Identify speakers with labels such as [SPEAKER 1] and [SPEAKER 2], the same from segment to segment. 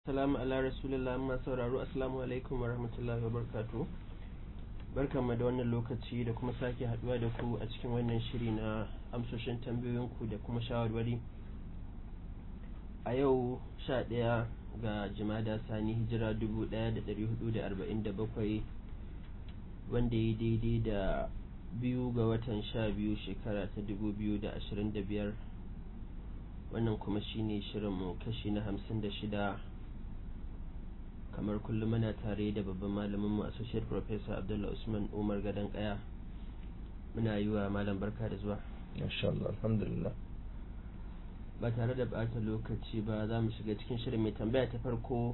[SPEAKER 1] Salamu ala rasulillah amma sauraro assalamu alaikum wa rahmatullahi wa barkatu barkanmu da wannan lokaci da kuma sake haduwa da ku a cikin wannan shiri na amsoshin tambayoyinku da kuma shawarwari a yau sha ɗaya ga jimada sani hijira dubu ɗaya da ɗari hudu da arba'in da bakwai wanda ya daidai da biyu ga watan sha biyu shekara ta dubu biyu da ashirin da biyar wannan kuma shine shirinmu kashi na hamsin da shida kamar kullum muna tare da babban malaminmu associate professor abdullah usman umar gadon kaya muna yi wa malam barka da zuwa
[SPEAKER 2] Masha Allah, alhamdulillah.
[SPEAKER 1] ba tare da bata lokaci ba za mu shiga cikin shirin mai tambaya ta farko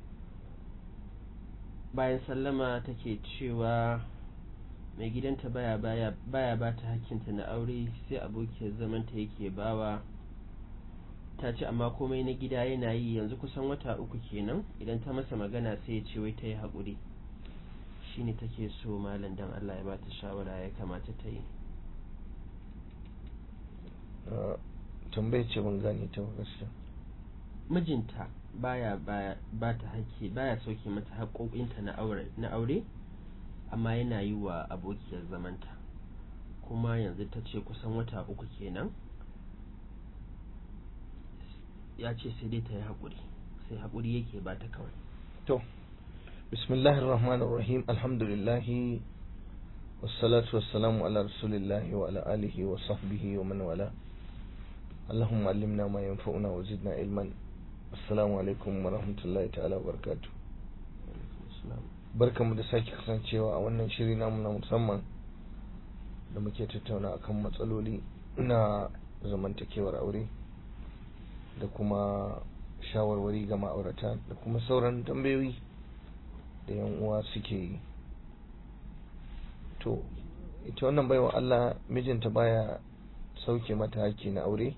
[SPEAKER 1] bayan sallama take cewa mai gidanta baya baya baya ba ta hakkinta na aure sai abokiyar zamanta yake bawa ta ce amma komai na gida yana yi yanzu kusan wata uku kenan idan ta masa magana sai ya ce wai ta yi haƙuri shine take so malam dan Allah ya ba ta shawara ya kamata ta yi
[SPEAKER 2] Tambayar ce ban gane ta ba gaskiya.
[SPEAKER 1] mijinta baya baya ba ta haƙƙi baya sauke mata haƙoƙinta na aure na aure amma yana yi wa abokiyar zamanta kuma yanzu ta ce kusan wata uku kenan ya ce sai dai ta yi haƙuri sai haƙuri yake ba ta kawai
[SPEAKER 2] To, bismillahir rahmanir rahim alhamdulillahi wassalatu wassalamu ala rasulillahi wa ala alihi wa sahbihi wa man wala اللهم علمنا ما ينفعنا وزدنا علما السلام alaikum wa rahmatullahi ta'ala wa barakatuh barkamu da sake kasancewa a wannan shiri namu na musamman da muke tattauna akan matsaloli na zamantakewar aure da kuma shawarwari ga ma'aurata da kuma sauran tambayoyi da yan uwa suke yi to ita wannan baiwa Allah mijinta baya sauke mata haƙƙi na aure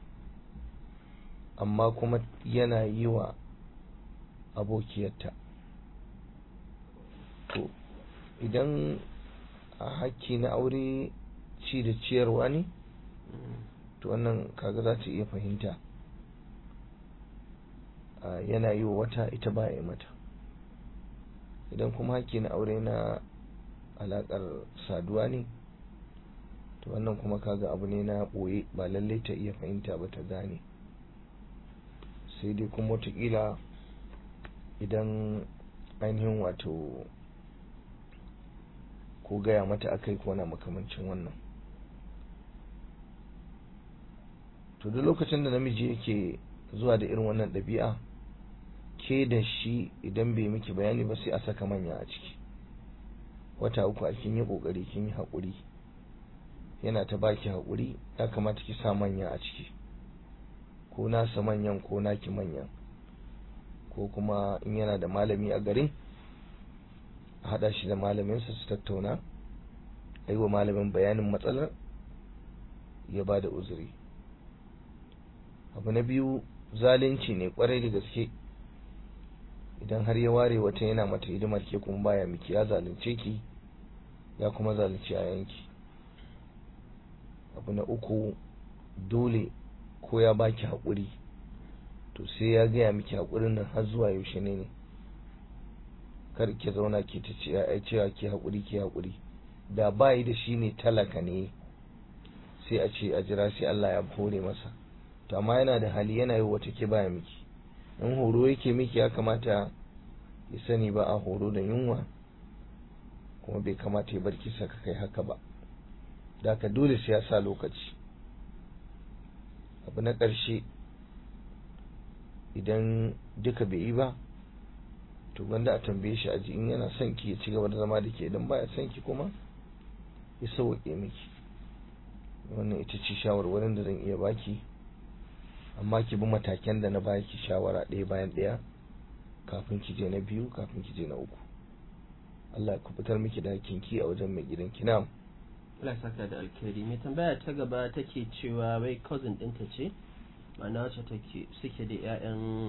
[SPEAKER 2] amma kuma yana yi wa abokiyarta to idan a haƙƙi na aure ci da ciyarwa ne to wannan kaga za ta iya fahimta yana yi wa wata ita ba ya mata idan kuma haƙƙi na aure na alaƙar saduwa ne to wannan kuma kaga abu ne na ɓoye ba lallai ta iya fahimta ba ta gane sai dai kuma watakila idan ainihin wato ko gaya mata akai ko na makamancin wannan to duk lokacin da namiji yake zuwa da irin wannan ɗabi'a ke da shi idan bai miki bayani ba sai a saka manya a ciki wata uku a kin yi ƙoƙari kin yi haƙuri yana ta baki haƙuri ya kamata ki sa manya a ciki ko nasa manyan ko naki manyan ko kuma in yana da malami a garin a haɗa shi da malaminsa su tattauna a yi wa malamin bayanin matsalar ya ba da uzuri abu na biyu zalunci ne kwarai da gaske idan har ya ware wata yana mata hidimar ke kuma baya miki ya zalunce ki ya kuma zalunci a yanki abu na uku dole ko ya baki haƙuri to sai ya gaya miki haƙurin nan har zuwa yaushe ne ne kar ki zauna ki ta ce ai cewa ki haƙuri ki haƙuri da bayi da shi ne talaka ne sai a ce a jira sai Allah ya hore masa to amma yana da hali yana yi wata ke baya miki in horo yake miki ya kamata ya sani ba a horo da yunwa kuma bai kamata ya bar ki saka kai haka ba da ka dole sai ya sa lokaci abu na ƙarshe idan duka bai yi ba to gwanda a tambaye shi aji in yana son ki ya ci gaba da zama da ke idan baya son ki kuma ya sauwaƙe miki wannan ita ce shawarwarin da zan iya baki amma ki bi matakan da na baki shawara ɗaya bayan ɗaya kafin ki je na biyu kafin ki je na uku Allah ya fitar miki da kinki a wajen mai gidan ki na'am
[SPEAKER 1] Allah saka da alkhairi mai tambaya ta gaba take cewa wai cousin ɗinta ce ma'ana wacce take suke da ƴaƴan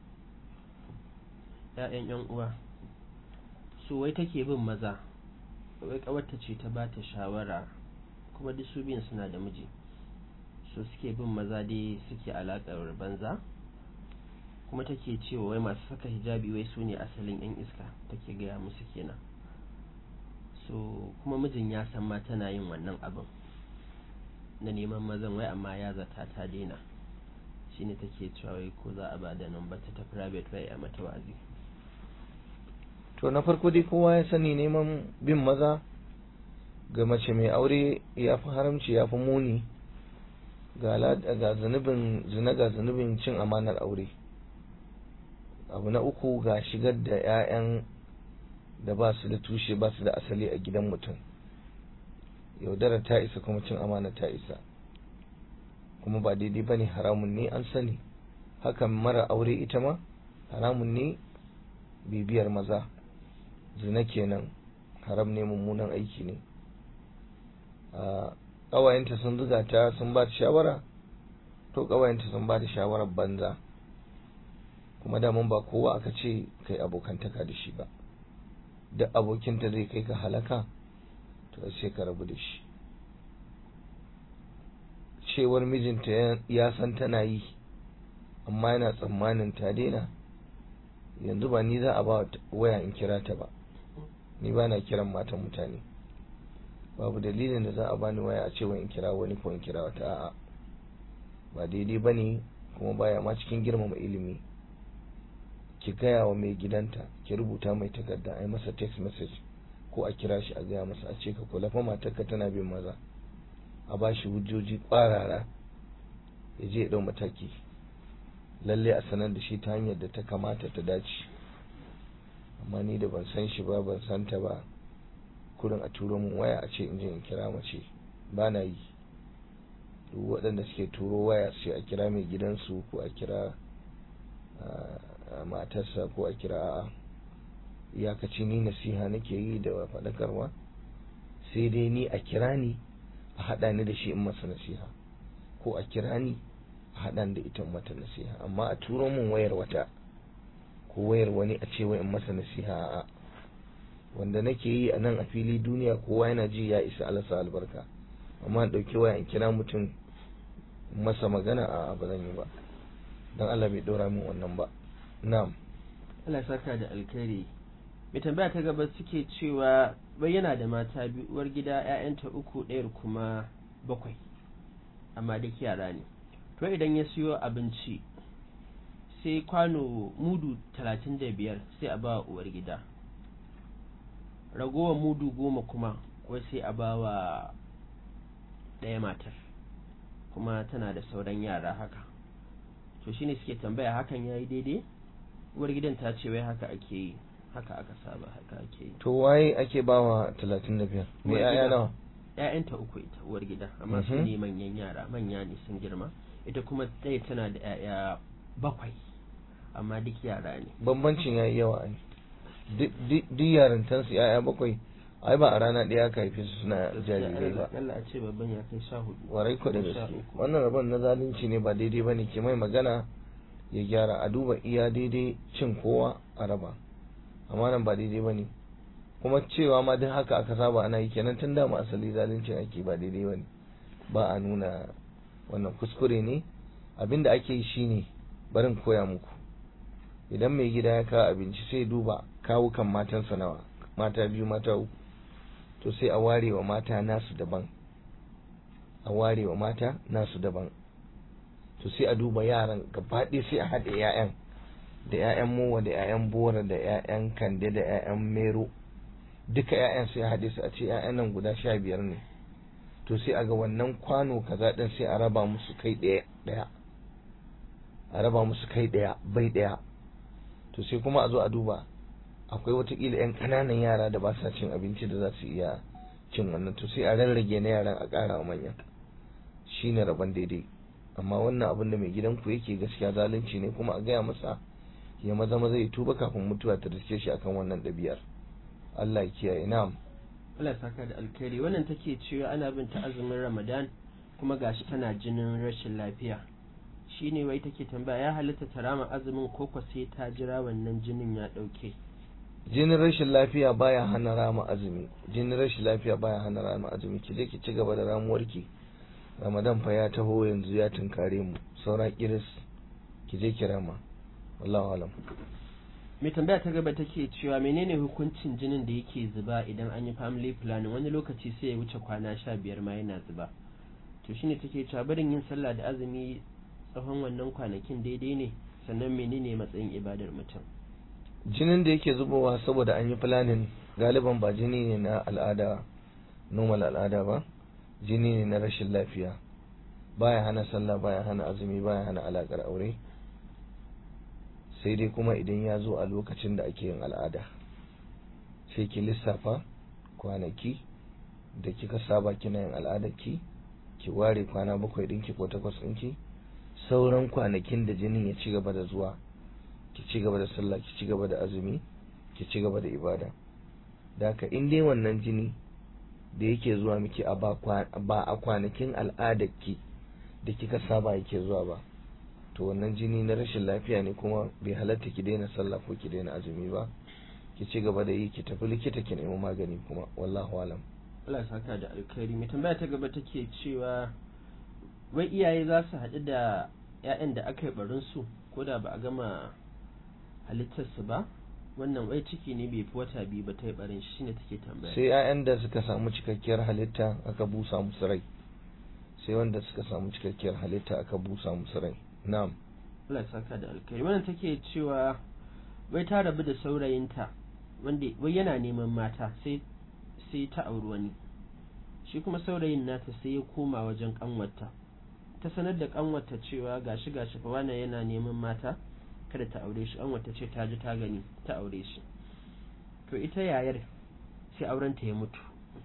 [SPEAKER 1] ƴaƴan ƴan uwa su wai take bin maza wai kawarta ce ta ba ta shawara kuma duk su biyun suna da miji su suke bin maza dai suke alaƙar banza kuma take cewa wai masu saka hijabi wai su ne asalin yan iska take gaya musu kenan so kuma mijin ya san ma tana yin wannan abin na neman mazan wai amma ya zata ta daina shine take cewa wai ko za a ba da nan ta ta private wai a mata wazi
[SPEAKER 2] to na farko dai kowa ya sani neman bin maza ga mace mai aure ya fi haramci ya fi muni ga zunubin zina ga zunubin cin amanar aure abu na uku ga shigar da 'ya'yan da ba su da tushe ba su da asali a gidan mutum yaudara ta isa kuma cin amana ta isa kuma ba daidai ba ne haramun ne an sani hakan mara aure ita ma haramun ne bibiyar maza zina kenan haram ne mummunan aiki ne ƙawayenta sun zuga ta sun ba ta shawara to ƙawayenta sun ba ta shawarar banza kuma daman ba kowa aka ce kai abokantaka da shi ba duk abokinta zai kai ka halaka to sai ka rabu da shi cewar mijinta ya san tana yi amma yana tsammanin ta daina yanzu ba ni za a ba waya in kira ta ba ni ba na kiran matan mutane babu dalilin da za a bani waya a cewa in kira wani ko in kira wata a'a ba daidai ba ne kuma baya ma cikin girmama ilimi ki gaya wa mai gidanta ki rubuta mai takarda a yi masa text message ko a kira shi a gaya masa a ce ka kula fa matarka tana bin maza a ba shi hujjoji kwarara ya je ya dau mataki lalle a sanar da shi ta hanyar da ta kamata ta dace amma ni da ban san shi ba ban san ta ba kurin a turo min waya a ce in je in kira mace ba na yi duk waɗanda suke turo waya sai a kira mai gidansu ko a kira matarsa ko a kira a'a iyakaci ni nasiha nake yi da faɗakarwa sai dai ni a kira ni a haɗa ni da shi in masa nasiha ko a kira ni a haɗa ni da ita mata nasiha amma a turo min wayar wata ko wayar wani a ce in masa nasiha a'a wanda nake yi a nan a fili duniya kowa yana ji ya isa alasa albarka amma in ɗauki waya in kira mutum masa magana a ba zan yi ba don Allah bai ɗora min wannan ba na'am
[SPEAKER 1] Allah saka da alkhairi mai tambaya ta gaba suke cewa bai yana da mata biyu uwar gida ƴaƴanta uku ɗayar kuma bakwai amma duk yara ne to idan ya siyo abinci sai kwano mudu talatin da biyar sai a ba uwar gida ragowar mudu goma kuma wai sai a ba wa ɗaya matar kuma tana da sauran yara haka to shine suke tambaya hakan yayi daidai uwar gidan ta ce wai haka ake yi haka aka saba haka ake yi
[SPEAKER 2] to waye ake bawa talatin da biyar me
[SPEAKER 1] Uwar
[SPEAKER 2] ya'ya
[SPEAKER 1] gida.
[SPEAKER 2] nawa
[SPEAKER 1] ƴaƴanta uku ita uwar gida amma su
[SPEAKER 2] Mhm.
[SPEAKER 1] ne manyan yara manya ne sun girma ita kuma ɗaya tana da ƴaƴa bakwai amma duk yara ne
[SPEAKER 2] bambancin yayi yawa ai duk duk- duk yarintansu ya'ya bakwai ai ba a rana ɗaya aka haife su suna jarirai ba
[SPEAKER 1] Allah a ce babban ya kai sha hudu
[SPEAKER 2] warai ko da
[SPEAKER 1] Sha
[SPEAKER 2] gaske
[SPEAKER 1] uku.
[SPEAKER 2] wannan rabon na zalunci ne ba daidai bane ke mai magana ya gyara a duba iya daidai cin kowa a raba amma nan ba daidai bane kuma cewa ma duk haka aka saba ana yi kenan tun da mu asali zaluncin ake ba daidai bane ba a nuna wannan kuskure ne abinda ake yi shine barin koya muku idan mai gida ya kawo abinci sai duba kawukan matansa nawa mata biyu mata uku to sai a ware wa mata nasu daban a ware wa mata nasu daban to sai a duba yaran gaba ɗaya sai a haɗe 'ya'yan da 'ya'yan mowa da 'ya'yan bora da 'ya'yan kande da 'ya'yan mero duka 'ya'yan sai a haɗe su a ce 'ya'yan nan guda sha biyar ne to sai a ga wannan kwano kaza ɗin sai a raba musu kai ɗaya ɗaya a raba musu kai ɗaya bai ɗaya to sai kuma a zo a duba akwai watakila 'yan ƙananan yara da ba sa cin abinci da za su iya cin wannan to sai a rarrage na yaran a ƙara wa manyan shine rabon daidai amma wannan abin da mai gidanku yake gaskiya zalunci ne kuma a gaya masa ya maza maza ya tuba kafin mutuwa ta riske shi akan wannan ɗabi'ar Allah ya kiyaye na'am
[SPEAKER 1] Allah ya saka da alkhairi wannan take cewa ana bin ta azumin Ramadan kuma gashi tana jinin rashin lafiya shine wai take tambaya ya halitta ta rama azumin ko ko sai ta jira wannan jinin ya dauke
[SPEAKER 2] jinin rashin lafiya baya hana rama azumi jinin rashin lafiya baya hana rama azumi ki je ki ci gaba da ramuwarki Ramadan fa ya taho yanzu ya tunkare mu saura kiris ki je ki rama wallahu alam
[SPEAKER 1] mai tambaya ta gaba take cewa menene hukuncin jinin da yake zuba idan an yi family planning wani lokaci sai ya wuce kwana sha biyar ma yana zuba to shine take cewa barin yin sallah da azumi tsawon wannan kwanakin daidai ne sannan menene matsayin ibadar mutum
[SPEAKER 2] jinin da yake zubowa saboda an yi planning galiban ba jini ne na al'ada normal al'ada ba jini ne na rashin lafiya baya hana sallah baya hana azumi baya hana alakar aure sai dai kuma idan ya zo a lokacin da ake yin al'ada sai ki lissafa kwanaki da kika saba kina yin al'adarki ki ware kwana bakwai ɗinki ko takwas ɗinki sauran kwanakin da jinin ya ci gaba da zuwa ki ci gaba da sallah ki ci gaba da azumi ki ci gaba da ibada da haka in dai wannan jini da yake zuwa miki a ba a kwanakin al'adarki da kika saba yake zuwa ba to wannan jini na rashin lafiya ne kuma bai halatta ki daina sallah ko ki daina azumi ba ki ci gaba da yi ki tafi likita ki nemi magani kuma wallahu alam
[SPEAKER 1] Allah saka da alkhairi mai tambaya ta gaba take cewa wai iyaye za su haɗu da 'ya'yan da aka yi barin su ko da ba a gama halittarsu ba wannan wai ciki ne bai fi wata biyu ba ta yi barin shi shine take tambaya
[SPEAKER 2] sai 'ya'yan da suka samu cikakkiyar halitta aka busa musu rai sai wanda suka samu cikakkiyar halitta aka busa musu rai na'am
[SPEAKER 1] Allah saka da alkhairi wannan take cewa wai ta rabu da saurayinta wanda wai yana neman mata sai sai ta auri wani shi kuma saurayin nata sai ya koma wajen kanwarta ta sanar da kanwarta cewa gashi gashi fa wannan yana neman mata kada ta aure shi kanwarta ce ta ji ta gani ta aure shi to ita yayar sai aurenta ya mutu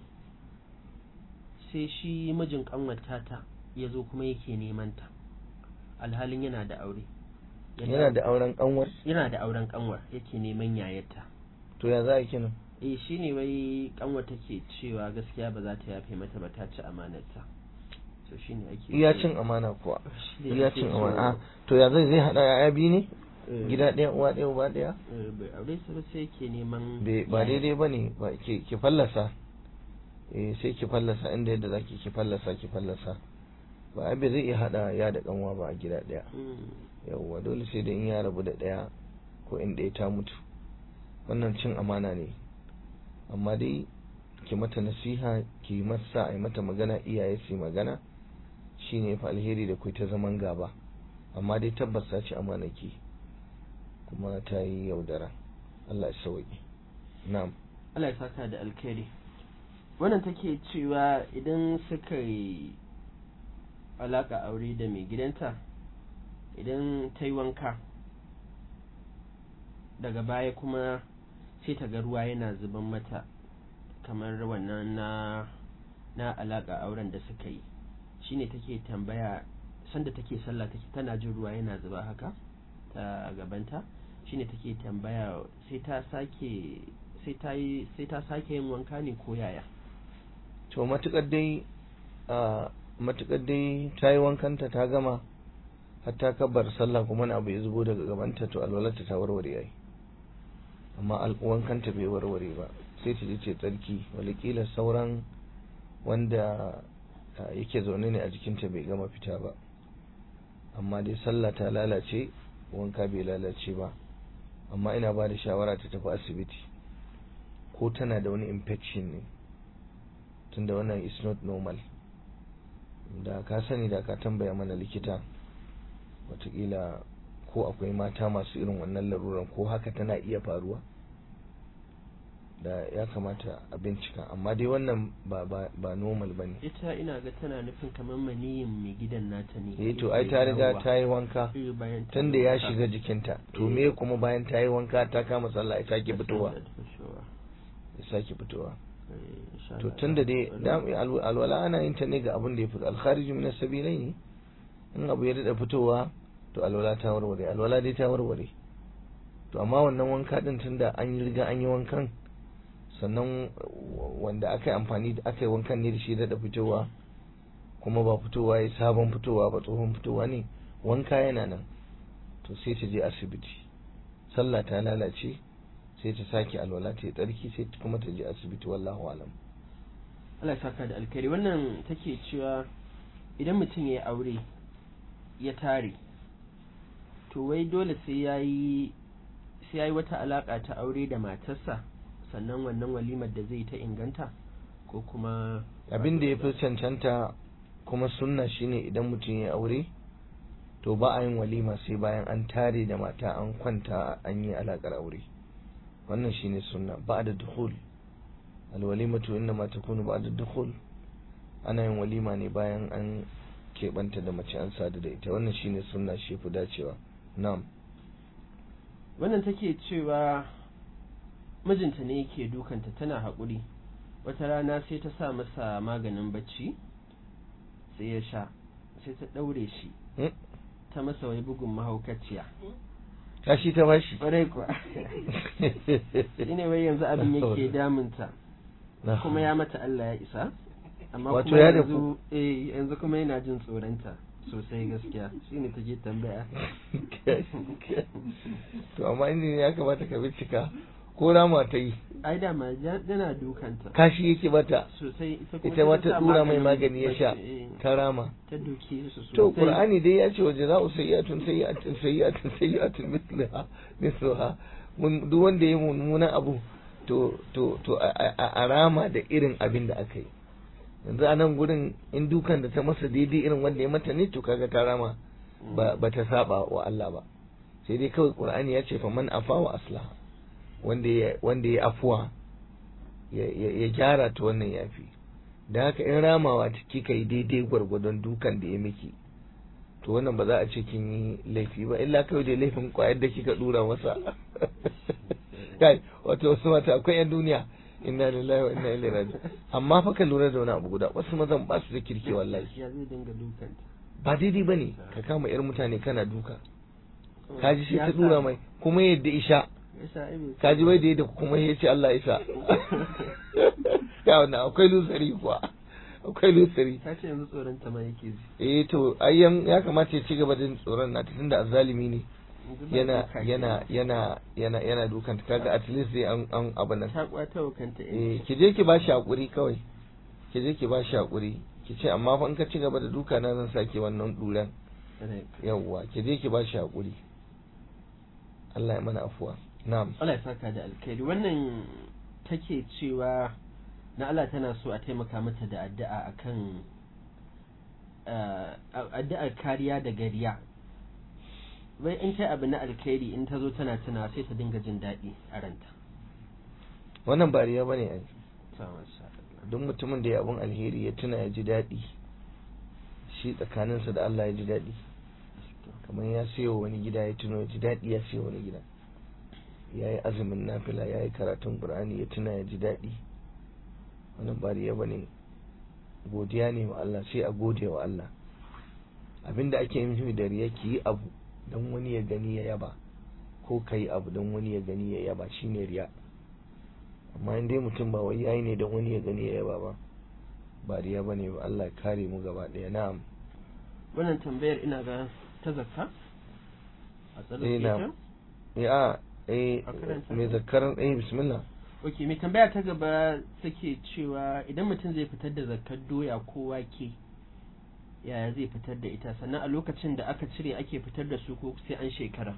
[SPEAKER 1] sai shi mijin kanwarta ta ya zo kuma yake neman ta alhalin yana da aure
[SPEAKER 2] yana da auren kanwar
[SPEAKER 1] yana da auren kanwar yake neman yayarta
[SPEAKER 2] to ya za a kinan
[SPEAKER 1] eh shine wai kanwar take cewa gaskiya ba za ta yafe mata ba ta ci amanarta to shine ake
[SPEAKER 2] iya cin amana kuwa
[SPEAKER 1] Shine
[SPEAKER 2] iya
[SPEAKER 1] ake
[SPEAKER 2] cin
[SPEAKER 1] so-
[SPEAKER 2] amana a to ya zai zai hada yaya biyu ne
[SPEAKER 1] eh,
[SPEAKER 2] gida ɗaya uwa ɗaya uba ɗaya
[SPEAKER 1] eh, bai aure su ba sai yake neman
[SPEAKER 2] Bai- ba
[SPEAKER 1] yaya.
[SPEAKER 2] daidai ba ne ba ki ki fallasa eh sai ki fallasa inda yadda zaki ki fallasa ki fallasa ba ai bai zai iya hada ya da kanwa ba a gida ɗaya
[SPEAKER 1] Mm,
[SPEAKER 2] yawwa dole sai da in ya rabu da ɗaya ko in ɗaya ta mutu wannan cin amana ne amma dai ki mata nasiha ki masa a yi mata magana iyaye su yi magana shine fa alheri da kai ta zaman gaba amma dai tabbas ta ci amana ki kuma ta yi yaudara Allah ya sauki na'am
[SPEAKER 1] Allah ya saka da alkhairi wannan take cewa idan suka yi alaka aure da mai gidanta idan ta yi wanka daga baya kuma sai ta ga ruwa yana zuban mata kamar wannan na na alaka auren da suka yi shine take tambaya sanda take sallah take tana jin ruwa yana zuba haka ta gabanta shine take tambaya sai ta sake sai ta yi sai ta sake yin wanka ne ko yaya
[SPEAKER 2] to matukar dai a matukar dai ta yi wankanta ta gama har ta kabbar sallah kuma na abu ya zubo daga gabanta to alwalarta ta warware yayi amma al- wankanta bai warware ba sai ta je ce tsarki walikila sauran wanda a, yake zaune ne a jikinta bai gama fita ba amma dai sallah ta lalace wanka bai lalace ba amma ina ba da shawara ta tafi asibiti ko tana da wani infection ne tunda wannan is not normal da ka sani da ka tambaya mana likita watakila ko akwai mata masu irin wannan laruran ko haka tana iya faruwa da ya kamata a bincika amma dai wannan ba ba, ba normal ba ne
[SPEAKER 1] ita ina ga tana nufin kamar maniyin mai gidan nata ne
[SPEAKER 2] eh to ai ta riga ta yi wanka
[SPEAKER 1] Eh, bayan ta
[SPEAKER 2] tunda
[SPEAKER 1] yi
[SPEAKER 2] ya
[SPEAKER 1] wanka.
[SPEAKER 2] shiga jikinta to
[SPEAKER 1] Eh.
[SPEAKER 2] me kuma bayan ta yi wanka ta kama sallah ya sake fitowa
[SPEAKER 1] Da fitowa.
[SPEAKER 2] ya sake fitowa
[SPEAKER 1] Eh, insha
[SPEAKER 2] to
[SPEAKER 1] Allah.
[SPEAKER 2] tunda dai dam- alw- alwala ana yin ta ne ga abin da ya fito alkharij min as-sabilai ne in abu ya dada fitowa to alwala ta warware alwala dai ta warware to amma wannan wanka din tunda an yi riga an yi wankan sannan w- wanda aka yi amfani da aka yi wankan ne da shi dada fitowa kuma ba fitowa ya sabon fitowa ba tsohon fitowa ne wanka yana nan to sai ta je asibiti sallah ta lalace sai ta sake alwala ta yi tsarki sai kuma ta je asibiti wallahu alam
[SPEAKER 1] Allah ya saka da alkhairi wannan take cewa idan mutum ya yi aure ya tare to wai dole sai yayi sai yayi wata alaka ta aure da matarsa sannan wannan walimar da zai ta inganta ko kuma
[SPEAKER 2] abin da ya fi cancanta kuma sunna shine idan mutum ya aure to ba a yin walima sai bayan an tare da mata an kwanta an yi alakar aure wannan shine sunna ba da dukhul alwalimatu inna ma takunu ba da dukhul ana yin walima ne bayan an keɓanta da mace an sadu da ita wannan shine sunna shi fi dacewa na'am
[SPEAKER 1] wannan take cewa mijinta ne yake dukanta tana haƙuri wata rana sai ta sa masa maganin bacci sai ya sha sai ta ɗaure shi
[SPEAKER 2] Hmm?
[SPEAKER 1] ta masa wai bugun mahaukaciya
[SPEAKER 2] tashi ta bashi
[SPEAKER 1] ƙwarai kuwa shine wai yanzu abin yake damunta
[SPEAKER 2] Na.
[SPEAKER 1] kuma ya mata Allah ya isa amma
[SPEAKER 2] Wato
[SPEAKER 1] kuma
[SPEAKER 2] ya
[SPEAKER 1] yanzu eh yanzu kuma yana jin tsoronta sosai gaskiya shine take tambaya
[SPEAKER 2] to amma inda ya kamata ka bincika ko rama ta yi
[SPEAKER 1] ai da ma ja- yana dukanta
[SPEAKER 2] kashi yake bata
[SPEAKER 1] sosai ita kuma
[SPEAKER 2] ita ma
[SPEAKER 1] sai
[SPEAKER 2] ta
[SPEAKER 1] sa
[SPEAKER 2] dura mai
[SPEAKER 1] maganin
[SPEAKER 2] magani ya sha
[SPEAKER 1] bacci, eh,
[SPEAKER 2] ta rama
[SPEAKER 1] ta duke su sosai
[SPEAKER 2] to qur'ani dai ya ce wa jaza'u sayyi'atun sayyi'atun sayyi'atun sayyi'atun mithlaha mithlaha mun duk wanda ya mummunan abu to to to a- a a rama da irin abin da aka yi yanzu a nan gurin in dukan da ta masa daidai irin wanda ya mata ne to kaga ta rama ba ba ta saba wa Allah ba sai dai kawai qur'ani ya ce faman afa wa aslaha wanda ya wanda ya afuwa ya ya ya gyara ta wannan yafi da haka in ramawa ta kika yi daidai gwargwadon dukan da ya miki to wannan ba za a ce kin yi laifi ba illa kawai da laifin kwayar da kika dura masa kai wato wasu mata akwai yan duniya inna lillahi wa inna ilaihi raji'un amma fa ka lura da wani abu guda wasu mazan ba su da kirki wallahi
[SPEAKER 1] ya zai dinga dukanta
[SPEAKER 2] ba daidai bane ka kama yar mutane kana duka kaji sai
[SPEAKER 1] Ya
[SPEAKER 2] ta
[SPEAKER 1] sa-
[SPEAKER 2] dura mai kuma yadda isha
[SPEAKER 1] ya sa ai bai-
[SPEAKER 2] kaji wai da yadda kuma ya ce Allah isa ya wannan akwai lusari kuwa akwai lusari
[SPEAKER 1] ta ce yanzu tsoronta ma yake ji
[SPEAKER 2] eh to ayyan ya kamata ya ci gaba da jin tsoron na tunda azzalimi ne
[SPEAKER 1] Yanzu ba
[SPEAKER 2] yana
[SPEAKER 1] duka
[SPEAKER 2] yana
[SPEAKER 1] kenan.
[SPEAKER 2] yana yana yana dukan ta kaga at least dai an an abin nan
[SPEAKER 1] ta kwata wa kanta
[SPEAKER 2] eh ki je ki bashi hakuri kawai ki je ki bashi hakuri ki ce amma fa in ka ci gaba da duka na zan sake wannan duran yawwa ki je ki bashi hakuri Allah ya mana afuwa na'am
[SPEAKER 1] Allah ya saka da alkhairi wannan take cewa na Allah tana so a taimaka mata da addu'a akan uh, addu'ar kariya da gariya wai in ta abu na alkhairi in ta zo tana tuna sai ta dinga jin daɗi a ranta
[SPEAKER 2] wannan ba riya bane ai
[SPEAKER 1] Ta masha Allah.
[SPEAKER 2] duk mutumin da ya abun alheri ya tuna ya ji daɗi shi tsakaninsa da Allah ya ji daɗi kamar ya siyo wani gida ya tuno ya ji daɗi ya siyo wani gida ya yi azumin nafila ya yi karatun ƙur'ani ya tuna ya ji daɗi wannan ba riya bane godiya ne wa Allah sai a gode wa Allah abinda ake yi da riya ki yi abu don wani ya gani ya yaba ko ka yi abu don wani ya gani ya yaba shine riya amma in dai mutum ba wai yayi ne don wani ya gani ya yaba ba ba riya bane ba Allah ya kare mu gaba ɗaya na'am
[SPEAKER 1] wannan tambayar ina ga ta zakka a
[SPEAKER 2] Eh,
[SPEAKER 1] tsallake
[SPEAKER 2] na'am.
[SPEAKER 1] ta
[SPEAKER 2] ya eh
[SPEAKER 1] A karanta
[SPEAKER 2] mai
[SPEAKER 1] ta?
[SPEAKER 2] zakaran eh bismillah
[SPEAKER 1] ok mai tambaya ta gaba take cewa idan mutum zai fitar da zakkar doya ko wake yaya zai fitar da ita sannan a lokacin da aka cire ake fitar da su ko sai an shekara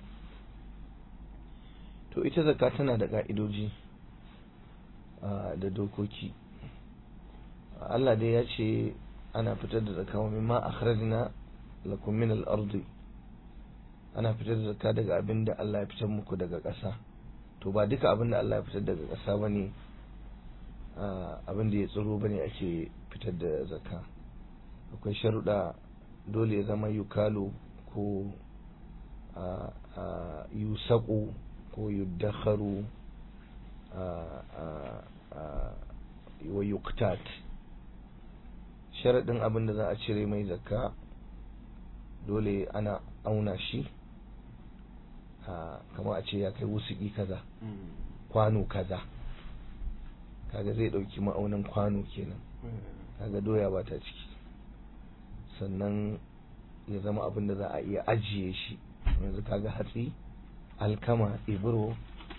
[SPEAKER 2] to ita zakka tana da ka'idoji ah, da dokoki Allah dai ya ce ana fitar da zakka wa mimma akhrajna lakum min al-ardi ana fitar da zakka daga abin da Allah ya fitar muku daga ƙasa to ba duka abin da Allah ya fitar daga ƙasa bane ah, abin da ya tsiro bane ake fitar da zakka akwai sharuɗa dole ya zama yukalu ko ah, ah, yusaku ko yuddakharu ah, ah, ah, wa yuktat sharaɗin abin da za a cire mai zakka dole ana auna shi kamar a ce ya kai wusuki kaza kwano kaza kaga zai ɗauki ma'aunin kwano kenan kaga doya ba ta ciki sannan ya zama abin da za a iya ajiye shi yanzu kaga hatsi alkama ibro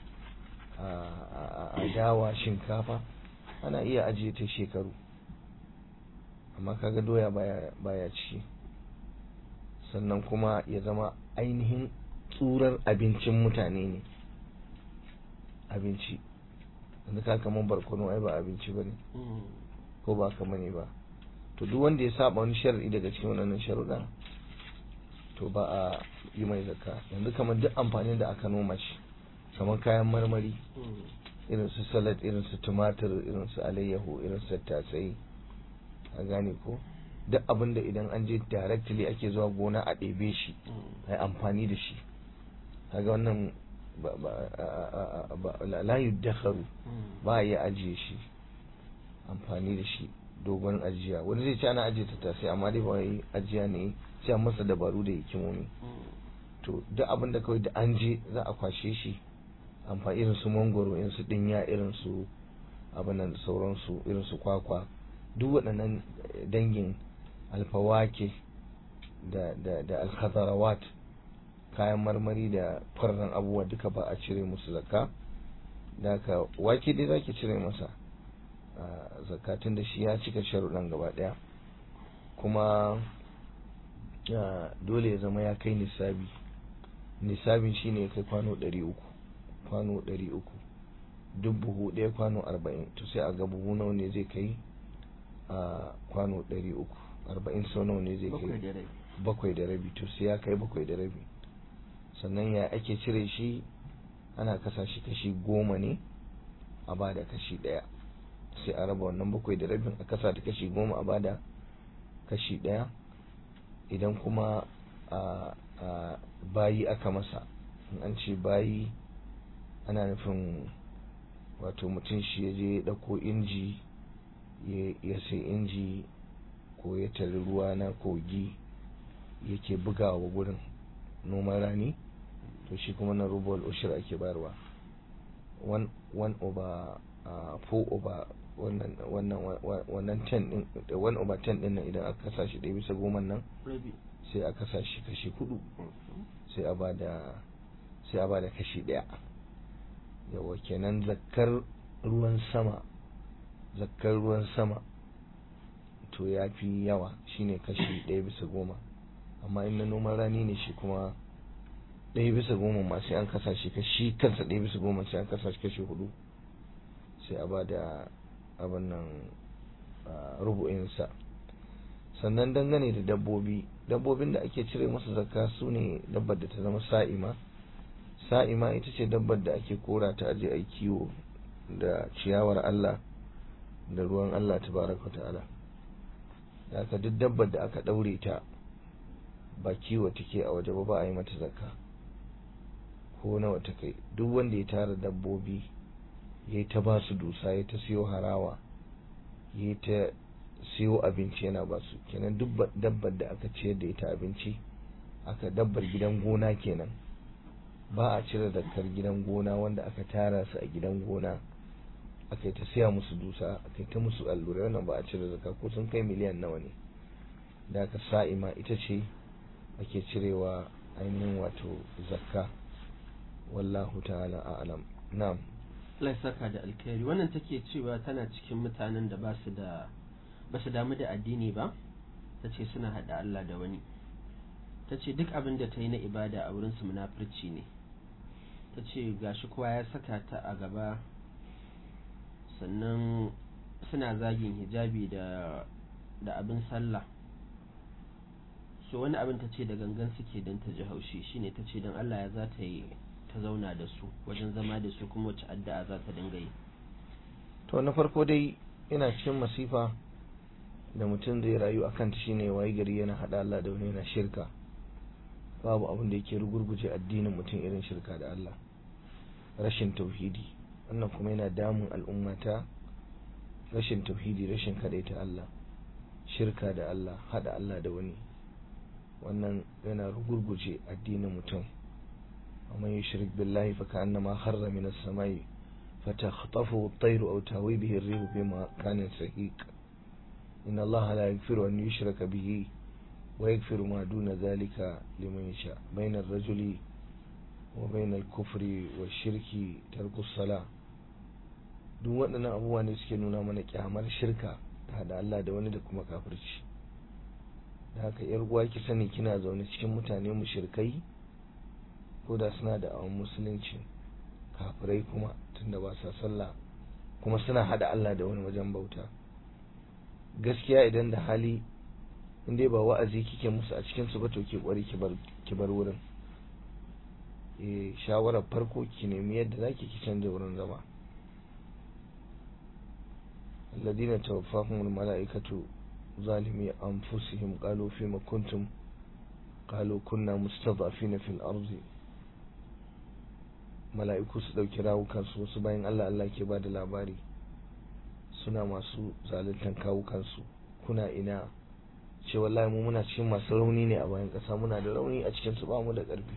[SPEAKER 2] a dawa shinkafa ana iya ajiye ta shekaru amma kaga doya baya baya ci sannan kuma ya zama ainihin tsurar abincin mutane ne abinci yanzu ka kaman barkono ai ba abinci bane ko ba ka bane ba to duk wanda ya saba wani shar'i daga cikin wannan sharuɗa to ba a yi mai zakka yanzu kamar duk amfanin da aka noma shi kamar kayan marmari irin su salad irin su tumatir irin su alayyahu irin su tattasai a gane ko duk abin da idan an je directly ake zuwa gona a ɗebe shi a yi amfani da shi kaga wannan la yuddakharu ba a yi ajiye shi amfani da shi dogon ajiya wani zai ci ana ajiye tattasai amma dai ba wai ajiya ne sai a masa dabaru da hikimomi to duk abin da kawai da an je za a kwashe shi amfani irin su mangoro irin su dinya irin su abinan da sauransu irin su kwakwa duk waɗannan dangin alfawake da da da alkhadarawat kayan marmari da farran abubuwa duka ba a cire musu zakka da haka wake dai zaki cire masa zakatun da shi ya cika sharuɗan gaba ɗaya kuma dole ya zama ya kai nisabi nisabin shine ya kai kwano ɗari uku kwano ɗari uku duk buhu ɗaya kwano arba'in to sai a ga buhu nawa ne zai kai a kwano ɗari uku arba'in sau nawa ne zai kai bakwai da rabi to sai ya kai bakwai da rabi sannan ya ake cire shi ana kasa shi kashi goma ne a bada kashi ɗaya sai a raba wannan bakwai da rabin a kasa da kashi goma a bada kashi ɗaya idan kuma a bayi aka masa in an ce bayi ana nufin wato mutum shi ya je ya ɗauko inji ya sai inji ko ya tari ruwa na kogi yake bugawa gurin noman rani to shi kuma na rubal ushir ake bayarwa one over four over wannan ten din one over ten din nan idan aka kasa shi ɗaya bisa goma nan sai a kasa shi kashi hudu sai a bada sai a bada kashi ɗaya yawa kenan zakkar ruwan sama zakkar ruwan sama to ya fi yawa shine kashi ɗaya bisa goma amma in na noman rani ne shi kuma ɗaya bisa goma ma sai an kasa shi kashi kansa ɗaya bisa goma sai an kasa shi kashi hudu sai a ba da abin nan rubu'insa sannan dangane da dabbobi dabbobin da ake cire musu zakka su ne dabbar da ta zama sa'ima sa'ima ita ce dabbar da ake kora ta aje a kiwo da ciyawar Allah da ruwan Allah tabaraka ta'ala da aka duk dabbar da aka daure ta ba kiwo take a waje ba ba a yi mata zakka ko nawa ta kai duk wanda ya tara dabbobi ya ta ba su dusa ya ta siyo harawa ya ta siyo abinci yana ba su kenan duk dabbar da aka ciyar da ita abinci aka dabbar gidan gona kenan ba a cire dakkar gidan gona wanda aka tara su a gidan gona aka yi ta siya musu dusa aka yi ta musu allurai wannan ba a cire zakka ko sun kai miliyan nawa ne da aka sa'ima ita ce ake cirewa ainihin wato zakka wallahu ta'ala a'lam na'am
[SPEAKER 1] Allah ya saka da alkhairi wannan take cewa tana cikin mutanen da ba su da ba su damu da addini ba ta ce suna haɗa Allah da wani ta ce duk abin da ta yi na ibada a wurinsu munafurci ne ta ce gashi kowa ya saka ta a gaba sannan suna zagin hijabi da da abin sallah so wani abin ta ce da gangan suke don ta ji haushi shine ta ce don Allah ya za ta yi ta zauna da su wajen zama da su kuma wacce addu'a za ta dinga yi
[SPEAKER 2] to na farko dai ina cikin masifa da mutum zai rayu a kanta shine waye gari yana hada Allah da wani yana shirka babu abin da yake rugurguje addinin mutum irin shirka da Allah rashin tauhidi wannan kuma yana damun al'ummata rashin tauhidi rashin ta Allah shirka da Allah hada Allah da wani wannan yana rugurguje addinin mutum ومن يشرك بالله فكأنما خر من السماء فتخطفه الطير أو تهوي به الريح بمكان سهيق إن الله لا يغفر أن يشرك به ويغفر ما دون ذلك لمن يشاء بين الرجل وبين الكفر والشرك ترك الصلاة duk waɗannan abubuwa ne suke nuna mana kyamar shirka ta da Allah da wani da kuma kafirci da haka yar uwa ki sani kina zaune cikin mutane mushrikai ko da suna da awon musulunci kafirai kuma tunda ba sa sallah kuma suna hada Allah da wani wajen bauta gaskiya idan da hali in dai ba wa'azi kike musu a cikin su ba to ki kwari ki bar ki bar wurin eh shawarar farko ki nemi yadda zaki ki canja wurin zama alladina tawaffahum almalaikatu zalimi anfusihim qalu fima kuntum qalu kunna mustad'afina fil ardi mala'iku su dauki rawukan su wasu bayan Allah Allah ke bada labari suna masu zaluntan kawukan su kuna ina ce wallahi mu muna cikin masu rauni ne a bayan kasa muna da rauni a cikin su ba mu da karfi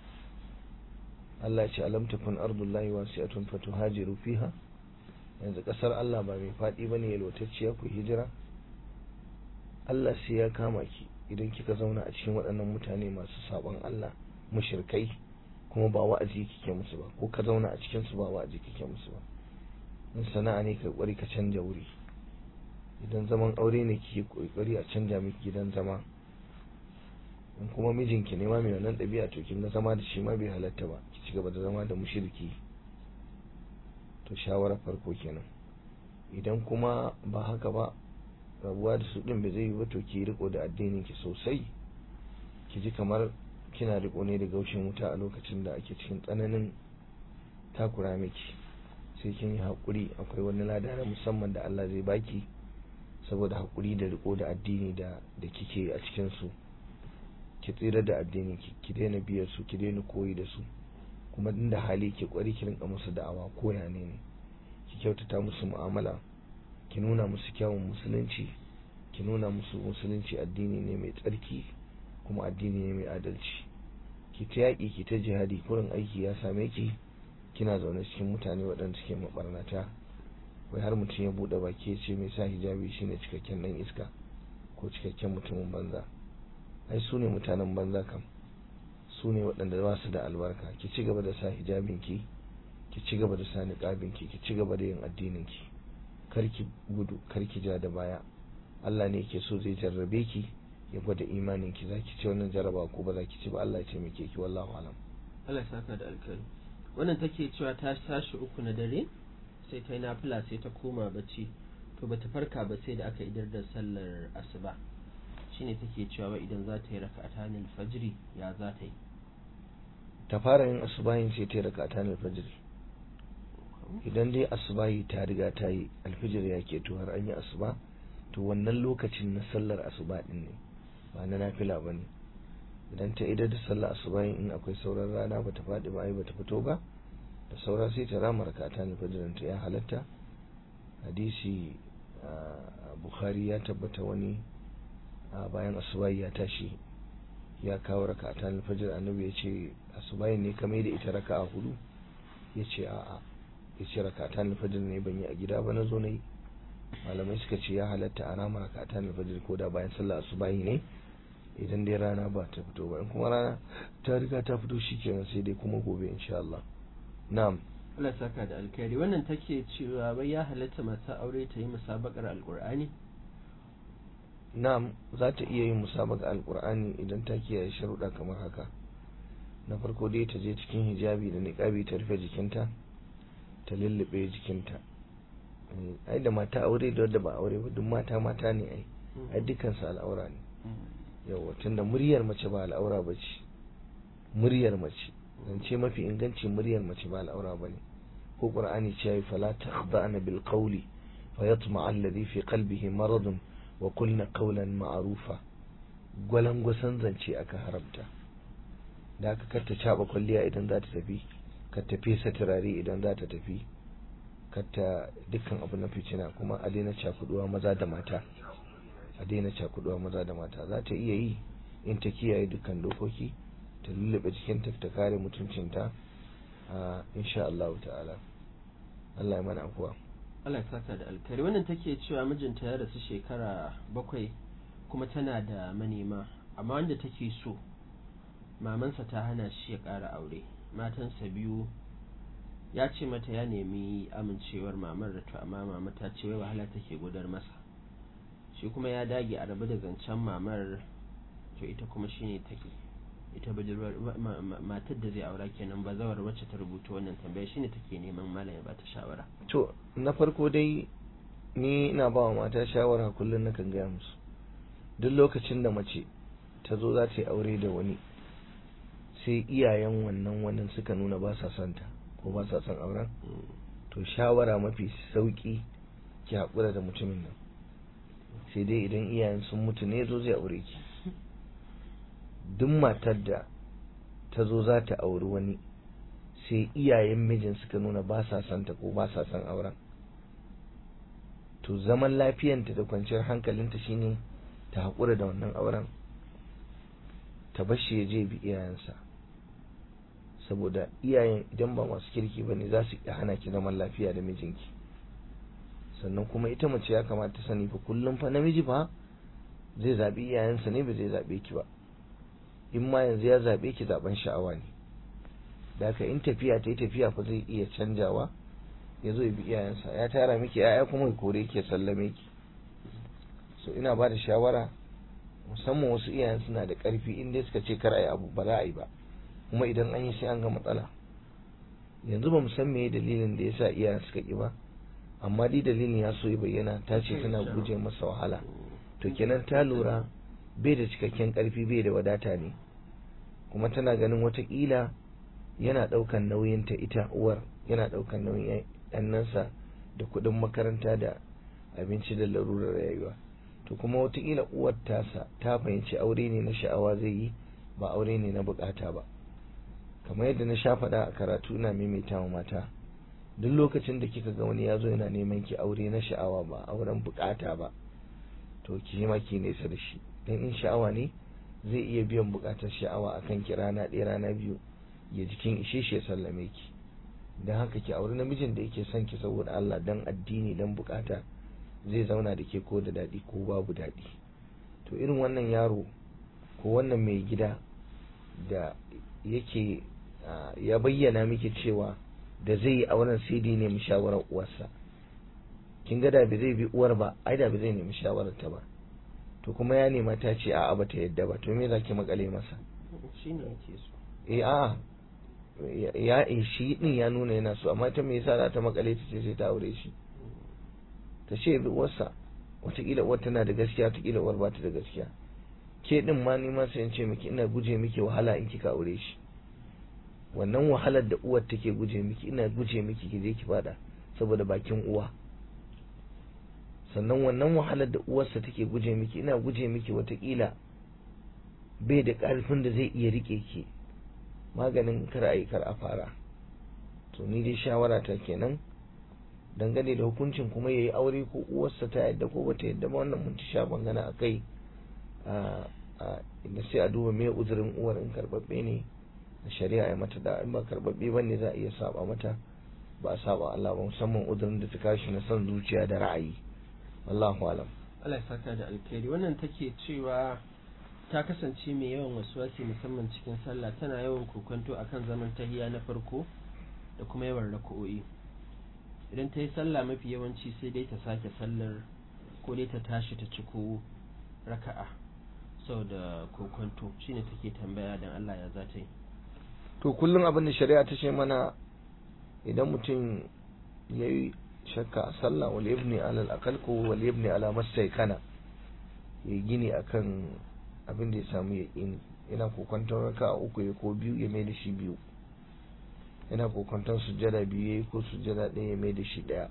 [SPEAKER 2] Allah ya ce alam takun ardullahi wasi'atun fatuhajiru fiha yanzu kasar Allah ba mai fadi bane yalwatacciya ku hijira Allah sai ya kama ki idan kika zauna a cikin waɗannan mutane masu sabon Allah mushrikai kuma ba wa'azi kike musu ba ko ka zauna a cikin su ba wa'azi kike musu ba in sana'a ne ka kwari ka canja wuri idan zaman aure ne kike kokari a canja miki gidan zama in kuma mijinki ne ma mai wannan ɗabi'a to kin ga zama da shi ma bai halatta ba ki ci gaba da zama da mushriki to shawara farko kenan idan kuma ba haka ba rabuwa da su din bai zai yi ba to ki riko da addinin ki sosai ki ji kamar kina riko ne da gaushin wuta a lokacin da ake cikin tsananin takura miki sai kin yi haƙuri akwai wani lada na musamman da Allah zai baki saboda haƙuri da riko da addini da da kike a cikin su ki tsira da addini ki ki daina biyar su ki daina koyi da su kuma inda hali ki kwari ki rinka musu da'awa ko ya ne ne ki kyautata musu mu'amala ki nuna musu kyawun musulunci ki nuna musu musulunci addini ne mai tsarki kuma addini ne mai adalci ki ta yaƙi ki ta jihadi kurin aiki ya same ki kina zaune cikin mutane waɗanda suke mabarnata wai har mutum ya buɗe baki ya ce mai sa hijabi shine cikakken ɗan iska ko cikakken mutumin banza ai su ne mutanen banza kam su ne waɗanda ba su da albarka ki ci gaba da sa hijabinki ki ci gaba da sa niqabinki ki ci gaba da yin addininki karki gudu karki ja da baya Allah ne yake so zai jarrabe ki ya gwada imanin ki zaki ci wannan jaraba ko ba zaki ci ba Allah ya taimake ki wallahi alam
[SPEAKER 1] Allah ya saka da alkhairi wannan take cewa ta tashi uku na dare sai ta yi nafila sai ta koma bacci to bata farka ba sai da aka idar da sallar asuba shine take cewa idan za ta yi raka'atan alfajri ya za ta yi
[SPEAKER 2] ta fara yin asubahin sai ta yi raka'atan alfajri idan dai asubahi ta riga ta yi alfijir ya ke to har an yi asuba to wannan lokacin na sallar asuba din ne ba na nafila ba ne idan ta idar da sallar asubahin in akwai sauran rana bata faɗi ba ai bata fito ba da saura sai ta rama raka'atan alfajrin ta ya halatta hadisi bukhari ya tabbata wani bayan asubahi ya tashi ya kawo raka'atan alfajr annabi ya ce asubahin ne kamar da ita raka'a hudu ya ce a'a ya ce rakatan alfajir ne ban yi a gida ba na zo na yi malamai suka ce ya halatta a rama rakatan alfajir ko da bayan sallah asubahi ne idan dai rana ba ta fito ba in kuma rana ta riga ta fito shikenan sai dai kuma gobe insha Allah na'am
[SPEAKER 1] Allah saka da alkhairi wannan take cewa bai ya halatta mata aure ta yi musabakar alqur'ani
[SPEAKER 2] na'am za ta iya yin musabaka alqur'ani idan ta kiyaye sharuɗa kamar haka na farko dai ta je cikin hijabi da niqabi ta rufe jikinta ta lullube jikinta ai da mata aure da wadda ba aure ba duk mata mata ne ai ai dukansu al'aura ne yawa tunda muryar mace ba al'aura ba ce muryar mace zance mafi inganci muryar mace ba al'aura ba ne ko qur'ani ce yayi fala takhda'na bil qawli fa yatma alladhi fi qalbihi maradun wa qulna qawlan ma'rufa gwalangwasan zance aka haramta da aka karta caba kwalliya idan za ta tafi ka tafi sa turare idan za ta tafi ta dukkan abu na ficina kuma a daina cakuduwa maza da mata a daina cakuduwa maza da mata za ta iya yi in ta kiyaye dukkan dokoki ta lullube jikinta ta kare mutuncinta a insha Allah ta'ala Allah ya mana afuwa
[SPEAKER 1] Allah ya saka da alkari wannan take cewa mijinta ya rasu shekara bakwai kuma tana da manema amma wanda take so mamansa ta hana shi ya ƙara aure matansa biyu ya ce mata ya nemi amincewar mamar da to amma mama ta ce wai wahala take gudar masa shi kuma ya dage a rabu da zancen mamar to ita kuma shine take ita budurwar matar da zai aura kenan ba zawar wacce ta rubuta wannan tambaya shine take neman malam ya bata shawara
[SPEAKER 2] to na farko dai ni ina ba wa mata shawara kullum na kan gaya musu duk lokacin da mace ta zo za ta yi aure da wani sai iyayen wannan wannan suka nuna ba sa son ta ko ba sa son auren to shawara mafi sauki ki haƙura da mutumin nan sai dai idan iyayen sun mutu ne zo zai aure ki duk matar da ta zo za ta auri wani sai iyayen mijin suka nuna ba sa son ta ko ba sa son auren to zaman lafiyanta da kwanciyar hankalinta shine ta haƙura da wannan auren ta bashi ya je bi iyayensa saboda iyayen idan ba masu kirki ba ne za su iya hana ki zaman lafiya da mijinki sannan kuma ita mace ya kamata sani fa kullum fa namiji fa zai zaɓi iyayensa ne ba zai zaɓe ki ba in ma yanzu ya zaɓe ki zaɓen sha'awa ne da haka in tafiya ta yi tafiya fa zai iya canjawa ya zo ya bi iyayensa ya tara miki ya'ya kuma ya kore ki ya sallame ki so ina ba da shawara musamman wasu iyayen suna da ƙarfi in dai suka ce kar a yi abu ba za a yi ba kuma idan an yi sai an ga matsala yanzu ba mu san me dalilin da yasa iyayen suka ki ba amma dai dalilin ya so ya bayyana ta ce tana guje masa wahala to kenan ta lura bai da cikakken ƙarfi bai da wadata ne kuma tana ganin watakila yana ɗaukan nauyin ta ita uwar yana ɗaukan nauyin yannansa da kuɗin makaranta da abinci da larurar rayuwa to kuma watakila uwar tasa ta fahimci aure ne na sha'awa zai yi ba aure ne na bukata ba kamar yadda na sha faɗa a karatu na maimaita wa mata duk lokacin da kika ga wani ya zo yana neman ki aure na sha'awa ba auren bukata ba to ki yi maki nesa da shi dan in sha'awa ne zai iya biyan bukatar sha'awa akan ki rana ɗaya rana biyu ya jikin ishe shi ya sallame ki dan haka ki aure namijin da yake son ki saboda Allah dan addini dan bukata zai zauna da ke ko da daɗi ko babu daɗi to irin wannan yaro ko wannan mai gida da yake ya bayyana miki cewa da zai yi auren sai dai nemi shawarar uwarsa kin ga da bai zai bi uwar ba ai da bai zai nemi shawarar ta ba to kuma ya nema ta ce a'a bata yadda ba to me zaki makale masa
[SPEAKER 1] shine yake so
[SPEAKER 2] eh a'a ya shi din ya nuna yana so amma ta me yasa za ta makale ta ce sai ta aure shi ta ce bi uwarsa wataƙila uwar tana da gaskiya wataƙila uwar ba ta da gaskiya ke din ma ni ma sai in ce miki ina guje miki wahala in kika aure shi wannan wahalar da uwar take guje miki ina guje miki ki je ki fada saboda bakin uwa sannan wannan wahalar da uwarsa take guje miki ina guje miki wataƙila bai da ƙarfin da zai iya rike ki maganin kar a yi kar a fara to ni dai shawara ta kenan dangane da hukuncin kuma ya yi aure ko uwarsa ta yadda ko bata yadda ba wannan mun ci sha bangana a kai inda sai a duba me uzurin uwar in karbabbe ne a shari'a ya mata da in ba karbabbe ba ne za a iya saba mata ba a saba Allah ba musamman uzurin da ta kashi na son zuciya da ra'ayi wallahu alam
[SPEAKER 1] Allah ya saka da alkhairi wannan take cewa ta kasance mai yawan wasuwasi musamman cikin sallah tana yawan kokonto akan zaman tahiya na farko da kuma yawan rako'o'i idan ta yi sallah mafi yawanci sai dai ta sake sallar ko dai ta tashi ta ciko raka'a sau da kokonto shine take tambaya dan Allah ya za ta yi
[SPEAKER 2] to kullum abin da shari'a ta ce mana idan mutum ya yi shakka a sallah wal ibni ala al ko wal ibni ala mastaykana ya gini akan abin da ya samu ya ini yana kokonton raka'a uku ya ko biyu ya mai da shi biyu yana kokonton sujjada biyu yayi ko sujjada ɗaya ya mai da shi ɗaya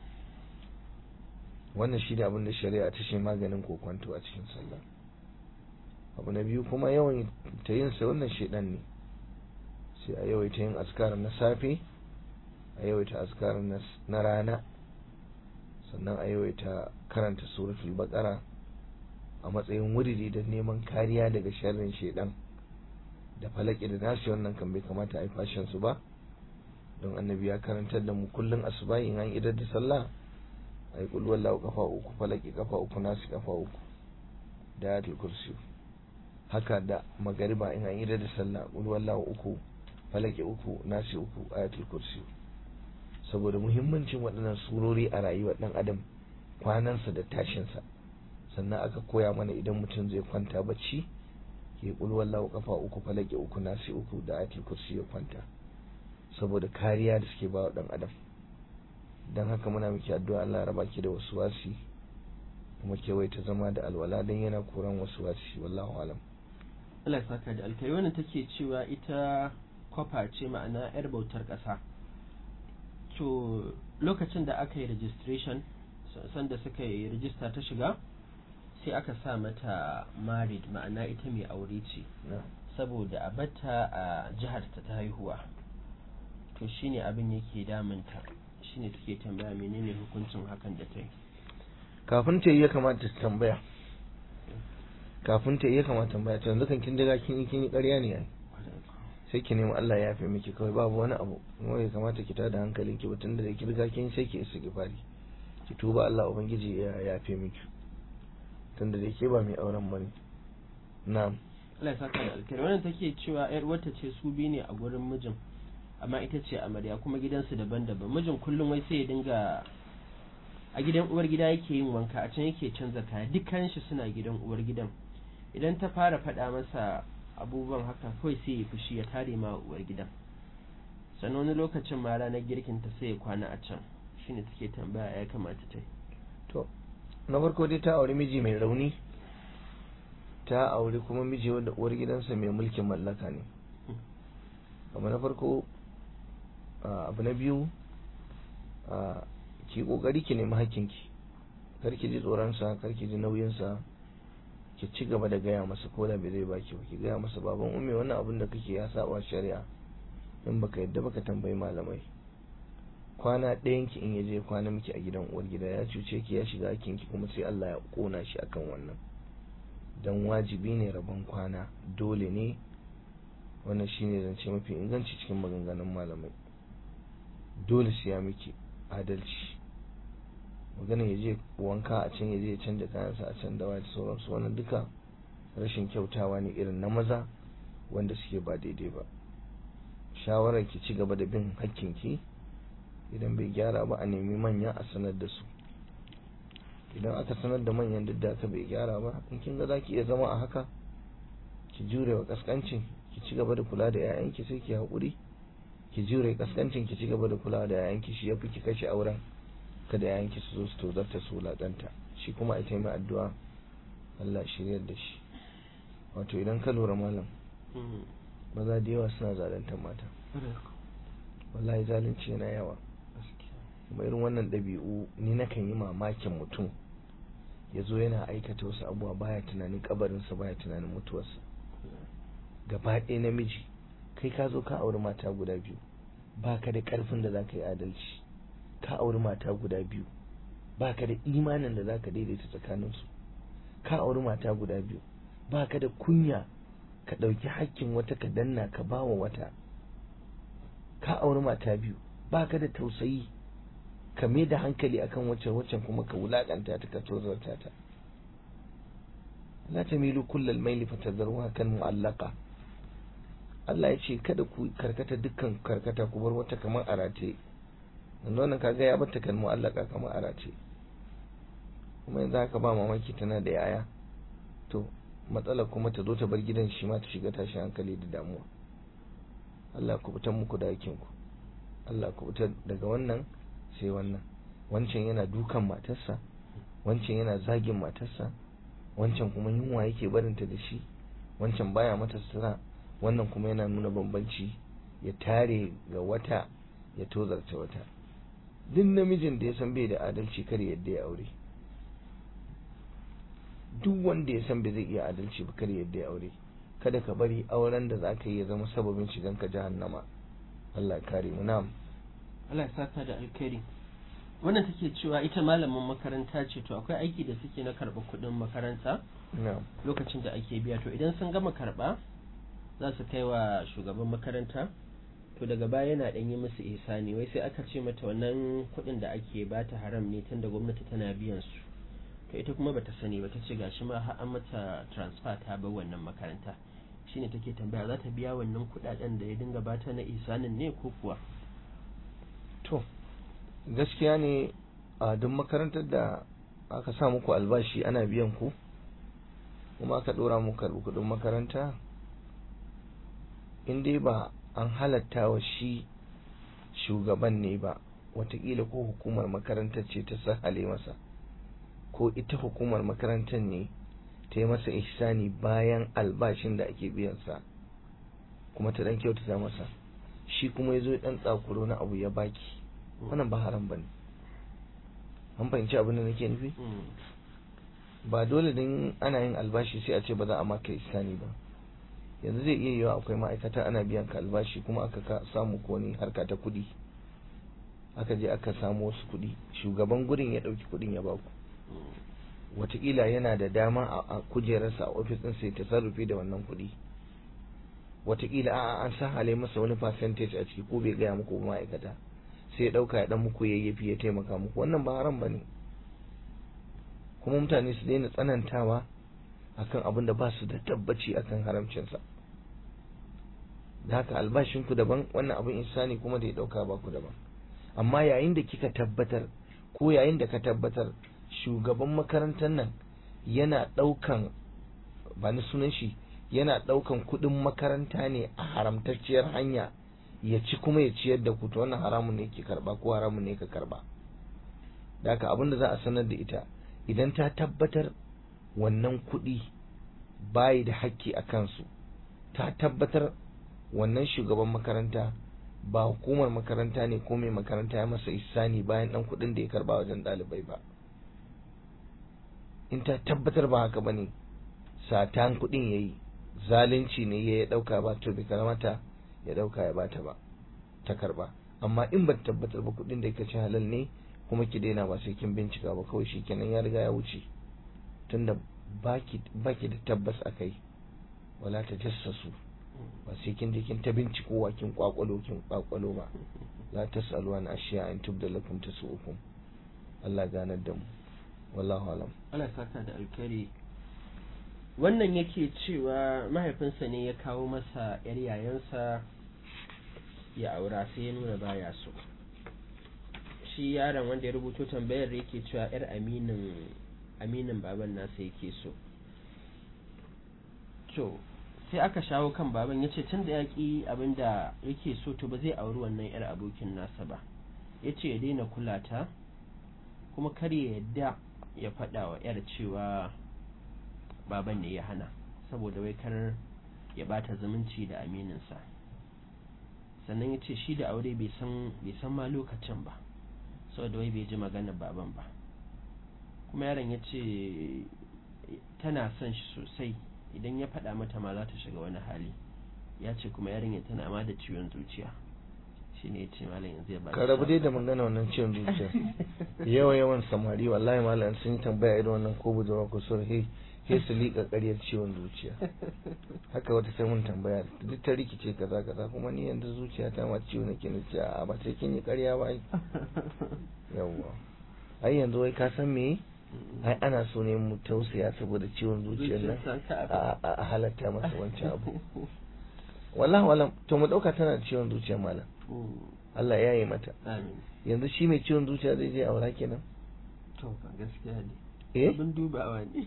[SPEAKER 2] wannan shi ne abin da shari'a ta ce maganin kokonto a cikin sallah abu na biyu kuma yawan ta yin sa wannan shedan ne sai a yawaita yin askar na safe a yawaita askar na rana sannan a yawaita karanta suratul baqara a matsayin wuridi da neman kariya daga sharrin shedan da falaki da nasi wannan kan bai kamata a yi fashin su ba don annabi ya karantar da mu kullun asuba in an idar da sallah ai kul wallahu kafa uku falaki kafa uku nasi kafa uku da ayatul kursi haka da magariba in an idar da sallah kul wallahu uku falaki uku nasi uku ayatul kursi saboda muhimmancin waɗannan surori a rayuwar ɗan adam kwanansa da tashinsa sannan aka koya mana idan mutum zai kwanta bacci ya wallahu kafa uku falake uku nasi uku da ayatul kursi ya kwanta saboda kariya da suke bawa dan adam dan haka muna miki addu'a Allah ya raba ki da wasu wasi kuma ke ta zama da alwala dan yana koran wasu wasi wallahu alam
[SPEAKER 1] Allah ya saka da alkai wannan take cewa ita kwafa ce ma'ana yar bautar ƙasa to lokacin da aka yi registration sanda suka yi rijista ta shiga sai aka sa mata married ma'ana ita mai aure ce saboda a bata a jihar ta ta haihuwa to shine abin yake damunta shine take tambaya menene hukuncin hakan da ta yi
[SPEAKER 2] kafin ta yi ya kamata ta tambaya kafin ta yi ya kamata tambaya ta yanzu kan kin daga kin yi kin yi ƙarya ne yayi sai ki nemi Allah ya yafe miki kawai babu wani abu kuma ya kamata ki tada hankalin ki batun da ki riga kin sai ki isa ki fari ki tuba Allah ubangiji ya yafe miki tunda da ke ba mai auren bane na'am
[SPEAKER 1] Allah ya saka da alkhairi wannan take cewa yar wata ce su bi ne a gurin mijin amma ita ce amarya kuma gidansu daban-daban mijin kullum wai sai ya dinga a gidan uwar gida yake yin wanka a can yake canza kaya dukkan shi suna gidan uwar gidan idan ta fara faɗa masa abubuwan haka kawai sai ya fushi ya tare ma uwar gidan sannan wani lokacin ma ranar girkin ta sai ya kwana a can shine take tambaya ya kamata ta yi
[SPEAKER 2] to na farko dai ta auri miji mai rauni ta auri kuma miji wanda uwar gidansa mai mulkin mallaka ne abu na farko abu na biyu ki kokari ki nemi hakkinki kar ki ji tsoronsa kar ki ji nauyinsa ki ci gaba da gaya masa ko da bai zai baki ba ki gaya masa baban umme wannan abin da kake ya saba shari'a in baka yadda baka tambayi malamai kwana ɗayan ki in ya je kwana miki a gidan uwar gida ya cuce ki ya shiga hakkin ki kuma sai Allah ya kona shi akan wannan dan wajibi ne rabon kwana dole ne wannan shine zance mafi inganci cikin maganganun malamai dole sai ya miki adalci magana ya je wanka a can ya je ya canja kayansa a can da wata sauransu wannan duka rashin kyautawa ne irin na maza wanda suke ba daidai ba shawarar ki ci gaba da bin hakkinki idan bai gyara ba a nemi manya a sanar da su idan aka sanar da manyan duk da aka bai gyara ba in kin ga zaki iya zama a haka ki jure wa kaskancin ki ci gaba da kula da 'ya'yanki sai ki haƙuri ki jure kaskancin ki ci gaba da kula da 'ya'yanki shi yafi ki kashe auren kada yayanki su zo su tozarta su wulaƙanta shi kuma ita mai addu'a Allah shiryar da shi wato idan ka lura malam maza da yawa suna zaluntar mata wallahi zalunci yana yawa kuma irin wannan ɗabi'u ni nakan yi mamakin mutum ya zo yana aikata wasu abubuwa baya tunanin kabarinsa baya tunanin mutuwarsa gaba ɗaya namiji kai ka zo ka auri mata guda biyu baka da ƙarfin da za ka yi adalci ka auri mata guda biyu baka da imanin da zaka daidaita tsakaninsu ka auri mata guda biyu baka da kunya ka ɗauki hakkin wata ka danna ka bawa wata ka auri mata biyu baka da tausayi ka mai da hankali akan wacce waccan kuma ka wulakanta ta ka tozarta ta la tamilu kullal maili fatadharuha kan mu'allaqa Allah ya ce kada ku karkata dukkan karkata ku bar wata kamar arate yanzu wannan kaga ya bata kan mu'allaka kamar arace kuma yanzu haka ba mamaki tana da yaya to matsalar kuma ta zo ta bar gidan shi ma ta shiga tashin hankali da damuwa Allah ku fitar muku da hakkin ku Allah ku fitar daga wannan sai wannan wancan yana dukan matarsa wancan yana zagin matarsa wancan kuma yunwa yake barinta da shi wancan baya mata sutura wannan kuma yana nuna bambanci ya tare ga wata ya tozarta wata duk namijin da ya san bai da adalci kar yadda ya aure duk wanda ya san bai zai iya adalci ba kar yadda ya aure kada ka bari auren da zaka yi ya zama sababin shigan ka jahannama Allah ya kare mu na'am
[SPEAKER 1] Allah ya saka da alkhairi wannan take cewa ita malamin makaranta ce to akwai aiki da suke na karɓa kuɗin makaranta
[SPEAKER 2] na'am
[SPEAKER 1] lokacin da ake biya to idan sun gama karɓa za su kai wa shugaban makaranta to daga baya yana ɗan yi musu ihsani wai sai aka ce mata wannan kuɗin da ake bata haram ne tunda gwamnati tana biyan su to ita kuma bata sani ba ta ce gashi ma har an mata transfer ta bar wannan makaranta shine take tambaya za ta biya wannan kuɗaɗen da ya dinga bata na ihsanin ne ko kuwa
[SPEAKER 2] to gaskiya ne a duk makarantar da aka sa muku albashi ana biyan ku kuma aka ɗora mu karɓi kuɗin makaranta in dai ba an halatta wa shi shugaban ne ba watakila ko hukumar makarantar ce ta sahale masa ko ita hukumar makarantar ne ta yi masa ihsani bayan albashin da ake biyansa kuma ta dan kyautata masa shi kuma ya zo dan tsakuro na abu ya baki wannan ba haram bane an fahimci abin da nake nufi ba dole din ana yin albashi sai a ce ba za a maka ihsani ba yanzu zai iya yiwa akwai ma'aikata ana biyan ka albashi kuma aka samu ko ne harka ta kuɗi aka je aka samu wasu kuɗi shugaban gurin ya ɗauki kuɗin ya baku watakila yana da dama a kujerarsa a ofis ɗin sai ta sarrufe da wannan kuɗi watakila a an sa hale masa wani percentage a ciki ko bai gaya muku ba ma'aikata sai ya ɗauka ya ɗan muku yayyafi ya taimaka muku wannan ba haram ba ne kuma mutane su daina tsanantawa akan abin da ba su da tabbaci akan haramcinsa da haka albashinku daban wannan abin insani kuma da ya ɗauka ba ku daban amma yayin da kika tabbatar ko yayin da ka tabbatar shugaban makarantar nan yana ɗaukan ba ni sunan shi yana ɗaukan kuɗin makaranta ne a haramtacciyar hanya ya ci kuma ya ciyar da ku to wannan haramun ne ke karba ko haramun ne ka karba da haka abin da za a sanar da ita idan ta tabbatar wannan kuɗi bayi da hakki a kansu ta tabbatar wannan shugaban makaranta ba hukumar makaranta ne ko mai makaranta ya masa isani bayan dan kuɗin da ya karba wajen ɗalibai ba in ta tabbatar ba haka bane satan kuɗin yayi zalunci ne ya ɗauka ba to bai karamata ya ɗauka ya bata ba ta karba amma in ba tabbatar ba kuɗin da yake ci halal ne kuma ki daina ba sai kin bincika ba kawai shikenan ya riga ya wuce tunda baki baki da tabbas akai wala ta jassasu ba sai kin je kin ta binciko wa kin kwakwalo kin kwakwalo ba la tasalu an ashiya in tubda lakum tasu'ukum Allah ganar da mu wallahu alam
[SPEAKER 1] Allah saka da alkari wannan yake cewa mahaifinsa ne ya kawo masa yar yayansa ya aura sai ya nuna baya so shi yaron wanda ya rubuto tambayar yake cewa yar aminin aminin baban nasa yake so to sai aka shawo kan baban ya ce tun da ya ƙi abin da yake so to ba zai auri wannan yar abokin nasa ba ya ce ya daina kula ta kuma kar ya yadda ya faɗa wa yar cewa baban ne ya hana saboda wai kar ya bata zumunci da amininsa sannan ya ce shi da aure bai san ma lokacin ba saboda wai bai ji maganar baban ba kuma yaron ya ce tana son shi sosai idan ya faɗa mata ma za ta shiga wani hali ya ce kuma yarinya tana ma da ciwon zuciya shi ne ya ce malam yanzu ya ba
[SPEAKER 2] ka rabu dai da magana wannan ciwon zuciya yawa yawan samari wallahi malam sun yi tambaya irin wannan ko budurwa ko sur he he su liƙa ƙaryar ciwon zuciya haka wata sai mun tambaya duk ta rikice kaza kaza kuma ni yanzu zuciya ta ma ciwo nake na ce a ba sai kin yi ƙarya ba ai yawwa ai yanzu wai ka san me ai ana so ne mu tausaya saboda ciwon zuciyar nan a halatta masa wancan abu wallahi wallahi to mu dauka tana da ciwon zuciya malam Allah ya yi mata yanzu shi mai ciwon zuciya zai je aura kenan
[SPEAKER 1] to ba gaskiya ne
[SPEAKER 2] eh
[SPEAKER 1] abin dubawa ne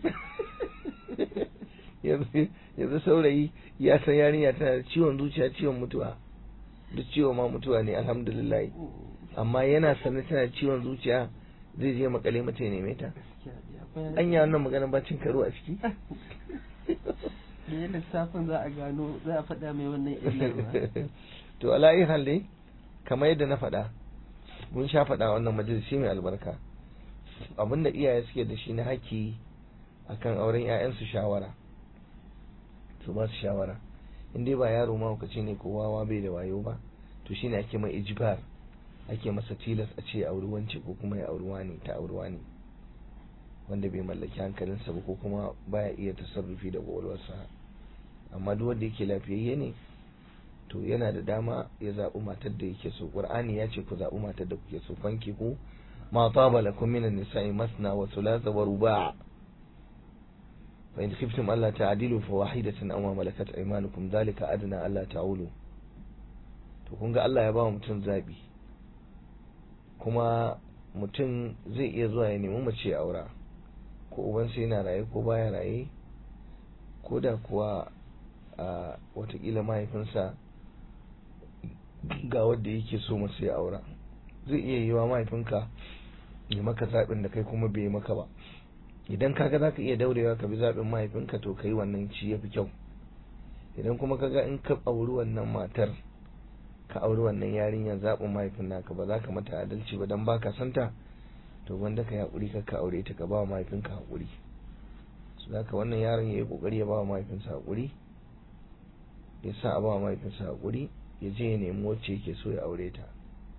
[SPEAKER 2] yanzu yanzu saurayi ya san yarinya tana da ciwon zuciya ciwon mutuwa duk ciwo ma mutuwa ne alhamdulillah amma yana sanin tana da ciwon zuciya zai je makale mata ya neme ta an yi wannan magana bacin karo a ciki
[SPEAKER 1] da lissafin za a gano za a faɗa mai wannan illar
[SPEAKER 2] to ala'i hal dai kamar yadda na faɗa mun sha faɗa wannan majalisi mai albarka abinda iyaye suke da shi na haƙƙi akan auren 'ya'yansu shawara su ba su shawara in dai ba yaro mahaukaci ne ko wawa bai da wayo ba to shine ake mai ijbar ake masa tilas a ce auri wance ko kuma ya auri wani ta auri wani wanda bai mallaki hankalinsa ba ko kuma baya iya tasarrufi da kwakwalwarsa amma duk wanda yake lafiyayye ne to yana da dama ya zaɓi matar da yake so qur'ani ya ce ku zaɓi matar da kuke so fanki ku ma taba lakum minan nisa'i masna wa thulatha wa ruba' fa in khiftum alla ta'dilu fa wahidatan aw ma malakat aymanukum dhalika adna alla ta'ulu to kun ga Allah ya ba mutum zabi kuma mutum zai iya zuwa ya nemi mace aura ko ubansa yana raye ko baya raye ko da kuwa a watakila mahaifinsa ga wadda yake so masu ya aura zai iya yiwa mahaifinka ya maka zaɓin da kai kuma bai maka ba idan kaga za ka iya daurewa ka bi zaɓin mahaifinka to ka yi wannan ci ya fi kyau idan kuma kaga in ka auri wannan matar ka auri wannan yarinyar zaɓin mahaifin naka ba za ka mata adalci ba don baka santa to wanda ka yi haƙuri ka aure ta ka ba wa mahaifinka haƙuri su ka wannan yaron ya yi ƙoƙari ya ba wa mahaifinsa haƙuri ya sa a ba wa mahaifinsa haƙuri ya je ya nemi wacce yake so ya aure ta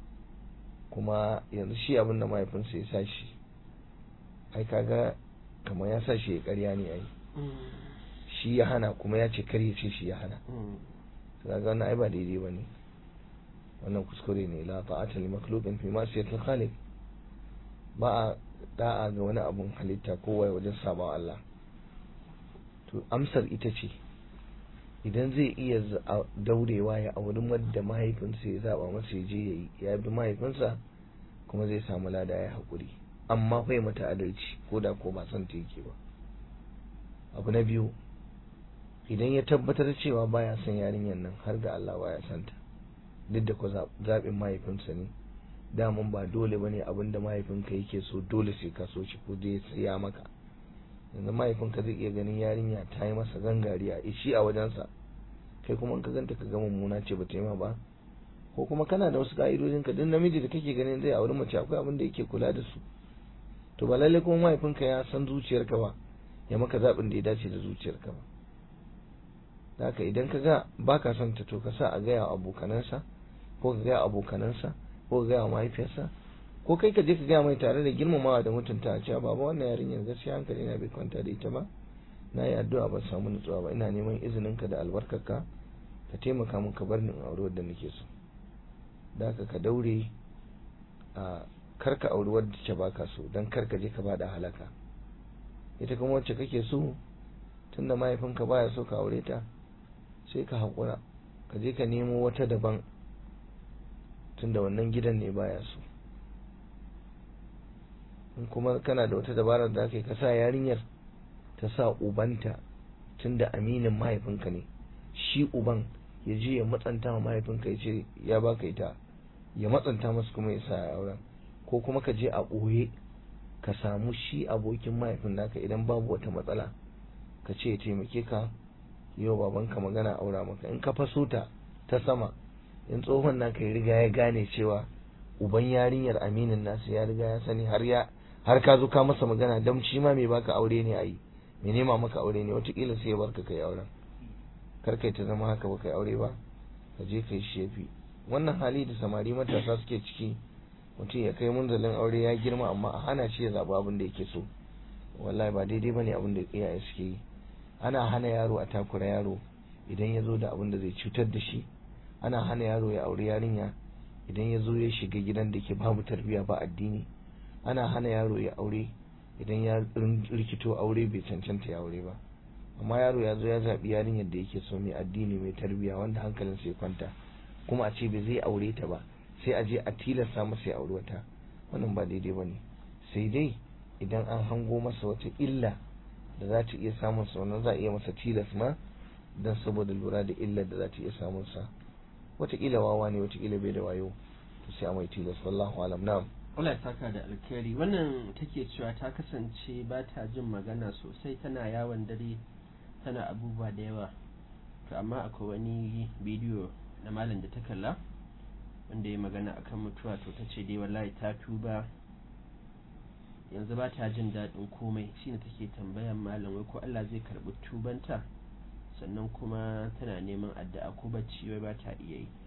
[SPEAKER 2] kuma yanzu shi abin da mahaifinsa ya sa shi ai kaga kamar ya sa shi ya ƙarya ne ai shi ya hana kuma ya ce kar ya ce shi ya hana kaga wannan ai ba daidai ba ne wannan kuskure ne la ta'ata li makhluqin fi ma'siyatil khaliq ba a da'a ga wani abun halitta ko wai wajen saba Allah to amsar ita ce idan zai iya daurewa ya auri wadda mahaifinsa ya zaba masa ya je yayi ya bi mahaifinsa kuma zai samu lada ya haƙuri amma kai mata adalci ko da ko ba son ta yake ba abu na biyu idan ya tabbatar cewa baya son yarinyar nan har ga Allah baya son ta duk da ku zaɓin mahaifinsa ne daman ba dole ba ne abinda mahaifinka yake so dole sai ka so shi ko dai ya maka yanzu mahaifinka zai iya ganin yarinya ta yi masa gangari a ishi a wajensa kai kuma in ka ganta ka ga mummuna ce ba ta yi ma ba ko kuma kana da wasu ka'idojin ka duk namiji da kake ganin zai auri mace akwai abin da yake kula da su to ba lallai kuma mahaifinka ya san zuciyarka ba ya maka zaɓin da ya dace da zuciyarka ba haka idan ka ga baka son ta to ka sa a gaya wa abokanansa ko ka gaya abokanansa ko ka gaya wa mahaifiyarsa ko kai ka je ka gaya mai tare da girmamawa da mutunta a cewa baba wannan yarinyar gaskiya hankali na bai kwanta da ita ba na yi addu'a ban samu nutsuwa ba ina neman izinin ka da albarkarka ka taimaka min ka bar ni in auri wadda nake so da haka ka daure a kar ka auri wadda ke baka so dan kar ka je ka bada halaka ita kuma wacce kake so tunda mahaifinka baya so ka aure ta sai ka haƙura ka je ka nemo wata daban tunda wannan gidan ne baya so in kuma kana da wata dabarar da aka ka sa yarinyar ta sa ubanta tunda aminin mahaifinka ne shi uban ya je ya matsanta wa mahaifinka ya ce ya baka ita ya matsanta masu kuma ya sa ya auren ko kuma ka je a ɓoye ka samu shi abokin mahaifin naka idan babu wata matsala ka ce ya taimake ka yau babanka magana aura maka in ka faso ta ta sama in tsohon naka ya riga ya gane cewa uban yarinyar aminin nasu ya riga ya sani har ya har ka zo ka masa magana dan shi ma mai baka aure ne ayi mai nema maka aure ne wataƙila sai ya barka kai auren kar kai ta zama haka ba kai aure ba ka je kai shefi wannan hali da samari matasa suke ciki mutum ya kai munzalin aure ya girma amma a hana shi ya zaɓi abin da yake so wallahi ba daidai bane abin da iyaye suke yi ana hana yaro a takura yaro idan ya zo da abin da zai cutar da shi ana hana yaro ya auri yarinya idan ya zo ya shiga gidan da ke babu tarbiyya ba addini ana hana yaro ya aure idan ya rikito aure bai cancanta ya aure ba amma yaro ya zo ya zaɓi yarinyar da yake so mai addini mai tarbiyya wanda hankalin sai kwanta kuma a ce bai zai aure ta ba sai a je a tilasta masa ya aure wata wannan ba daidai ba ne sai dai idan an hango masa wata illa da za ta iya samun sa wannan za a iya masa tilas ma don saboda lura da illar da za ta iya samun sa wataƙila wawa ne wataƙila bai da wayo to sai a mai tilas wallahu alam na'am
[SPEAKER 1] Allah ya saka da alkhairi wannan take cewa ta kasance ba ta jin magana sosai tana yawon dare tana abubuwa da yawa to amma akwai wani bidiyo na malam da ta kalla wanda ya magana akan mutuwa to ta ce dai wallahi ta tuba yanzu ba ta jin daɗin komai shine take tambayan malam wai ko Allah zai karɓi tubanta sannan kuma tana neman addu'a ko bacci wai ba ta iya yi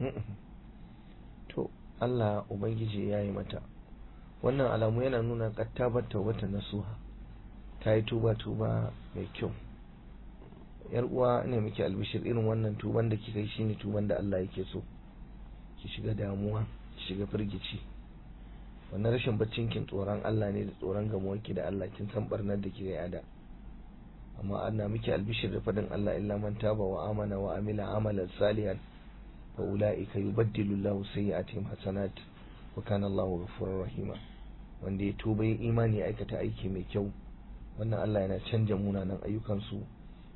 [SPEAKER 2] to Allah ubangiji ya yi mata wannan alamu yana nuna kattabar wata nasuha ta yi tuba tuba mai kyau yar uwa ne muke albishir irin wannan tuban da kika yi shine tuban da Allah yake so ki shiga damuwa ki shiga firgici wannan rashin baccin kin tsoron Allah ne da tsoron gamuwar ki da Allah kin san barnar da kika yi ada amma ana muke albishir da fadin Allah illa man taba wa amana wa amila amalan salihan fa ulaika yubaddilu Allahu sayyi'atihim hasanat wa kana Allahu ghafurur rahima wanda ya tuba ya imani ya aikata aiki mai kyau wannan Allah yana canja munanan ayyukan su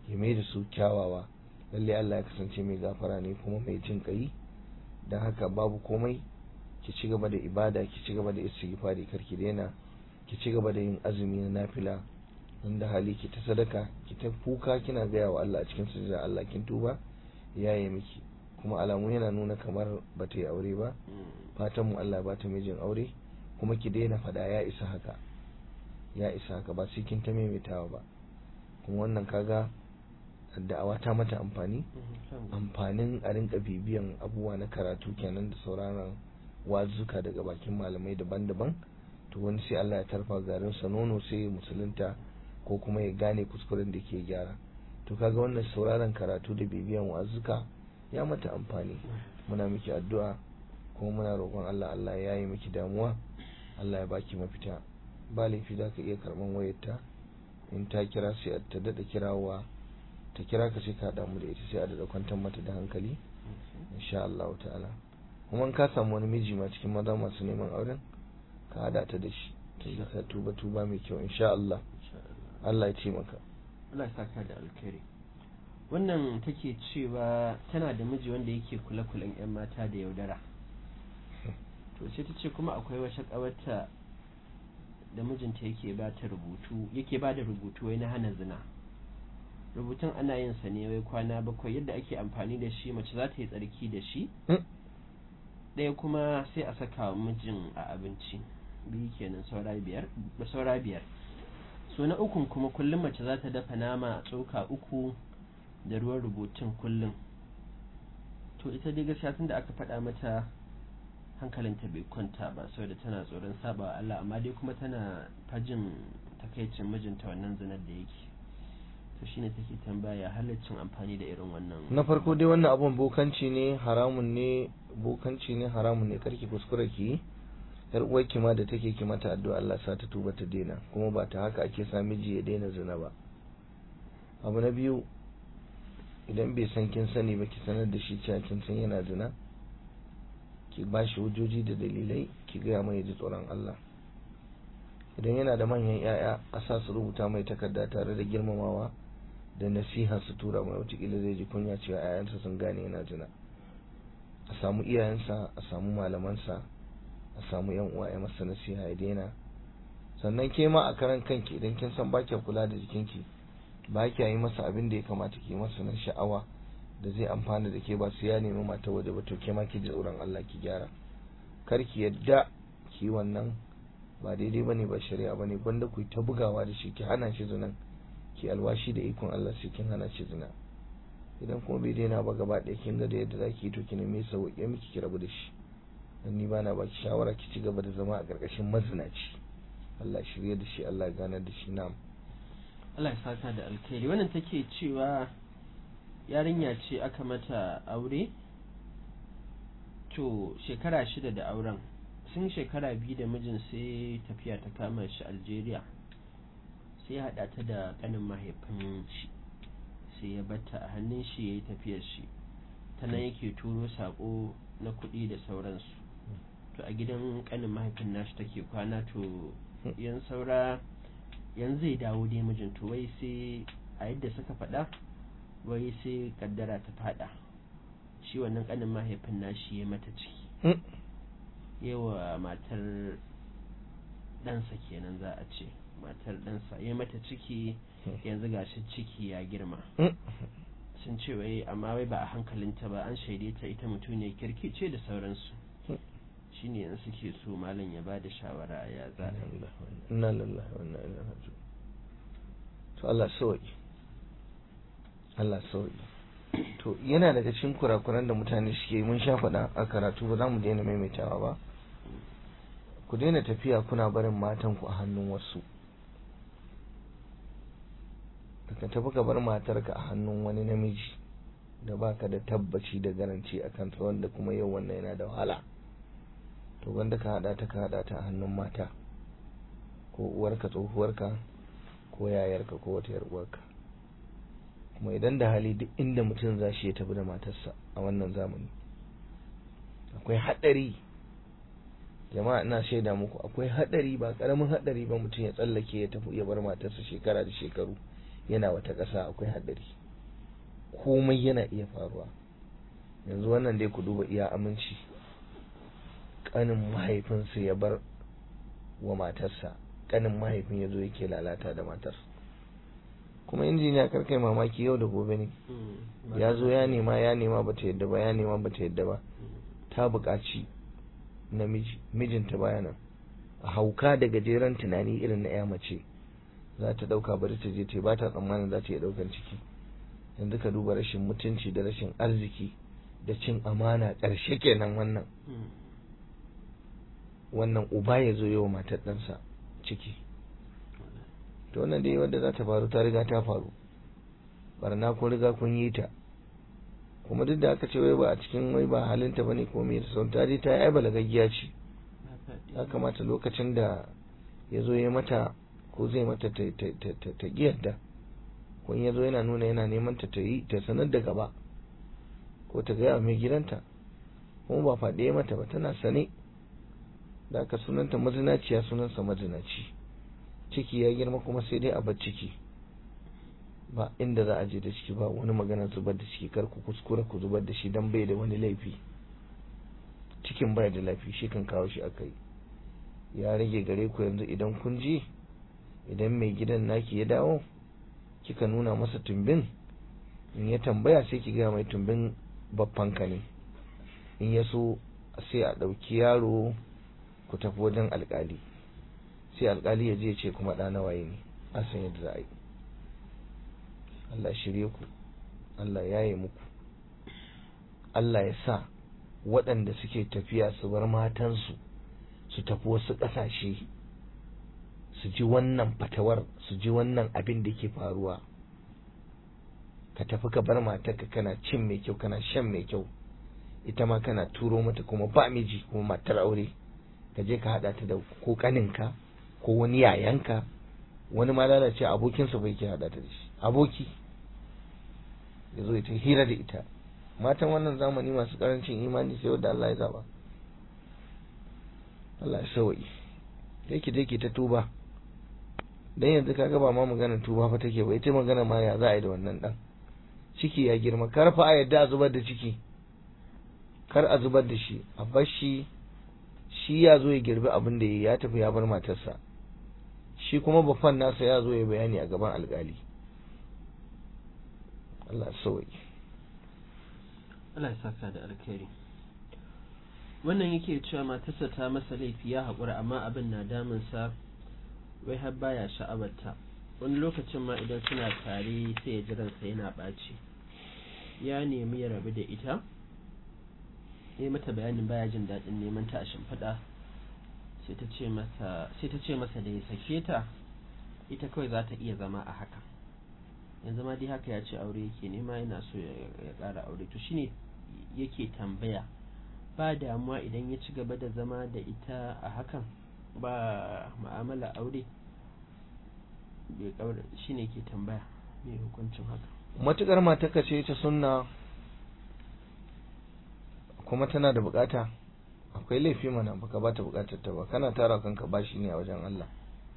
[SPEAKER 2] ya mai da su kyawawa lalle Allah ya kasance mai gafara ne kuma mai jin kai don haka babu komai ki ci gaba da ibada ki ci gaba da istighfari kar ki daina ki ci gaba da yin azumi na nafila inda hali ki ta sadaka ki ta kuka kina gaya wa Allah a cikin sujada Allah kin tuba yaye miki kuma alamu yana nuna kamar ba ta yi aure ba fatan mu Allah ba ta mijin aure kuma ki daina fada ya isa haka ya isa haka ba sai kin ta maimaitawa ba kuma wannan kaga da'awa ta mata amfani amfanin a rinka bibiyan abubuwa na karatu kenan da sauraron wazuka daga bakin malamai daban-daban to wani sai Allah ya tarfa garin sa nono sai ya musulunta ko kuma ya gane kuskuren da ke gyara to kaga wannan sauraron karatu da bibiyan wazuka ya mata amfani muna miki addu'a kuma muna roƙon Allah Allah ya yi miki damuwa Allah ya baki mafita ba laifi za ka iya karɓan wayarta in ta kira sai ta daɗa kirawa ta kira ka sai ka damu da ita sai a daɗa kwantar mata da hankali insha Allah ta'ala kuma ka samu wani miji ma cikin maza masu neman auren ka hada ta da shi ta yi ka tuba tuba mai kyau insha Allah Allah ya ce maka
[SPEAKER 1] Allah ya saka da alkhairi wannan take cewa tana da miji wanda yake kula kulan yan mata da yaudara to sai ta ce kuma akwai wata kawarta da mijinta yake ba ta rubutu yake ba da rubutu wai na hana zina rubutun ana yin sa ne wai kwana bakwai yadda ake amfani da shi mace za ta yi tsarki da shi ɗaya kuma sai a saka wa mijin a abinci biyu kenan saura biyar saura biyar so na ukun kuma kullum mace za ta dafa nama a tsoka uku da ruwan rubutun kullum to ita dai gaskiya tun da aka faɗa mata hankalinta bai kwanta ba saboda tana tsoron saba Allah amma dai kuma tana fajin takaicin mijinta wannan zinar da yake to shine take tambaya halaccin amfani da irin wannan
[SPEAKER 2] na farko dai wannan abun bokanci ne haramun ne bokanci ne haramun ne karki kuskure ki yar uwarki ma da take ki mata addu'a Allah sa ta tuba ta daina kuma ba ta haka ake sa miji ya daina zina ba abu na biyu idan bai san kin sani ba ki sanar da shi cewa kin san yana zina ki ba shi hujjoji da dalilai ki gaya mai ji tsoron Allah idan yana da manyan 'ya'ya a sa su rubuta mai takarda tare da girmamawa da nasiha su tura mai watakila zai ji kunya cewa 'ya'yansa sun gane yana zina a samu iyayensa a samu malamansa a samu yan uwa ya masa nasiha ya daina sannan ke ma a karan kanki idan kin san ba kula da jikinki ba kya yi masa abin da ya kamata ki masa na sha'awa da zai amfana da ke ba su ya nemi mata waje ba to ke ma ki ji tsoron Allah ki gyara kar ki yadda ki wannan ba daidai bane ba shari'a bane gwanda ku ta bugawa da shi ki hana shi zinan ki alwashi da ikon Allah sai kin hana shi zina idan kuma bai daina ba gaba ɗaya kin ga da yadda zaki yi to ki neme sa ya miki ki rabu da shi dan ni bana baki shawara ki ci gaba da zama a ƙarƙashin mazinaci Allah shirye da shi Allah ganar da shi na'am
[SPEAKER 1] Allah ya saka da alkhairi wannan take cewa yarinya ce aka mata aure to shekara shida da auren sun shekara biyu da mijin sai tafiya ta kama shi Algeria sai haɗa ta da ƙanin mahaifin shi sai ya batta a hannun shi ya yi tafiyar shi ta nan yake turo saƙo na kuɗi da sauransu to a gidan ƙanin mahaifin nashi take kwana to yan saura yanzu zai dawo dai mijin to wai sai a yadda suka faɗa wai sai kaddara ta faɗa shi wannan ƙanin mahaifin nashi ya mata ciki yawa matar ɗansa kenan za a ce matar ɗansa ya mata ciki yanzu gashi ciki ya girma sun ce wai amma wai ba a hankalinta ba an shaide ta ita mutum ne kirki ce da sauransu shine yanzu suke so malam ya bada shawara ya za a yi
[SPEAKER 2] inna lillahi wa inna ilaihi raji'un to Allah sauki Allah sauki to yana daga cikin kurakuran da mutane suke mun sha faɗa a karatu ba za mu daina maimaitawa ba ku daina tafiya kuna barin matan ku a hannun wasu ka tafi ka bar matarka a hannun wani namiji da baka da tabbaci da garanci a kansa wanda kuma yau wannan yana da wahala to wanda ka hada ta ka hada ta a hannun mata ko uwarka tsohuwarka ko yayarka ko wata uwarka kuma idan da hali duk inda mutum za shi ya tafi da matarsa a wannan zamani akwai hadari jama'a ina shaida muku akwai hadari ba karamin hadari ba mutum ya tsallake ya tafi ya bar matarsa shekara da shekaru yana wata ƙasa akwai haɗari komai yana iya faruwa yanzu wannan dai ku duba iya aminci ƙanin mahaifinsa ya bar wa matarsa ƙanin mahaifin ya zo yake lalata da matar kuma injiniya karkai mamaki yau da gobe ne ya zo ya nema ya nema bata yadda ba ya nema bata yadda ba ta buƙaci namiji mijinta baya nan a hauka da gajeren tunani irin na ya mace za ta ɗauka bari ta je ta ba ta tsammanin za ta iya ɗaukan ciki yanzu ka duba rashin mutunci da rashin arziki da cin amana ƙarshe kenan wannan wannan uba ya zo yawa matar ɗansa ciki to wannan dai wadda za ta faru ta riga ta faru barna kun riga kun yi ta kuma duk da aka ce wai ba a cikin wai ba halinta bane ko me da sauran ta je ta yi balagaggiya ce ya kamata lokacin da ya zo ya mata ko zai mata ta ta giyarda ko ya zo yana nuna yana neman ta ta yi ta sanar da gaba ko ta gaya mai gidanta kuma ba faɗe mata ba tana sane da aka sunanta mazinaciya sunansa mazinaci ciki ya girma kuma sai dai a bar ciki ba inda za a je da ciki ba wani magana zubar da ciki kar ku kuskura ku zubar da shi dan bai da wani laifi cikin bai da laifi shi kan kawo shi akai ya rage gare ku yanzu idan kun ji idan mai gidan naki ya dawo kika nuna masa tumbin in ya tambaya sai ki ga mai tumbin babbanka ne in ya so sai a ɗauki yaro ku tafi wajen alkali sai alkali ya je ce kuma ɗa nawaye ne a san yadda za a yi Allah shirye ku Allah ya yi muku Allah ya sa waɗanda suke tafiya su bar matansu su tafi wasu ƙasashe su ji wannan fatawar su ji wannan abin da ke faruwa ka tafi ka bar matarka kana cin mai kyau kana shan mai kyau ita ma kana turo mata kuma ba miji kuma matar aure ka je ka haɗa ta da ko ƙaninka ko wani yayanka wani ma lalace abokinsa bai ke haɗa ta da shi aboki ya zo ita hira da ita matan wannan zamani masu karancin imani sai wadda Allah ya zaba Allah ya sauyi yake da yake ta tuba dan yanzu kaga ba ma maganar tuba fa take ba ita magana ma ya za a yi da wannan dan ciki ya girma kar fa a yadda a zubar da ciki kar a zubar da shi a bar shi shi ya zo ya girbi abin da ya tafi ya bar matarsa shi kuma bafan nasa ya zo ya bayani a gaban alkali Allah sauyi
[SPEAKER 1] Allah ya saka da alkhairi wannan yake cewa matarsa ta masa laifi ya haƙura amma abin na damunsa wai har baya sha'abarta wani lokacin ma idan suna tare sai ya jiransa yana ɓaci ya nemi ya rabu da ita ya mata bayanin baya jin daɗin neman ta a shimfiɗa sai ta ce masa da ya sake ta ita kawai za ta iya zama a haka yanzu ma dai haka ya ce aure yake nema yana so ya ƙara aure to shine yake tambaya ba damuwa idan ya ci gaba da zama da ita a hakan ba ma'amala aure shine ke tambaya mai hukuncin haka
[SPEAKER 2] matukar mataka ce ta sunna kuma tana da bukata akwai laifi mana baka bata bukatar ta ba kana tara kanka bashi ne a wajen Allah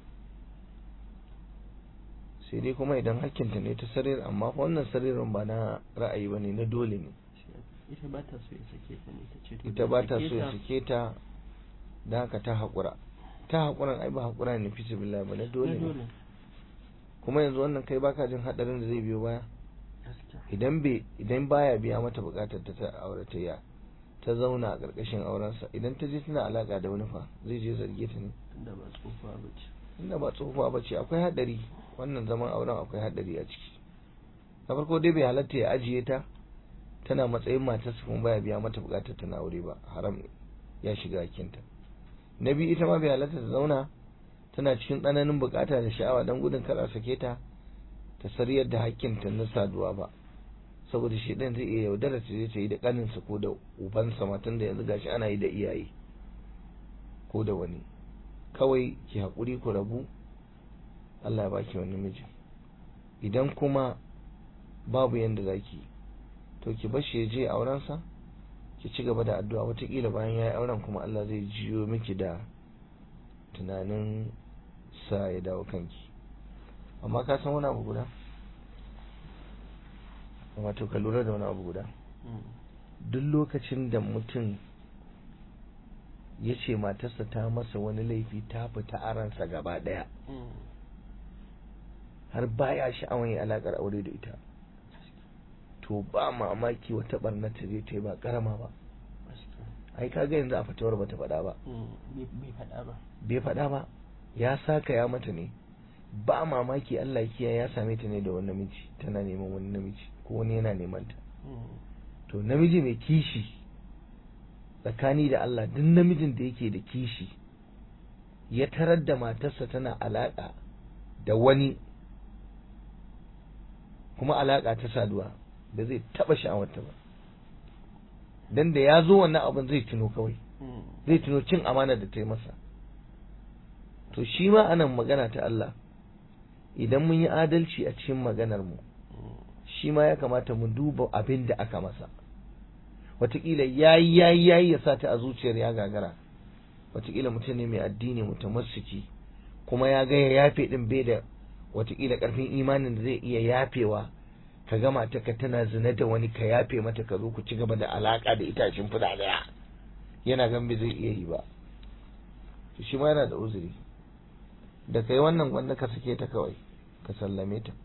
[SPEAKER 2] sai dai kuma idan hakkinta ne ta sarir amma wannan saririn ba na ra'ayi ba ne na dole ne
[SPEAKER 1] ita ba ta so ya sake ta ne ta ce
[SPEAKER 2] ita ba ta so ya sake ta da haka ta haƙura ta haƙuran ai ba haƙura ne fi billah ba na dole ne kuma yanzu wannan kai baka jin hadarin da zai biyo baya idan bai idan baya biya mata bukatar ta ta auratayya ta zauna a ƙarƙashin aurensa idan ta je tana alaka da wani fa zai je zarge ta ne
[SPEAKER 1] inda ba tsofa ba ce
[SPEAKER 2] inda ba tsofa ba ce akwai hadari wannan zaman auren akwai hadari a ciki na farko dai bai halatta ya ajiye ta tana matsayin matarsa kuma baya biya mata bukatar tana aure ba haram ya shiga hakinta na biyu ita ma bai halatta ta zauna tana cikin tsananin bukata da sha'awa don gudun kar a sake ta ta sariyar da hakkinta na saduwa ba saboda shi ɗin zai iya yaudara ta je ta yi da ƙaninsa ko da ubansa matan da yanzu gashi ana yi da iyaye ko da wani kawai ki haƙuri ku rabu Allah ya baki wani miji idan kuma babu yanda zaki to ki bar shi ya je aurensa ki ci gaba da addu'a wataƙila bayan ya yi auren kuma Allah zai jiyo miki da tunanin sa ya dawo kanki amma ka san wani abu guda wato ka lura da wani abu guda
[SPEAKER 1] Mm.
[SPEAKER 2] duk lokacin da mutum ya ce matarsa ta masa wani laifi ta fita a ransa gaba ɗaya
[SPEAKER 1] Mm.
[SPEAKER 2] har baya sha'awar yin alaƙar aure da ita to ba mamaki wata ɓarnar ta je ta yi ba ƙarama ba
[SPEAKER 1] Gaskiya.
[SPEAKER 2] ai kaga yanzu a fatawar bata faɗa ba
[SPEAKER 1] Mm. bai bai faɗa ba
[SPEAKER 2] bai faɗa ba ya saka ya mata ne ba mamaki Allah ya kiyaye ya same ta ne da wani namiji tana neman wani namiji ko wani yana neman ta
[SPEAKER 1] Mm.
[SPEAKER 2] to namiji mai kishi tsakani da Allah duk namijin da yake da kishi ya tarar da matarsa tana alaƙa da wani kuma alaƙa ta saduwa da zai taɓa sha'awarta ba dan da ya zo wannan abin zai tuno kawai
[SPEAKER 1] Mm.
[SPEAKER 2] zai tuno cin amana da ta yi masa to shi ma anan magana ta Allah idan mun yi adalci a cikin maganar mu
[SPEAKER 1] Mm.
[SPEAKER 2] shi ma ya kamata mu duba abin da aka masa wataƙila yayi yayi yayi ya sa ta a zuciyar ya gagara wataƙila mutum ne mai addini mutamassiki kuma ya ga ya yafe din bai da wataƙila ƙarfin imanin da zai iya yafewa ka gama ta ka tana zina da wani ka yafe mata ka zo ku ci gaba da alaka da itacen fuda daya yana gan bai zai iya yi ba to shi ma yana da uzuri da kai wannan gwanda ka sake ta kawai ka sallame ta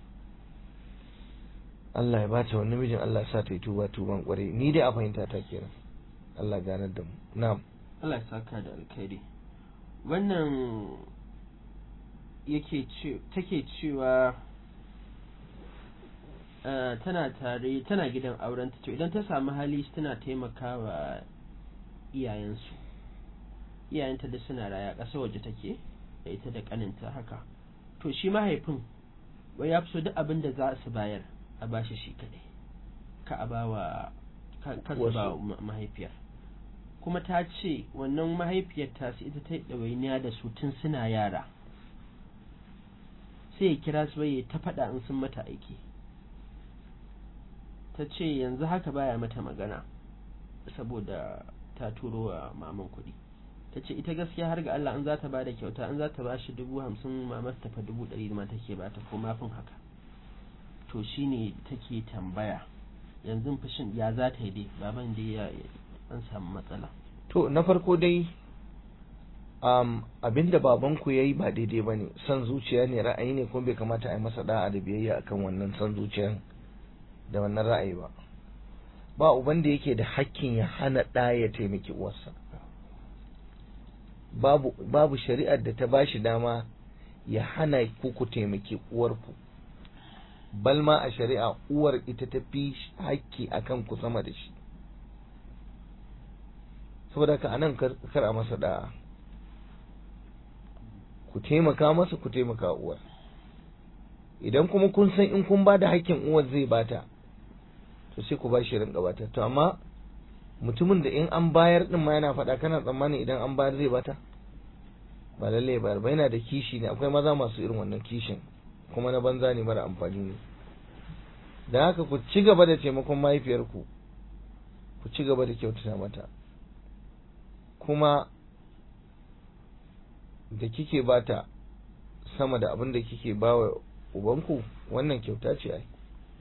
[SPEAKER 2] Allah ya bata wani namijin Allah ya sa ta yi tuba tuban kwarai ni dai a fahimta ta kenan Allah ganar da mu na'am
[SPEAKER 1] Allah ya saka da alkhairi wannan yake ce take cewa eh, tana tare tana gidan auren ta to idan ta samu hali tana taimakawa iyayensu iyayenta da suna raya ƙasa waje take da ita da ƙaninta haka to shi mahaifin wai ya fi so duk abin da za su bayar a bashi shi kaɗai ka a bawa ka ka su
[SPEAKER 2] Wasu.
[SPEAKER 1] ba wa ma- mahaifiyar kuma ta ce wannan mahaifiyar ta su ita ta yi ɗawainiya da su tun suna yara sai ya kira su bai ta faɗa in sun mata aiki ta ce yanzu haka baya mata magana saboda ta turo wa maman kuɗi ta ce ita gaskiya har ga Allah in za ta ba da kyauta in za ta ba shi dubu hamsin mamar ta fa dubu ɗari ma take ba ta ko mafin haka to shine take tambaya yanzu fushin ya za ta yi dai baban dai ya an samu matsala
[SPEAKER 2] to na farko dai um, abinda babanku ya yi ba daidai ba ne son zuciya ne ra'ayi ne kuma bai kamata a yi masa da'a da biyayya akan wannan son zuciyan da wannan ra'ayi ba ba uban da yake da hakkin ya hana ɗa ya taimaki uwarsa babu babu shari'ar da ta bashi dama ya hana ku ku taimaki uwarku balma a shari'a uwar ita ta fi hakki akan ku sama da shi saboda haka anan kar kar a masa da'a ku taimaka masa ku taimaka uwar idan kuma kun san in kun ba da hakkin uwar zai bata to sai ku ba shi rinka bata to amma mutumin da in an bayar din ma yana faɗa kana tsammani idan an bayar zai bata ba lalle ya bayar ba yana da kishi ne akwai maza masu irin wannan kishin kuma na banza ne mara amfani ne da haka ku ci gaba da taimakon mahaifiyarku ku ci gaba da kyautata mata kuma da kike bata sama da abin da kike bawa ubanku wannan kyauta ce ai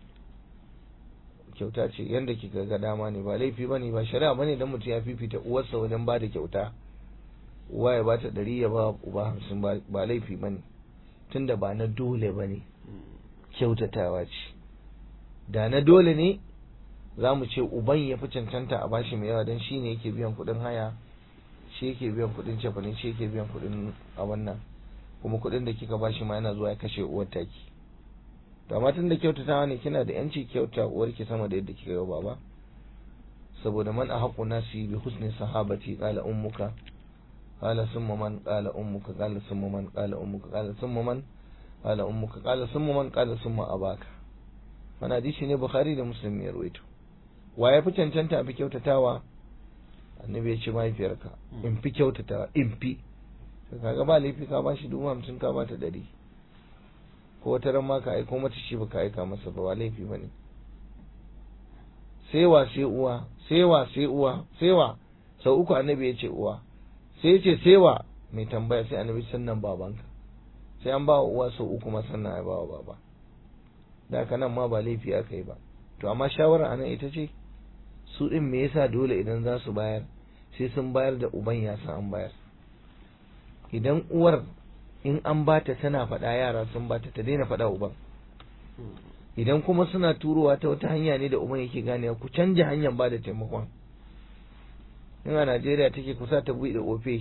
[SPEAKER 2] kyauta ce yanda kika ga dama ne ba laifi bane ba shari'a bane dan mutum ya fifita uwarsa wajen bada kyauta uwa ya bata ɗari ya ba uba hamsin ba ba laifi bane tunda ba na dole bane kyautatawa ce da na dole ne za mu ce uban ya fi cancanta a bashi mai yawa don shi ne yake biyan kuɗin haya shi yake biyan kuɗin cefane shi yake biyan kuɗin a wannan kuma kuɗin da kika bashi ma yana zuwa ya kashe uwar taki to amma tun da kyautatawa ne kina da yanci kyauta uwarki sama da yadda kika ga baba saboda man ahqqu nasi bi husni sahabati qala ummuka qala summa man qala ummuka qala summa man qala ummuka qala summa man qala ummuka qala summa man qala summa abaka wannan hadisi ne bukhari da muslim ya rawaito wa ya fi cancanta a fi kyautatawa annabi ya ce mahaifiyarka in fi kyautatawa in fi kaga ba laifi ka bashi dubu hamsin ka bata ɗari ko wata ran ma ka aiko mata shi baka aika masa ba ba laifi ba ne sai wa sai uwa sai wa sai uwa sai wa sau uku annabi ya ce uwa sai ya ce sai wa mai tambaya sai annabi sannan babanka sai an ba wa uwa sau uku ma sannan ya ba wa baba da haka nan ma ba laifi aka yi ba to amma shawara anan ita ce su din me yasa dole idan za su bayar sai sun bayar da uban ya san an bayar idan uwar in an bata tana faɗa yara sun bata ta daina faɗa uban idan kuma suna turowa ta wata hanya ne da uban yake ganewa ku canja hanyar ba da taimakon in a Najeriya take kusa ta buɗe ofe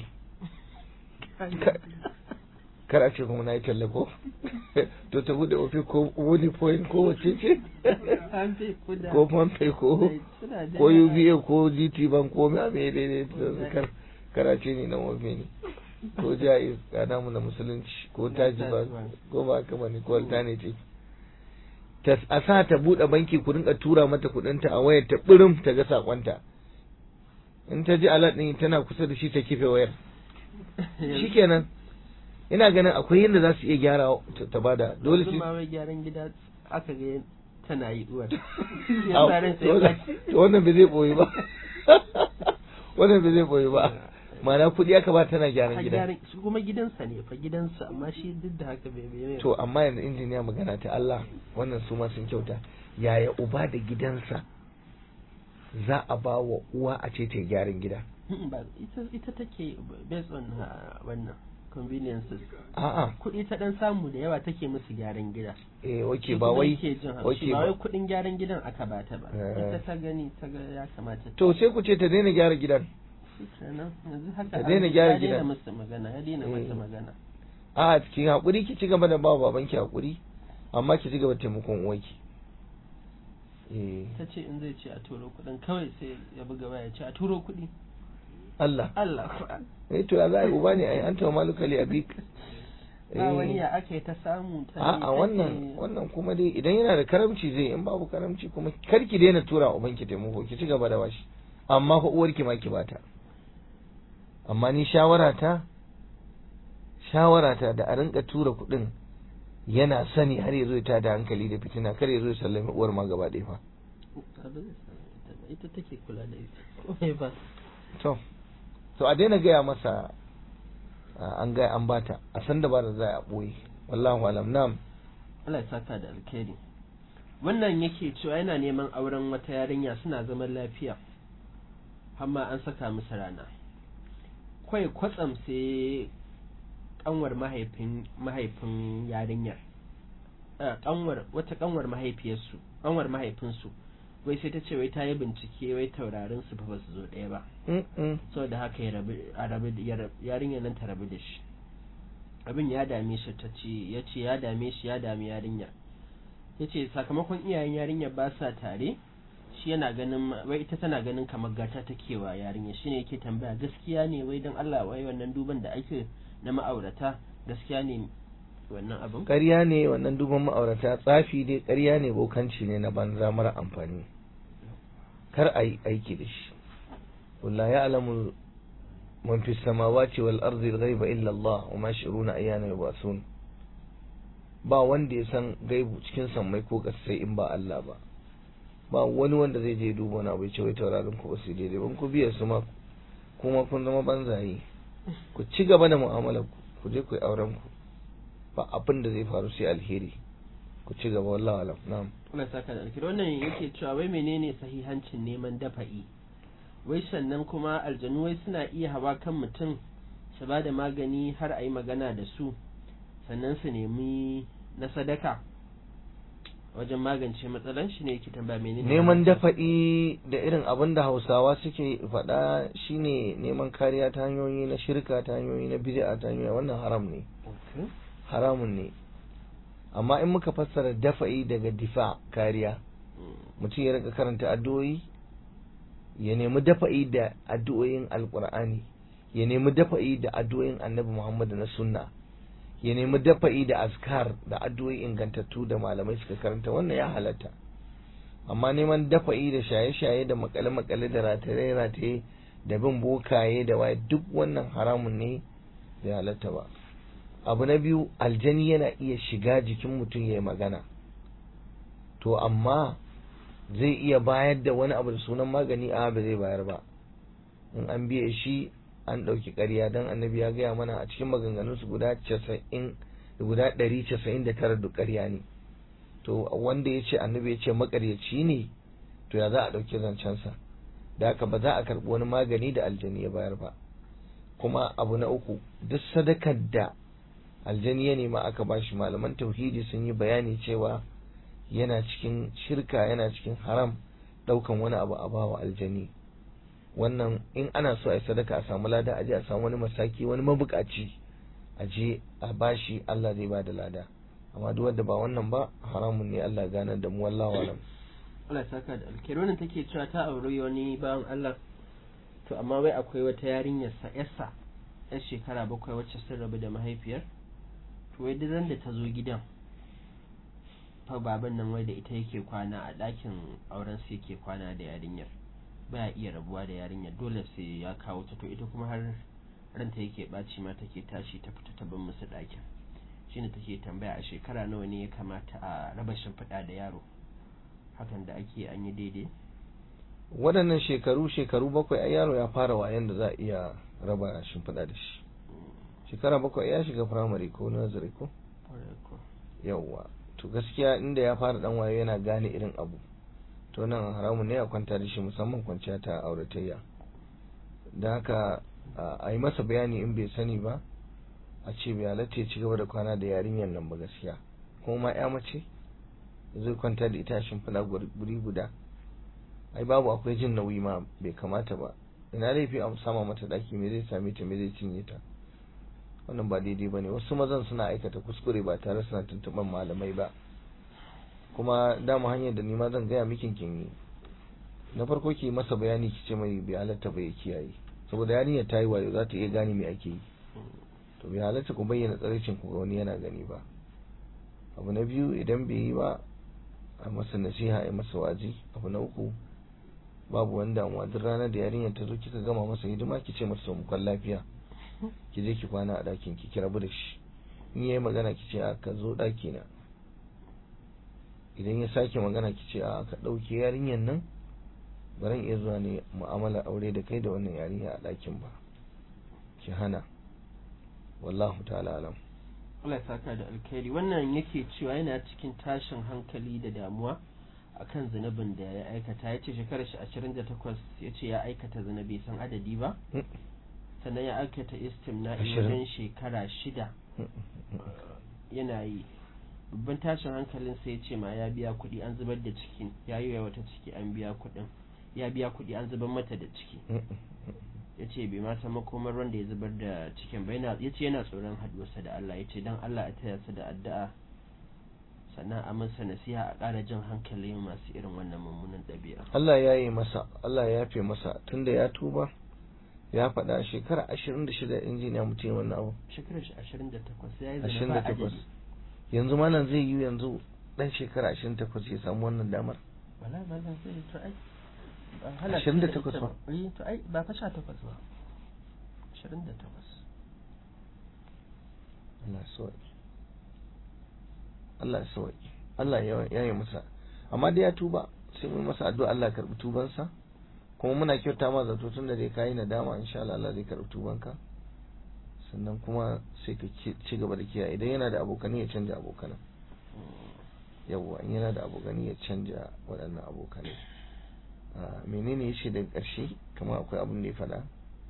[SPEAKER 2] kar a ce kuma na yi talle ko to ta buɗe ofe ko wani point ko wace ce ko pompe ko ko UBA ko GT bank ko mai abin daidai kar karace ne na ofe ne ko jaiz ga namu na musulunci ko taji ba ko ba haka bane ko alternative ta a sa ta bude banki ku rinka tura mata kudinta a wayar ta birim ta ga sakonta in ta ji alat din tana kusa da shi ta kife wayar shikenan ina ganin akwai yadda za su iya gyara ta bada dole
[SPEAKER 1] shi ba wai gyaran gida aka ga tana yi uwar
[SPEAKER 2] wannan bai zai boye ba wannan bai zai boye ba mana kuɗi aka ba tana gyaran gida
[SPEAKER 1] kuma gidansa ne fa gidansa amma shi duk da haka bai bai
[SPEAKER 2] to amma yanzu injiniya magana ta Allah wannan su ma sun kyauta yaya uba da gidansa za a ba wa uwa a ce ta gyaran gida
[SPEAKER 1] ba ita ita take based on wannan conveniences
[SPEAKER 2] a'a
[SPEAKER 1] kuɗi ta dan samu da yawa take musu gyaran gida
[SPEAKER 2] eh oke ba wai
[SPEAKER 1] oke ba wai kuɗin gyaran gidan aka bata ba ita ta gani ta ga ya kamata
[SPEAKER 2] to sai ku ce ta daina gyara gidan
[SPEAKER 1] ta
[SPEAKER 2] daina gyara gidan
[SPEAKER 1] ya masa magana ya daina masa magana
[SPEAKER 2] a ki hakuri ki ci gaba da ba babanki hakuri amma ki ci gaba da taimakon uwarki
[SPEAKER 1] ta ce in zai ce a turo kuɗin kawai sai ya buga waya ce a turo kuɗi
[SPEAKER 2] Allah
[SPEAKER 1] Allah
[SPEAKER 2] eh to ya za a yi uba ne ai an tawa malukali abik
[SPEAKER 1] ba wani ya aka yi ta samu ta
[SPEAKER 2] a wannan wannan kuma dai idan yana da karamci zai in babu karamci kuma kar ki daina tura ubanki taimako ki ci gaba da bashi amma fa uwarki ma ki bata amma ni shawarata shawarata da a rinka tura kuɗin yana sani har ya zo ta da hankali da fitina kar ya zo ya sallami uwar ma gaba ɗaya fa
[SPEAKER 1] ita take kula da ita ba
[SPEAKER 2] to to a daina gaya masa an gaya an bata a san da ba da za a ɓoye wallahu alam nam
[SPEAKER 1] Allah ya saka da alkhairi wannan yake cewa yana neman auren wata yarinya suna zaman lafiya amma an saka musu rana kwai kwatsam sai kanwar mahaifin mahaifin yarinyar kanwar wata kanwar mahaifiyarsu kanwar mahaifinsu wai sai ta ce wai ta yi bincike wai taurarin su ba su zo ɗaya ba saboda haka ya rabu a rabu yarinyar nan ta rabu da shi abin ya dame shi ta ce ya ce ya dame shi ya dami yarinyar ya ce sakamakon iyayen yarinyar ba sa tare shi yana ganin wai ita tana ganin kamar gata take wa yarinya shine yake tambaya gaskiya ne wai don Allah wai wannan duban da ake na ma'aurata gaskiya ne wannan abin
[SPEAKER 2] ƙarya ne wannan duban ma'aurata tsafi dai ƙarya ne bokanci ne na banza mara amfani kar a yi aiki da shi walla ya alamu man fi samawati wal ardi ghaiba illa Allah wa ma shuruna ayyana yubasun ba wanda ya san gaibu cikin sammai ko kasai in ba Allah ba ba wani wanda zai je duba na bai ce wai taurarin ku ba su daidai ban ku biya su ma kuma kun zama banzaye ku ci gaba da mu'amalar ku ku je ku yi auren ku ba abin da zai faru sai alheri ku ci gaba wallahi alam na'am
[SPEAKER 1] Allah saka da alheri wannan yake cewa wai menene sahihancin neman dafa'i wai sannan kuma aljanu wai suna iya hawa kan mutum su ba da magani har a yi magana da su sannan su nemi na sadaka wajen magance matsalan shi ne yake tambaya menene
[SPEAKER 2] neman dafa'i da irin abin da hausawa suke faɗa shine neman kariya ta hanyoyi na shirka ta hanyoyi na bid'a ta hanyoyi wannan haram ne haramun ne amma in muka fassara dafa'i daga difa kariya mutum ya rika karanta addu'o'i ya nemi dafa'i da addu'o'in alqur'ani ya nemi dafa'i da addu'o'in annabi muhammad na sunna ya nemi dafa'i da askar da addu'o'i ingantattu da malamai suka karanta wannan ya halatta amma neman dafa'i da shaye-shaye da makale-makale da rataye-rataye da bin bokaye da waye duk wannan haramun ne bai halatta ba abu na biyu aljani yana iya shiga jikin mutum ya yi magana to amma zai iya bayar da wani abu da sunan magani a ba zai bayar ba in an biye shi an ɗauki ƙarya don annabi ya gaya mana a cikin maganganunsu guda casa'in guda ɗari casa'in da tara duk ƙarya ne to wanda ya ce annabi ya ce makaryaci ne to ya za a ɗauki zancensa da haka ba za a karɓi wani magani da aljani ya bayar ba kuma abu na uku duk sadakar da aljani ya nema aka bashi malaman tauhidi sun yi bayani cewa yana cikin shirka yana cikin haram ɗaukan wani abu a bawa aljani wannan in ana so a yi sadaka a samu lada a je a samu wani masaki wani mabukaci a je a bashi Allah zai ba da lada amma duk wanda ba wannan ba haramun ne Allah gane da mu wallahu alam
[SPEAKER 1] Allah ya saka da alkhairi wannan take cewa ta auri wani bawan Allah to amma wai akwai wata yarinyar sa yassa yar shekara bakwai wacce sun rabu da mahaifiyar to wai duk da ta zo gidan fa baban nan wai da ita yake kwana a ɗakin auren su yake kwana da yarinyar baya iya rabuwa da yarinyar dole sai ya kawo ta to ita kuma har ranta yake ɓaci ma take tashi ta fita ta bin musu ɗakin shine take tambaya a shekara nawa ne ya kamata a raba shimfiɗa da yaro hakan da ake an yi daidai
[SPEAKER 2] waɗannan shekaru shekaru bakwai ai yaro ya fara wayan da za a iya raba shimfiɗa da shi shekara bakwai ya shiga firamare ko nazari ko yawwa to gaskiya inda ya fara dan wayo yana gane irin abu to nan haramun ne a kwanta da shi musamman kwanciya ta auratayya da haka a yi masa bayani in bai sani ba a ce bai halatta ya ci gaba da kwana da yarinyar nan ba gaskiya kuma ma ya mace zai kwanta da ita shimfiɗa guri guda ai babu akwai jin nauyi ma bai kamata ba ina laifi a sama mata daki me zai same ta me zai cinye ta wannan ba daidai bane wasu mazan suna aikata kuskure ba tare suna tuntuɓar malamai ba kuma dama hanyar da ni ma zan gaya mikin kin yi na farko ki masa bayani ki ce mai bai halatta ba ya kiyaye saboda yarinyar ta yi wayo za ta iya gane me ake yi to bai halatta ku bayyana tsaraicin ku ga wani yana gani ba abu na biyu idan bai yi ba a masa nasiha a masa waji abu na uku babu wani damuwa duk ranar da yarinyar ta zo kika gama masa hidima ki ce masa mukwan lafiya ki je ki kwana a ɗakin ki ki rabu da shi in yayi magana ki ce a ka zo ɗaki na idan ya sake magana ki ce a ka ɗauke yarinyar nan baran iya zuwa ne mu'amala aure da kai da wannan yarinya a ɗakin ba ki hana wallahu ta'ala alam
[SPEAKER 1] Allah ya saka da alkhairi wannan yake cewa yana cikin tashin hankali da damuwa akan zunubin da ya aikata ya ce shekarar shi ashirin da takwas ya ce ya aikata zina bai san adadi ba sannan ya aikata istimna wajen shekara shida yana yi babban tashin hankalin sai ya ce ma ya biya kuɗi an zubar da ciki ya yi wata ciki an biya kuɗin ya biya kuɗi an zubar mata da ciki ya ce bai ma san makomar wanda ya zubar da cikin ba ya ce yana tsoron haduwarsa da Allah ya ce don Allah a taya su da addu'a sannan a masa nasiha a ƙara jin hankali masu irin wannan mummunan ɗabi'a
[SPEAKER 2] Allah ya yi masa Allah ya yafe masa tunda ya tuba ya faɗa shekara ashirin da shida injiniya mutum wannan abu
[SPEAKER 1] shekarar shi ashirin da takwas ya yi
[SPEAKER 2] ashirin
[SPEAKER 1] zana
[SPEAKER 2] da
[SPEAKER 1] ba
[SPEAKER 2] takwas
[SPEAKER 1] adadi
[SPEAKER 2] yanzu malam zai yi yanzu ɗan shekara ashirin da takwas ya samu wannan damar
[SPEAKER 1] wala malam zai to ai ba hana
[SPEAKER 2] Ashirin da
[SPEAKER 1] shi
[SPEAKER 2] takwas
[SPEAKER 1] ita
[SPEAKER 2] ba?
[SPEAKER 1] eh to ai ba fa sha takwas ba ashirin da takwas
[SPEAKER 2] Allah ya sauki Allah ya sauki Allah ya yi masa amma dai ya tuba sai mun masa addu'a Allah ya karbi tubansa kuma muna kyauta ma zato tun da dai kayi nadama insha Allah Allah zai karbi tubanka sannan kuma sai ka ci gaba da kiyaye idan yana da abokani ya canja abokanan yawwa in yana da abokani ya canja waɗannan abokanai menene ya ce daga ƙarshe kama akwai abin da ya faɗa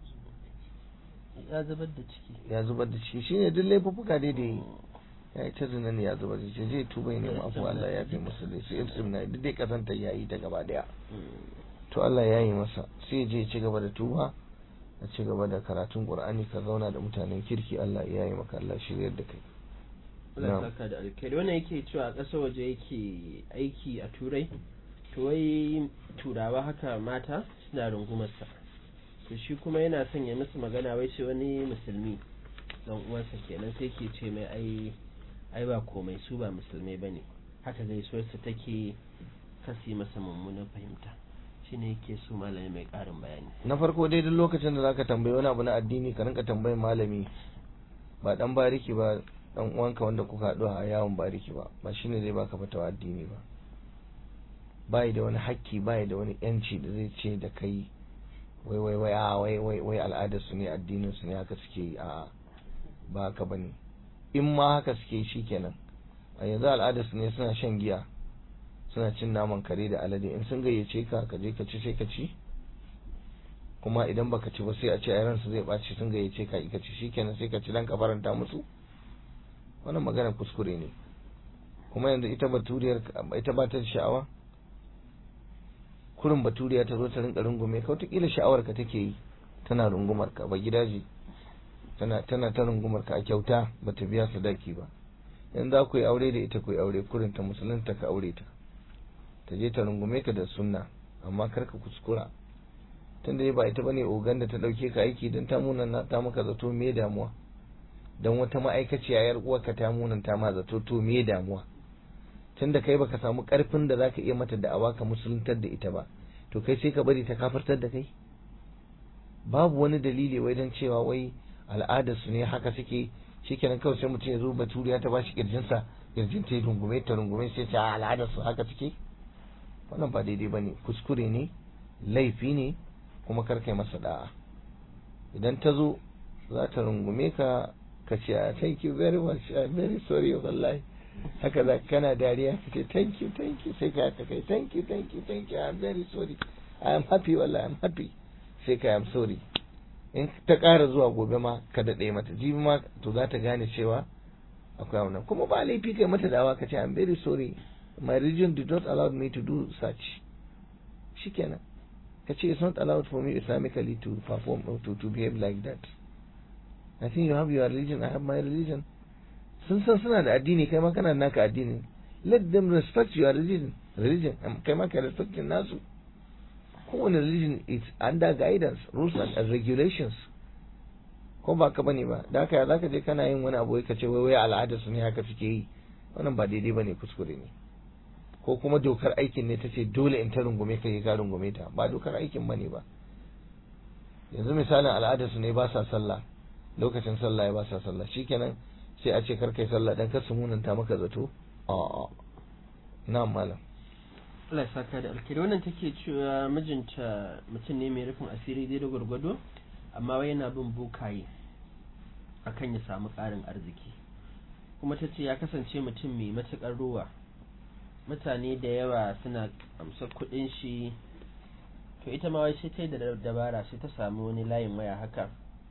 [SPEAKER 1] ya zubar da ciki
[SPEAKER 2] ya zubar da ciki shine duk laifuffuka dai da yi ya yi ta zina ne ya zubar da ciki zai tuba ya nemi afuwa Allah ya fi masa da sai ibsim na duk dai kazanta ya yi ta gaba daya to Allah ya yi masa sai je ya ci gaba da tuba a ci gaba da karatun Qur'ani ka zauna da mutanen kirki Allah ya yi maka Allah shiryar da kai
[SPEAKER 1] Allah saka da alkhairi wannan yake cewa a ƙasar waje yake aiki a turai to wai turawa haka mata suna rungumarsa to shi kuma yana son ya musu magana wai ce wani musulmi dan uwansa kenan sai ke ce mai ai ai ba komai su ba musulmai bane haka gaisuwarsa take kasi masa mummunan fahimta shine yake so malami mai ƙarin bayani
[SPEAKER 2] na farko dai duk lokacin da zaka tambayi wani abu na addini ka rinka tambayin malami ba dan bariki ba dan uwanka wanda kuka haɗu a yawon bariki ba ba shine zai baka fatawa addini ba bai da wani hakki bai da wani yanci da zai ce da kai wai wai wai a wai wai wai al'adar su ne addinin su ne haka suke yi a ba haka bane in ma haka suke yi shikenan a yanzu al'adarsu ne suna shan giya suna cin naman kare da alade in sun gayyace ka ka je ka ci sai ka ci kuma idan baka ci ba sai a ce a ransu zai ɓaci sun gayyace ka ka ci shikenan sai ka ci dan ka faranta musu wannan magana kuskure ne kuma yanzu ita baturiyar ita ba ta sha'awa kurin baturiya ta zo ta rinka rungume ka wataƙila sha'awar ka take yi tana rungumar ka ba gidaje tana tana ta rungumar ka a kyauta ba ta biya sadaki ba yanzu za ku yi aure da ita ku yi aure kurin ta musulunta ka aure ta ta je ta rungume ka da sunna amma kar ka kuskura tunda ba ita bane ogan da ta dauke ka aiki dan ta munan ta maka zato me damuwa dan wata ma'aikaciya yar uwarka ta munan ta ma zato to me damuwa tunda kai baka samu karfin da zaka iya mata da'awa ka musuluntar da ita ba to kai sai ka bari ta kafartar da kai babu wani dalili wai dan cewa wai al'adar su ne haka suke shikenan kawai sai mutum ya zo baturiya ta bashi kirjinsa kirjin ta rungume ta rungume sai ta al'adar su haka suke wannan ba daidai bane kuskure ne laifi ne kuma kar kai masa da'a idan ta zo za ta rungume ka ka ce thank you very much I'm very sorry wallahi haka za kana dariya ka ce thank you thank you sai ka haka kai thank you thank you thank you I'm very sorry I am happy wallahi I'm happy sai ka am sorry in ta ƙara zuwa gobe ma ka daɗe mata jibi ma to za ta gane cewa akwai wannan kuma ba laifi kai mata dawa ka ce I'm very sorry my religion did not allow me to do such shikenan ka ce it's not allowed for me islamically to perform or to, to behave like that I think you have your religion I have my religion sun san suna da addini kai ma kana naka addini let them respect your religion religion kai ma ka respect nasu kowane religion is under guidance rules and regulations ko ba ka bane ba da haka zaka je kana yin wani abu ka ce wai wai al'adar su ne haka suke yi wannan ba daidai bane kuskure ne ko kuma dokar aikin ne ta ce dole in ta rungume ka ka rungume ta ba dokar aikin bane ba yanzu misalin al'adar su ne ba sa sallah lokacin sallah ya ba sa sallah shikenan sai a ce kar kai sallah dan kar su munanta maka zato a'a na'am malam
[SPEAKER 1] Allah ya saka da alkhairi wannan take cewa mijinta mutum ne mai rufin asiri dai da gwargwado amma wai yana bin bokaye akan ya samu ƙarin arziki kuma ta ce ya kasance mutum mai matuƙar ruwa mutane da yawa suna amsar kuɗin shi to ita ma wai sai ta yi da dabara sai ta samu wani layin waya haka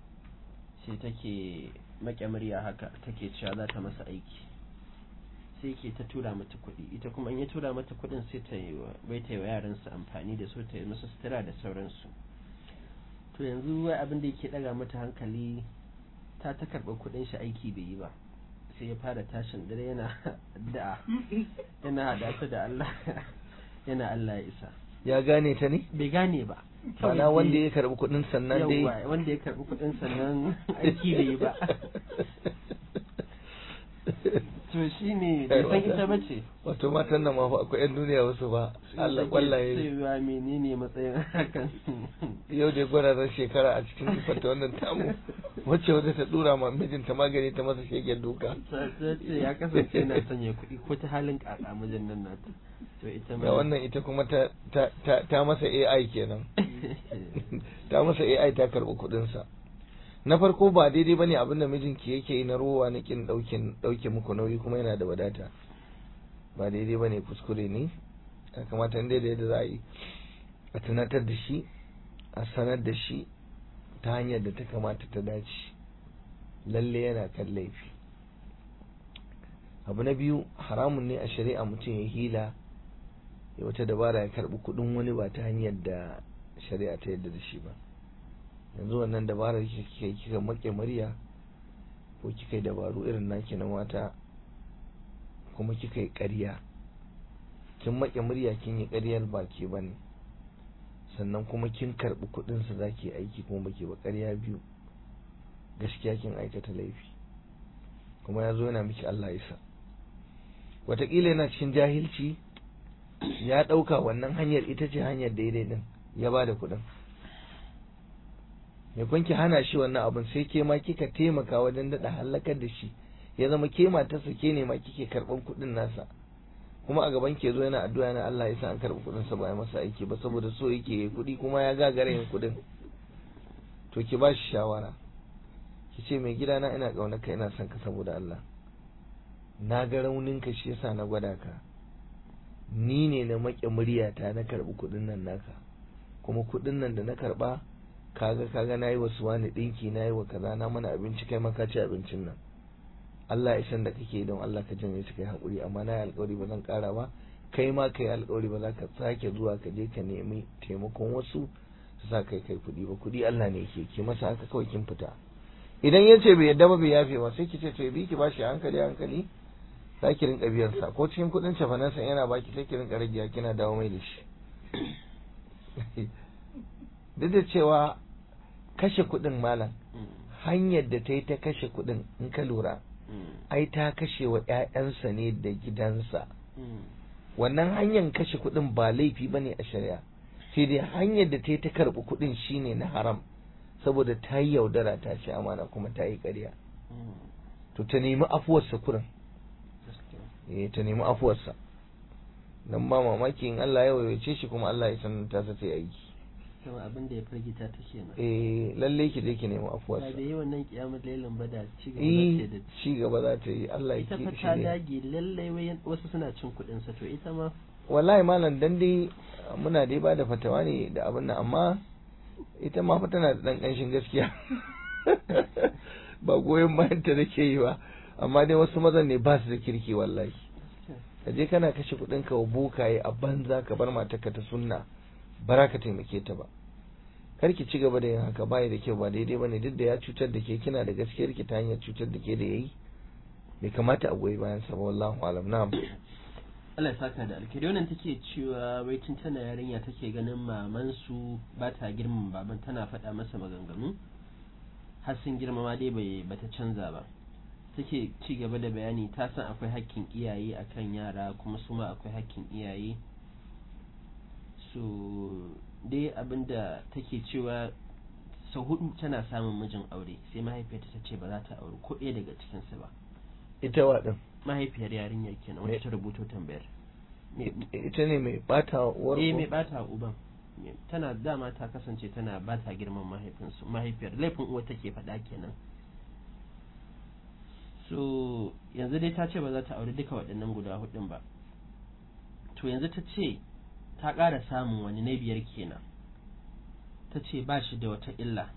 [SPEAKER 1] sai take maƙe murya haka take cewa za ta masa aiki sai ke ta tura mata kuɗi ita kuma in ya tura mata kuɗin sai ta yi bai ta yi wa yaransu amfani da su ta yi masu sutura da sauransu to yanzu wai abin da yake ɗaga mata hankali ta ta karɓa kuɗin shi aiki bai yi ba sai ya fara tashin dare yana addu'a yana hada ta da Allah yana Allah ya isa
[SPEAKER 2] ya gane ta ne
[SPEAKER 1] bai gane ba
[SPEAKER 2] Ma'ana wanda ya karɓi kuɗin sannan dai
[SPEAKER 1] Yawwa, wanda ya karɓi kuɗin sannan aiki bai yi ba to shi ne bai san ita ba ce
[SPEAKER 2] wato matan nan ma fa akwai yan duniya wasu ba Allah kwallaye
[SPEAKER 1] cewa menene matsayin hakan
[SPEAKER 2] yau da gwada shekara a cikin sifarta wannan tamu wacce wata ta dura ma mijinta magani ta masa shegen duka
[SPEAKER 1] ta ce ya kasance na sanya kuɗi ko ta halin kaka mijin nan nata to ita
[SPEAKER 2] da wannan ita kuma ta ta ta, ta masa AI kenan ta masa AI ta karɓi kuɗinsa na farko ba daidai bane abin da mijinki yake yi na ruwa na kin daukin dauke muku nauyi kuma yana da wadata ba daidai bane kuskure ne ya kamata inda da yadda za a yi a tunatar da shi a sanar da shi ta hanyar da ta kamata ta dace lalle yana kan laifi abu na biyu haramun ne a shari'a mutum ya hila ya wata dabara ya karbi kudin wani ba ta hanyar da shari'a ta yadda da shi ba yanzu wannan dabarar kika kika make murya ko kika yi dabaru irin naki na mata kuma kika yi ƙarya kin make murya kin yi ƙaryar baki bane sannan kuma kin karɓi kuɗin sa zaki aiki kuma baki ba ƙarya biyu gaskiya kin aikata laifi kuma ya zo yana miki Allah isa wataƙila yana cikin jahilci ya ɗauka wannan hanyar ita ce hanyar daidai din ya ba da kuɗin me kun ki hana shi wannan abin sai ke ma kika taimaka wajen daɗa halakar da shi ya zama ke matarsa ke ne ma kike karɓan kuɗin nasa kuma a gaban ke zo yana addu'a yana Allah ya sa an karɓi kuɗin sa ba ya masa aiki ba saboda so yake yi kuɗi kuma ya gagara yin kuɗin to ki ba shi shawara ki ce mai gidana ina ƙaunar ka ina son ka saboda Allah na ga rauninka shi yasa na gwada ka ni ne na maƙe muryata na karɓi kuɗin nan naka kuma kuɗin nan da na karɓa kaga kaga na yi wasu wani ɗinki na yi wa kaza na mana abinci kai ma ka ci abincin nan Allah ya san da kake don Allah ka janye su kai haƙuri amma na yi alƙawari ba zan ƙara ba kai ma kai alƙawari ba za ka sake zuwa ka je ka nemi taimakon wasu su sa kai kai kuɗi ba kuɗi Allah ne ke ki masa haka kawai kin fita idan ya ce bai yadda ba bai yafe ba sai ki ce to bi ki bashi hankali hankali za ki rinka biyan sa ko cikin kuɗin cefanen sa yana baki sai ki rinka rage kina dawo mai da shi duk da cewa kashe kuɗin malam hanyar da ta yi ta kashe kuɗin in ka lura ai ta kashe wa 'ya'yansa ne da gidansa wannan hanyar kashe kuɗin ba laifi ba ne a shari'a sai dai hanyar da ta yi ta karɓi kuɗin shine na haram saboda ta yi yaudara ta ci amana kuma ta yi ƙarya to ta nemi afuwarsa kurin eh ta nemi afuwarsa dan ba mamaki in Allah ya wayace shi kuma Allah ya san ta sa ta aiki
[SPEAKER 1] kama abin da ya firgita ta kenan
[SPEAKER 2] eh lalle ki je ki nemi afuwarsa
[SPEAKER 1] da yi wannan kiyamar lailan ba da ci gaba
[SPEAKER 2] eh
[SPEAKER 1] za ta da
[SPEAKER 2] ci gaba za ta yi Allah ya
[SPEAKER 1] ita fa
[SPEAKER 2] ki
[SPEAKER 1] ta
[SPEAKER 2] shi
[SPEAKER 1] dage lallai wai wasu suna cin kuɗin sa to ita ma
[SPEAKER 2] wallahi malam dan dai muna dai ba da fatawa ne da abin nan amma ita ma fa tana da dan kanshin gaskiya ba goyon bayan ta nake yi ba amma dai wasu mazan ne ba su da kirki wallahi ka je kana kashe kuɗin ka wa bokaye a banza ka bar matarka ta sunna bara ka taimake ta ba kar ki ci gaba da yin haka bai da kyau ba daidai bane duk da ya cutar da ke kina da gaskiyar ki ta hanyar cutar da ke da yayi bai kamata a goyi bayan sa ba wallahu alam na'am
[SPEAKER 1] Allah ya saka da alkhairi wannan take cewa wai tun tana yarinya take ganin maman su ba ta girmama baban tana faɗa masa maganganu har sun girmama dai bai bata canza ba take ci gaba da bayani ta san akwai hakkin iyaye akan yara kuma su ma akwai hakkin iyaye so dai abinda take cewa sau hudu tana samun mijin aure sai mahaifiyarta ta ce ba za ta auri ko ɗaya daga cikinsu ba
[SPEAKER 2] ita wa din
[SPEAKER 1] mahaifiyar yarinyar kenan wacce ta rubuto tambayar Me-
[SPEAKER 2] ita ne mai bata uwar
[SPEAKER 1] eh
[SPEAKER 2] ko?
[SPEAKER 1] mai bata uban Me- tana dama ta kasance tana bata girman mahaifinsu mahaifiyar laifin uwa take faɗa kenan so yanzu dai ta ce ba za ta auri duka waɗannan guda hudun ba to yanzu ta ce ta ƙara samun wani na biyar kenan ta ce ba shi da wata illa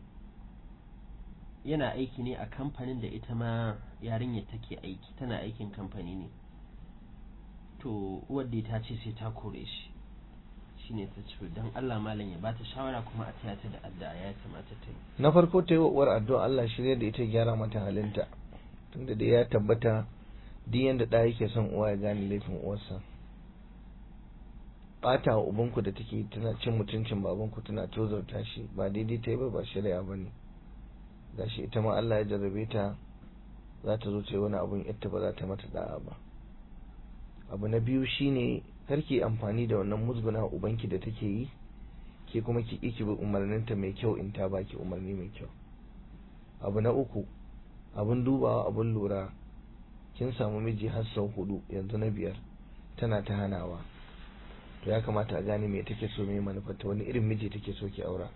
[SPEAKER 1] yana aiki ne a kamfanin da ita ma yarinyar take aiki tana aikin kamfani ne to uwar dai ta ce sai ta kore shi shine ta ce don Allah malam ya bata shawara kuma a taya ta da addu'a ya kamata ta yi
[SPEAKER 2] na farko ta yi wa uwar addu'a Allah shirya da ita gyara mata halinta tunda da ya tabbata duk yanda ɗa yake son uwa ya gane laifin uwarsa ɓata wa ubanku da take tana cin mutuncin babanku tana tozarta shi ba daidai ta yi ba ba shari'a ba ne gashi ita ma Allah ya jarrabe ta za ta zo ta yi wani abun ita ba za ta mata da'a ba abu na biyu shine karki amfani da wannan musguna ubanki da take yi ke kuma ki ki bi umarninta mai kyau in ta baki umarni mai kyau abu na uku abun dubawa abun lura kin samu miji har sau hudu yanzu na biyar tana ta hanawa to ya kamata a gane me take so me manufarta wani irin miji take so ki aura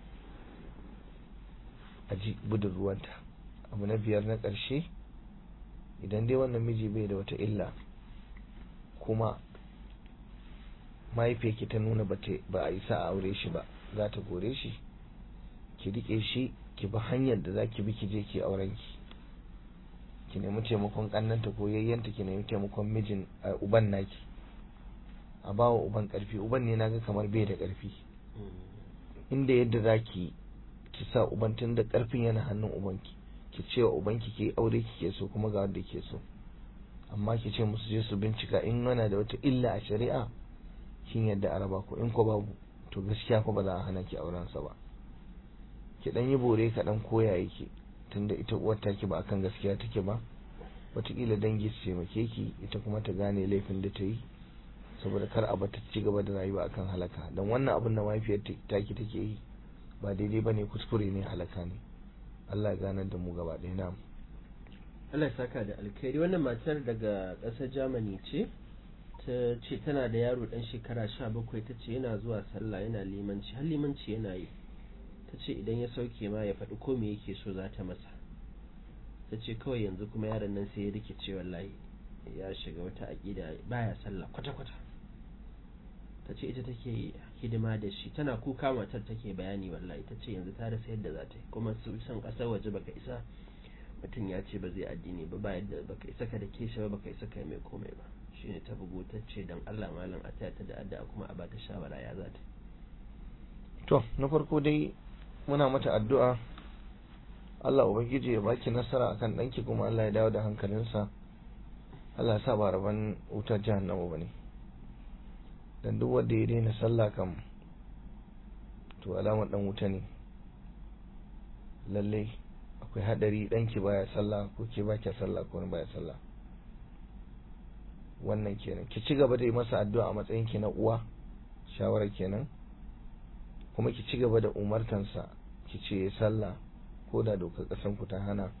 [SPEAKER 2] a ji gudun ruwanta abu na biyar na ƙarshe idan dai wannan miji bai da wata illa kuma mahaifiyarki ta nuna ba a isa a aure shi ba za ta gore shi ki rike shi ki bi hanyar da za ki bi ki je ki auren ki ki nemi taimakon kannanta ko yayyanta ki nemi taimakon mijin a uban naki a bawa uban karfi uban ne naga kamar bai da karfi inda yadda za ki ki sa uban tun da karfin yana hannun ubanki ki ce wa ubanki ki aure kike so kuma ga wanda ke so amma ki ce musu je su bincika in yana da wata illa a shari'a kin yadda a raba ko in ko babu to gaskiya ko ba za a hana ki auren sa ba ki dan yi bore ka dan koya yake tunda ita uwar taki ba akan gaskiya take ba wataƙila dangi su taimake ki ita kuma ta gane laifin da ta yi saboda kar a bata ci gaba da rayuwa akan halaka dan wannan abin da mahaifiyar taki take yi ba daidai bane kuskure ne halaka ne Allah ya ganar da mu gaba ɗaya na
[SPEAKER 1] Allah ya saka da alkhairi wannan matar daga ƙasar Germany ce ta ce tana da yaro ɗan shekara sha bakwai ta ce yana zuwa sallah yana limanci har limanci yana yi ta ce idan ya sauke ma ya faɗi ko me yake so za ta masa ta ce kawai yanzu kuma yaron nan sai ya rikice wallahi ya shiga wata aƙida baya sallah kwata-kwata ta ce ita take hidima da shi tana kuka matar take bayani wallahi ta ce yanzu ta rasa yadda za ta yi kuma su san ƙasar waje baka isa mutum ya ce ba zai addini ba ba yadda baka isa ka da ke shi ba baka isa ka mai komai ba shine ta bugu ta ce don Allah malam a taya ta da addu'a kuma a bata shawara ya za ta
[SPEAKER 2] to na farko dai muna mata addu'a Allah ubangiji ya baki nasara akan danki kuma Allah ya dawo da hankalinsa Allah ya sa ba rabon wutar jahannama bane dan duk wanda ya daina sallah kam to alamar dan wuta ne lalle akwai hadari danki baya sallah ko ke baki sallah ko baya sallah wannan kenan ki ci gaba da yi masa addu'a a matsayin ki na uwa shawara kenan kuma ki ci gaba da umartansa ki ce sallah ko da dokar kasan ku ta hana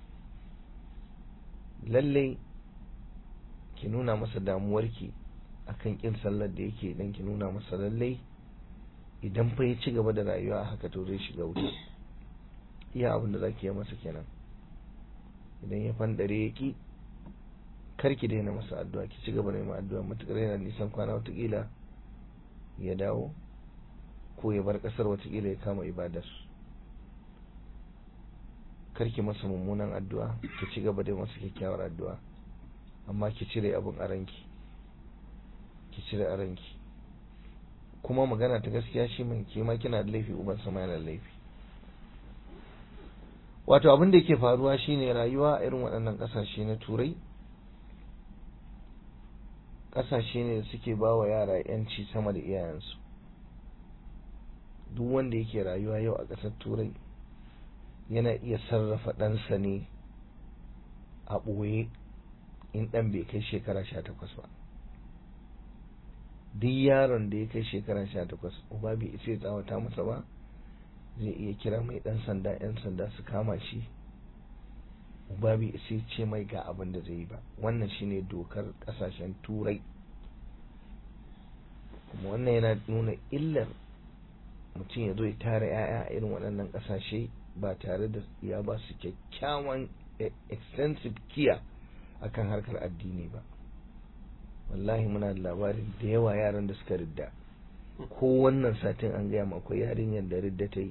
[SPEAKER 2] lalle ki nuna masa damuwarki akan kin sallar da yake dan ki nuna masa lalle idan fa ya ci gaba da rayuwa haka to zai shiga wuta iya abin da zaki yi masa kenan idan ya fandare ya ki kar ki daina masa addu'a ki ci gaba da yin addu'a matukar yana nisan kwana watakila ya dawo ko ya bar kasar watakila ya kama ibadar kar ki masa mummunan addu'a ki ci gaba da masa kyakkyawar addu'a amma ki cire abin a ranki ki cire a ranki kuma magana ta gaskiya shi mai ke ma kina da laifi uban sama yana da laifi wato abin da yake faruwa shine rayuwa irin waɗannan ƙasashe na turai ƙasashe ne da suke ba wa yara yanci sama da iyayensu duk wanda yake rayuwa yau a ƙasar turai yana iya sarrafa ɗansa ne a ɓoye in ɗan bai kai shekara sha takwas ba duk yaron da ya kai shekara sha takwas uba bai isa ya tsawata masa ba zai iya kira mai ɗan sanda 'yan sanda su kama shi uba bai isa ce mai ga abin da zai yi ba wannan shine dokar ƙasashen turai kuma wannan yana nuna illar mutum ya zo ya tara 'ya'ya a irin waɗannan ƙasashe ba tare da ya ba su kyakkyawan extensive kiya akan harkar addini ba wallahi muna da labarin da yawa yaran da suka ridda ko wannan satin an gaya ma akwai yarinyar da ridda ta yi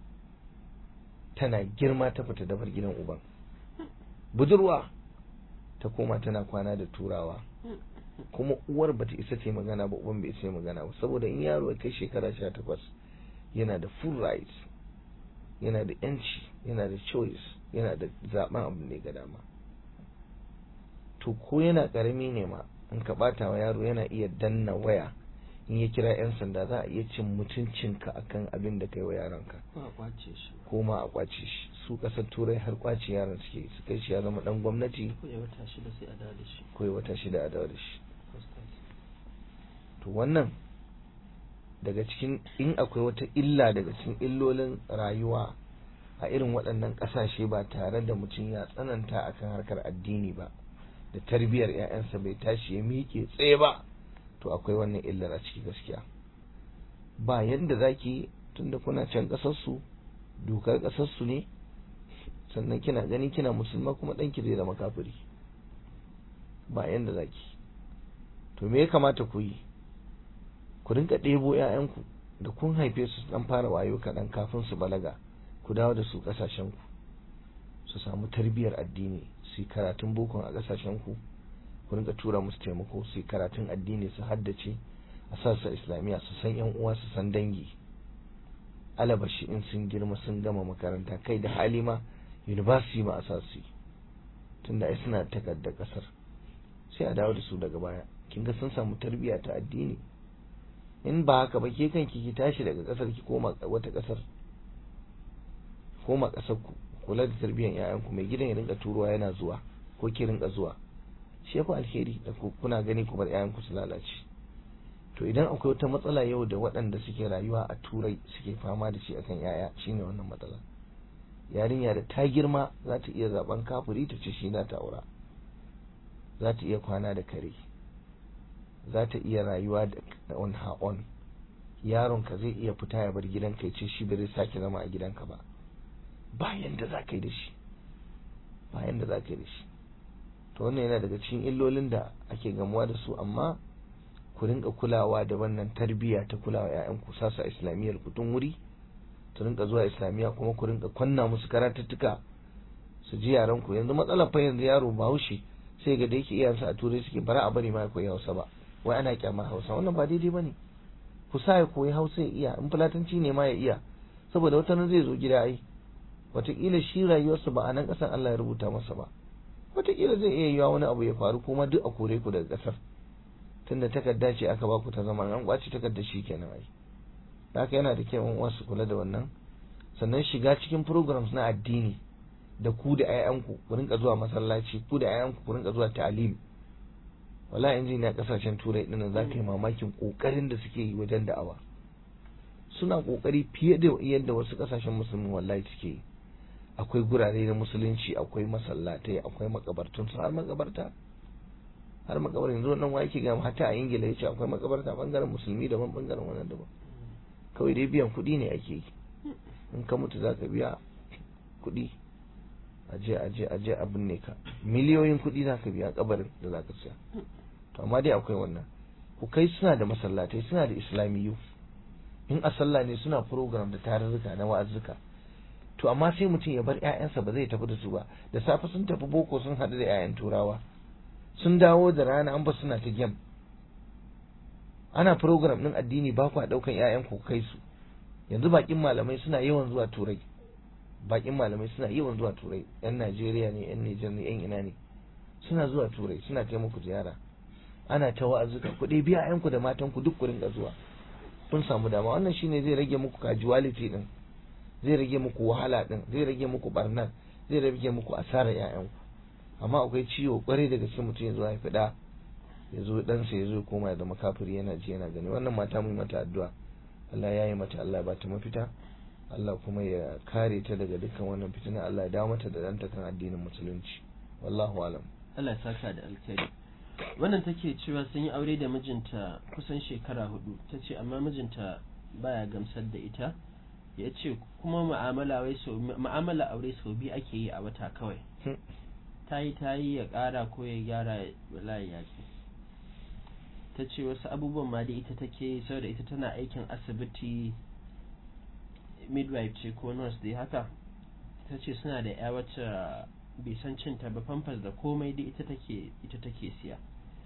[SPEAKER 2] tana girma ta fita dabar gidan uban budurwa ta koma tana kwana da turawa kuma uwar bata isa ta magana ba uban bai isa magana ba saboda in yaro ya kai shekara sha takwas yana da full rights yana da yanci yana da choice yana da zaben abu ne ga dama to ko yana karami ne ma in ka bata wa yaro yana iya danna waya in ya kira yan sanda za a iya cin mutuncinka akan abin da kai wa yaronka ko ma a kwace shi su kasar turai har kwace yaron suke su kai shi ya zama dan gwamnati
[SPEAKER 1] ko ya wata shida sai a dawo da shi
[SPEAKER 2] ko ya wata shida a dawo da shi to wannan daga cikin in akwai wata illa daga cikin illolin rayuwa a irin waɗannan ƙasashe ba tare da mutum ya tsananta akan harkar addini ba da tarbiyyar 'ya'yansa bai tashi ya miƙe tsaye ba to akwai wannan illar a ciki gaskiya ba yadda zaki tunda kuna can ƙasarsu dokar ƙasarsu ne sannan kina gani kina musulma kuma ɗanki zai zama kafiri ba yadda zaki to me ya kamata ku yi ku rinka ɗebo 'ya'yanku da kun haife su dan fara wayo kaɗan kafin su balaga ku dawo da su ƙasashenku su samu tarbiyyar addini su yi karatun bokon a ƙasashenku ku rinka tura musu taimako su yi karatun addini su haddace a sassa islamiyya su san yan uwa su san dangi alabashi in sun girma sun gama makaranta kai da hali ma university ma a sa su tunda ai suna takardar ƙasar sai a dawo da su daga baya kin ga sun samu tarbiyya ta addini in ba haka ba ke kanki ki tashi daga kasar ki koma wata kasar koma kasar ku kula da tarbiyyar yayan ku mai gidan ya rinka turuwa yana zuwa ko ki rinka zuwa shi yafi alheri da kuna gani ku bar yayan ku su lalace to idan akwai wata matsala yau da waɗanda suke rayuwa a turai suke fama da shi akan yaya shine wannan matsala yarinya da ta girma za ta iya zaben kafuri ta ce shi na ta aura za ta iya kwana da kare za ta iya rayuwa da on her own yaronka zai iya fita ya bar gidanka ya ce shi bai sake zama a gidanka ba bayan da za ka yi da shi bayan da za ka yi da shi to wannan yana daga cikin illolin da ake gamuwa da su amma ku rinka kulawa da wannan tarbiyya ta kulawa ƴaƴan ku sasa islamiyyar ku tun wuri su rinka zuwa islamiyya kuma ku rinka kwanna musu karatuttuka su ji yaran ku yanzu matsalar fa yanzu yaro bahaushe sai ga da yake iyayensa a turai suke bara a bari ma ya koyi hausa ba wai ana kyamar hausa wannan ba daidai bane ku sa ya koyi hausa ya iya in fulatanci ne ma ya iya saboda wata nan zai zo gida ai wataƙila shi rayuwarsa ba a nan ƙasar Allah ya rubuta masa ba wataƙila zai iya yiwa wani abu ya faru kuma duk a kore ku daga ƙasar tunda takarda ce aka baku ta zama an kwaci takardar shi kenan ai haka yana da kyau uwa su kula da wannan sannan shiga cikin programs na addini da ku da ƴaƴanku ku rinka zuwa masallaci ku da ƴaƴanku ku rinka zuwa ta'alim wala injiniya kasashen turai din za ka yi mamakin kokarin da suke yi wajen da'awa suna kokari fiye da yadda wasu kasashen musulmi wallahi suke yi akwai gurare na musulunci akwai masallatai akwai makabartun su har makabarta har makabar yanzu wannan wa yake gama hatta a ingila yace akwai makabarta bangaren musulmi daban bangaren wannan daban kawai dai biyan kuɗi ne ake yi in ka mutu za ka biya kuɗi aje aje aje abin ne ka miliyoyin kuɗi za ka biya kabarin da za ka siya to amma dai akwai wannan ku kai suna da masallatai suna da islamiyu in a sallah ne suna program da tarurruka na wa'azzuka to amma sai mutum ya bar ƴaƴansa ba zai tafi da su ba da safe sun tafi boko sun haɗu da ƴaƴan turawa sun dawo da rana an ba suna ta game ana program ɗin addini ba ku ɗaukan ƴaƴan ku kai su yanzu bakin malamai suna yawan zuwa turai bakin malamai suna yawan zuwa turai yan Najeriya ne yan Nijar ne yan ina ne suna zuwa turai suna kai muku ziyara ana ta wa'azuka ku dai biya ƴaƴanku da matanku duk ku rinka zuwa kun samu dama wannan shine zai rage muku casualty din zai rage muku wahala din zai rage muku barnar zai rage muku asarar ƴaƴanku amma akwai ciwo kwarai daga cikin mutum ya zo ya fida ya zo ɗansa ya zo koma ya zama kafiri yana ji yana gani wannan mata mu mata addu'a Allah ya yi mata Allah ba ta mafita Allah kuma ya kare ta daga dukkan wannan fitina Allah ya dawo mata da ɗanta kan addinin musulunci wallahu alam
[SPEAKER 1] Allah ya saka da alkhairi wannan take cewa sun yi aure da mijinta kusan shekara hudu ta ce amma mijinta baya gamsar da ita ya ce kuma ma'amala aure sau biyu ake yi a wata kawai ta yi ta yi ya kara ko ya gyara wallahi ya ce ta ce wasu abubuwan ma da ita take saboda ita tana aikin asibiti midwife ce ko nurse dai haka ta ce suna da ya wacce bai san cin ta ba famfas da komai dai ita take ita take siya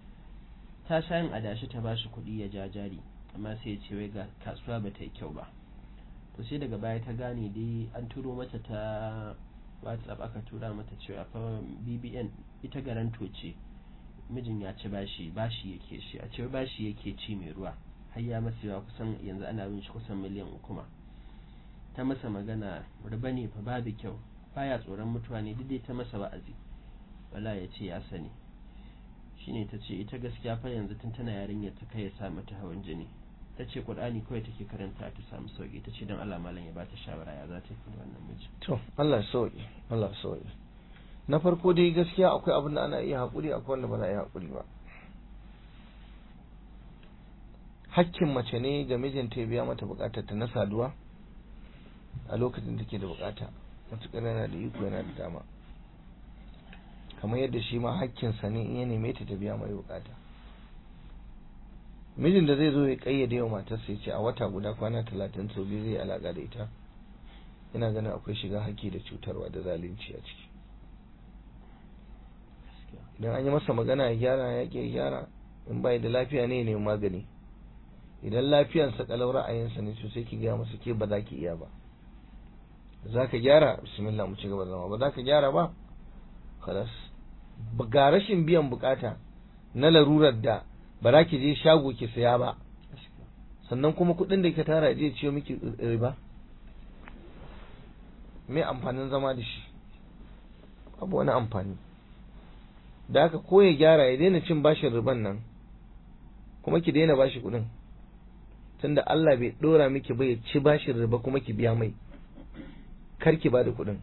[SPEAKER 1] ta sha yin adashi ta bashi kuɗi ya ja jari amma sai ya ce wai ga kasuwa ba ta yi kyau ba to sai daga baya ta gane dai an turo mata ta whatsapp aka tura mata cewa fa bbn ita garanto ce mijin ya ci bashi bashi yake shi a ce bashi yake ci mai ruwa har ya masa yawa kusan yanzu ana bin shi kusan miliyan uku ma ta masa magana riba ne fa babu kyau baya tsoron mutuwa ne duk ta masa wa'azi wala ya ce ya sani shine ta ce ita gaskiya fa yanzu tun tana yarinyar ta kai ya sa mata hawan jini ta ce qur'ani kawai take karanta ta samu sauki ta ce don Allah malam ya bata shawara ya za ta yi wannan miji
[SPEAKER 2] to Allah sauki Allah sauki na farko dai gaskiya akwai abin da ana iya haƙuri akwai wanda ba za a iya haƙuri ba hakkin mace ne ga mijinta ya biya mata bukatar ta na saduwa a lokacin da ke da bukata matuƙar yana da iko yana da dama kamar yadda shi ma hakkinsa ne in ya neme ta ta biya mai bukata mijin da zai zo ya kayyade wa matarsa ya ce a wata guda kwana talatin sau biyu zai alaƙa da ita ina ganin akwai shiga haƙƙi da cutarwa da zalunci a ciki idan an yi masa magana ya gyara ya ke gyara in bai da lafiya ne ne magani idan lafiyansa kalau ra'ayinsa ne to sai ki gaya masa ke ba za ki iya ba za ka gyara bismillah mu ci gaba da zama ba za ka gyara ba kalas ga rashin biyan bukata na larurar da ba za ki je shago ki saya ba sannan kuma kuɗin da ka tara je ciyo miki riba me amfanin zama da shi abu wani amfani da haka ko ya gyara ya daina cin bashin riban nan kuma ki daina bashi kuɗin tunda Allah bai dora miki ba ya ci bashin riba kuma ki biya mai kar ki bada kuɗin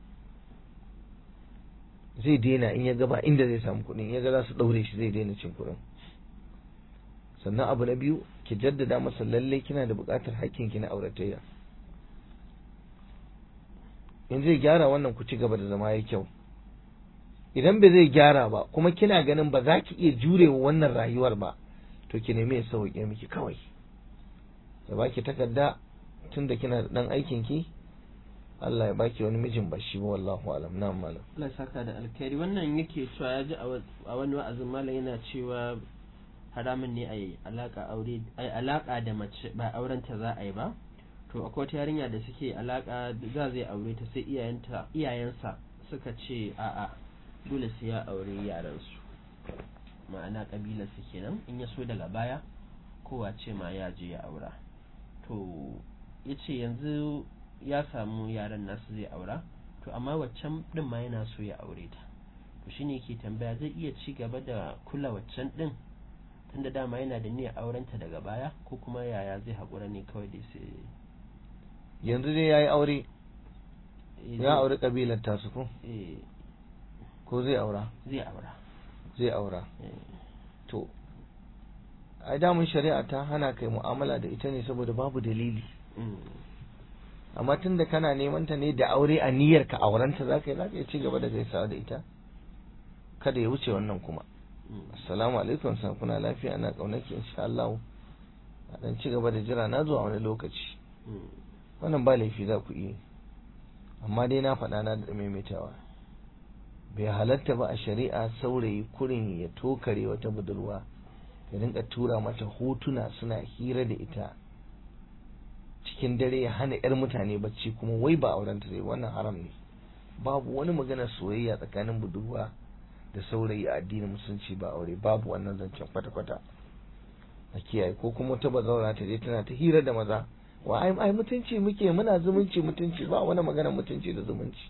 [SPEAKER 2] zai daina in ya gaba inda zai samu kuɗin ya ga za su ɗaure shi zai daina cin kuɗin sannan abu na biyu ki jaddada masa lallai kina da buƙatar hakkin ki na auratayya in zai gyara wannan ku ci gaba da zama ya kyau idan ba zai gyara ba kuma kina ganin ba za ki iya jurewa wannan rayuwar ba to ki nemi ya sauke miki kawai ya baki takarda tunda kina da dan aikin ki Allah ya baki wani mijin ba shi ba wallahu alam na malam
[SPEAKER 1] Allah ya saka da alkhairi wannan yake cewa ya ji a wani wa'azin malam yana cewa haramun ne a yi alaka aure ai alaka da mace ba auren ta za a yi ba to akwai wata yarinya da suke alaka za zai aure ta sai iyayenta iyayensa suka ce a'a dole sai ya aure yaran su ma'ana kabilar su kenan in ya so daga baya kowa ce ma ya je ya aura to yace yanzu ya samu yaran nasu zai aura to amma waccan din ma yana so ya aure ta to shine yake tambaya zai iya ci gaba da kula waccan din tunda dama yana da niyyar aurenta daga baya ko kuma yaya zai haƙura ne kawai da sai
[SPEAKER 2] yanzu dai yayi aure ya aure kabilar tasu ko
[SPEAKER 1] eh
[SPEAKER 2] ko zai aura
[SPEAKER 1] zai aura
[SPEAKER 2] zai aura
[SPEAKER 1] eh
[SPEAKER 2] to ai damun shari'a ta hana kai mu'amala da ita ne saboda babu dalili
[SPEAKER 1] mm,
[SPEAKER 2] amma tunda kana neman ta ne da aure a niyyar ka aurenta zaka yi zaka iya ci gaba da gaisawa da ita kada ya wuce wannan kuma
[SPEAKER 1] mm,
[SPEAKER 2] assalamu alaikum san kuna lafiya ana kaunaki insha Allah a dan ci gaba da jira na zuwa wani lokaci
[SPEAKER 1] mm,
[SPEAKER 2] wannan ba laifi za ku iya amma dai na faɗa na da maimaitawa bai halatta ba a shari'a saurayi kurin ya tokare wata budurwa ya rinka tura mata hotuna suna hira da ita cikin dare ya hana 'yar mutane bacci kuma wai ba auren ta zai wannan haram ne babu wani magana soyayya tsakanin budurwa da saurayi a addinin musulunci ba aure babu wannan zancen kwata-kwata a kiyaye ko kuma wata bazaura ta je tana ta hira da maza wa ai ai mutunci muke muna zumunci mutunci ba wani magana mutunci da zumunci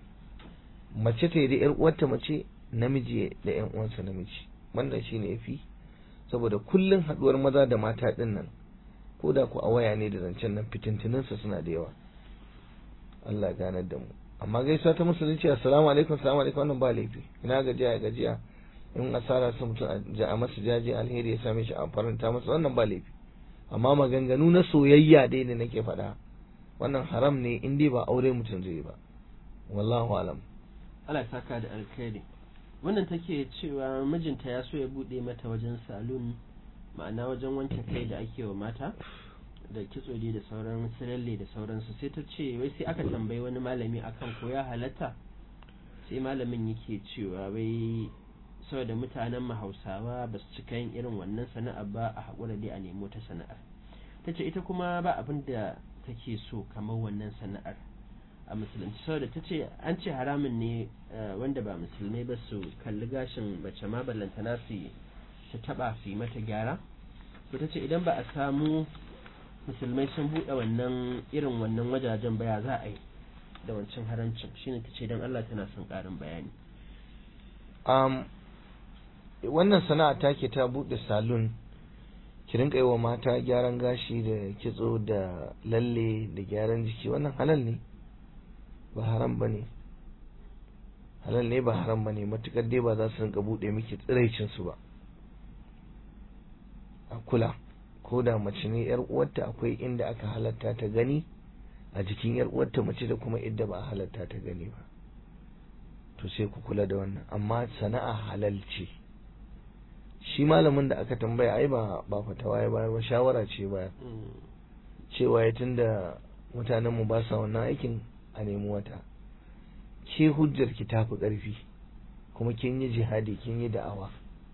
[SPEAKER 2] mace ta yi da yar uwarta mace namiji da yan uwansa namiji wannan shine yafi saboda kullun haduwar maza da mata din nan ko da ku a waya ne da zancen nan fitintunin sa suna da yawa Allah ganar da mu amma gaisuwa ta musulunci assalamu alaikum assalamu alaikum wannan ba laifi ina gajiya gajiya in asara sun mutum a masa jaje alheri ya same shi a faranta masa wannan ba laifi amma maganganu na soyayya dai ne nake faɗa wannan haram ne in dai ba aure mutum zai ba wallahu alam
[SPEAKER 1] Allah ya saka da alkhairi wannan take cewa mijinta ya so ya bude mata wajen salon ma'ana wajen wanke kai da ake wa mata da kitso dai da sauran siralle da sauransu sai ta ce wai sai aka tambayi wani malami akan ko ya halatta sai malamin yake cewa wai saboda mutanen mu hausawa ba su cika yin irin wannan sana'a ba a haƙura dai a nemo ta sana'ar ta ce ita kuma ba abin da take so kamar wannan sana'ar a musulunci saboda ta ce an ce haramun ne eh, wanda ba musulmai ba su kalli gashin mace ma ballantana su su taba su yi mata gyara to ta ce idan ba a samu musulmai sun buɗe wannan irin wannan wajajen baya za a yi da wancan harancin shine ta ce don Allah tana son ƙarin bayani
[SPEAKER 2] um, wannan sana'a take ta buɗe salon ki rinka yi wa mata gyaran gashi da kitso da lalle da gyaran jiki wannan halal ne ba haram ba ne halal ne ba haram ba ne matukar dai ba za su rinka buɗe miki tsiraicinsu ba a kula ko da mace ne yar uwarta akwai inda aka halatta ta gani a jikin yar uwarta mace da kuma inda ba a halatta ta gani ba to sai ku kula da wannan amma sana'a halal ce shi malamin da aka tambaya ai ba ba fatawa ya bayar ba shawara ce bayar cewa ya tunda mutanen mu ba sa wannan aikin a nemi wata ke hujjar ki tafi ƙarfi kuma kin yi jihadi kin yi da'awa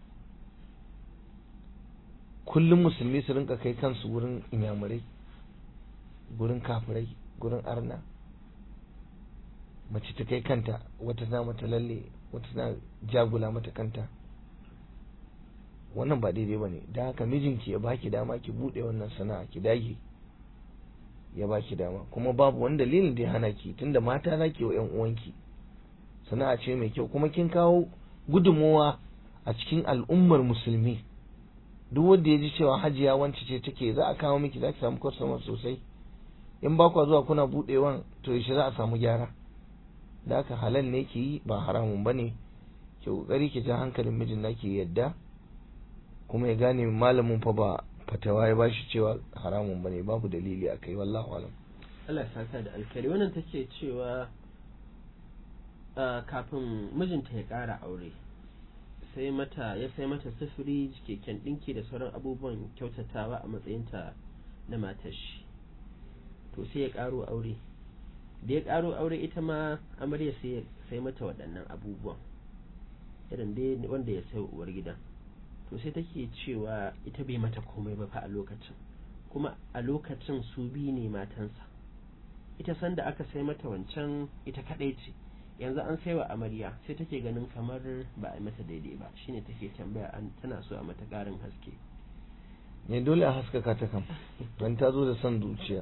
[SPEAKER 2] kullum musulmi su rinka kai kansu wurin inyamurai gurin kafirai gurin arna mace ta kai kanta wata na mata lalle wata na jagula mata kanta wannan ba daidai ba ne da haka mijinki ya baki dama ki buɗe wannan sana'a ki dage ya baki dama kuma babu wani dalilin da ya hana ki tunda mata za ki wa ƴan uwanki sana'a ce mai kyau kuma kin kawo gudunmowa a cikin al'ummar musulmi duk wanda ya ji cewa hajiya wance ce take za a kawo miki za ki samu customer sosai in ba kwa zuwa kuna buɗewan to yaushe za a samu gyara da haka halal ne ki yi ba haramun ba ne ki kokari ki ja hankalin mijin naki yadda kuma ya gane malamin fa ba fatawa ya bashi cewa haramun bane babu dalili akai wallahu alam
[SPEAKER 1] Allah ya saka da alkhairi wannan take cewa kafin mijinta ya ƙara aure sai mata ya sai mata sufuri keken ɗinki da sauran abubuwan kyautatawa a matsayinta na matar shi to sai ya ƙaro aure da ya ƙaro aure ita ma amarya sai sai mata waɗannan abubuwan irin dai wanda ya sai uwar gidan to sai take cewa ita bai mata komai ba fa a lokacin kuma a lokacin su biyu ne matansa ita sanda aka sai mata wancan ita kadai ce yanzu an saiwa amarya sai take ganin kamar ba a mata daidai ba shine take tambaya an tana so a mata karin haske
[SPEAKER 2] ne dole a haskaka ta kam don ta zo da son zuciya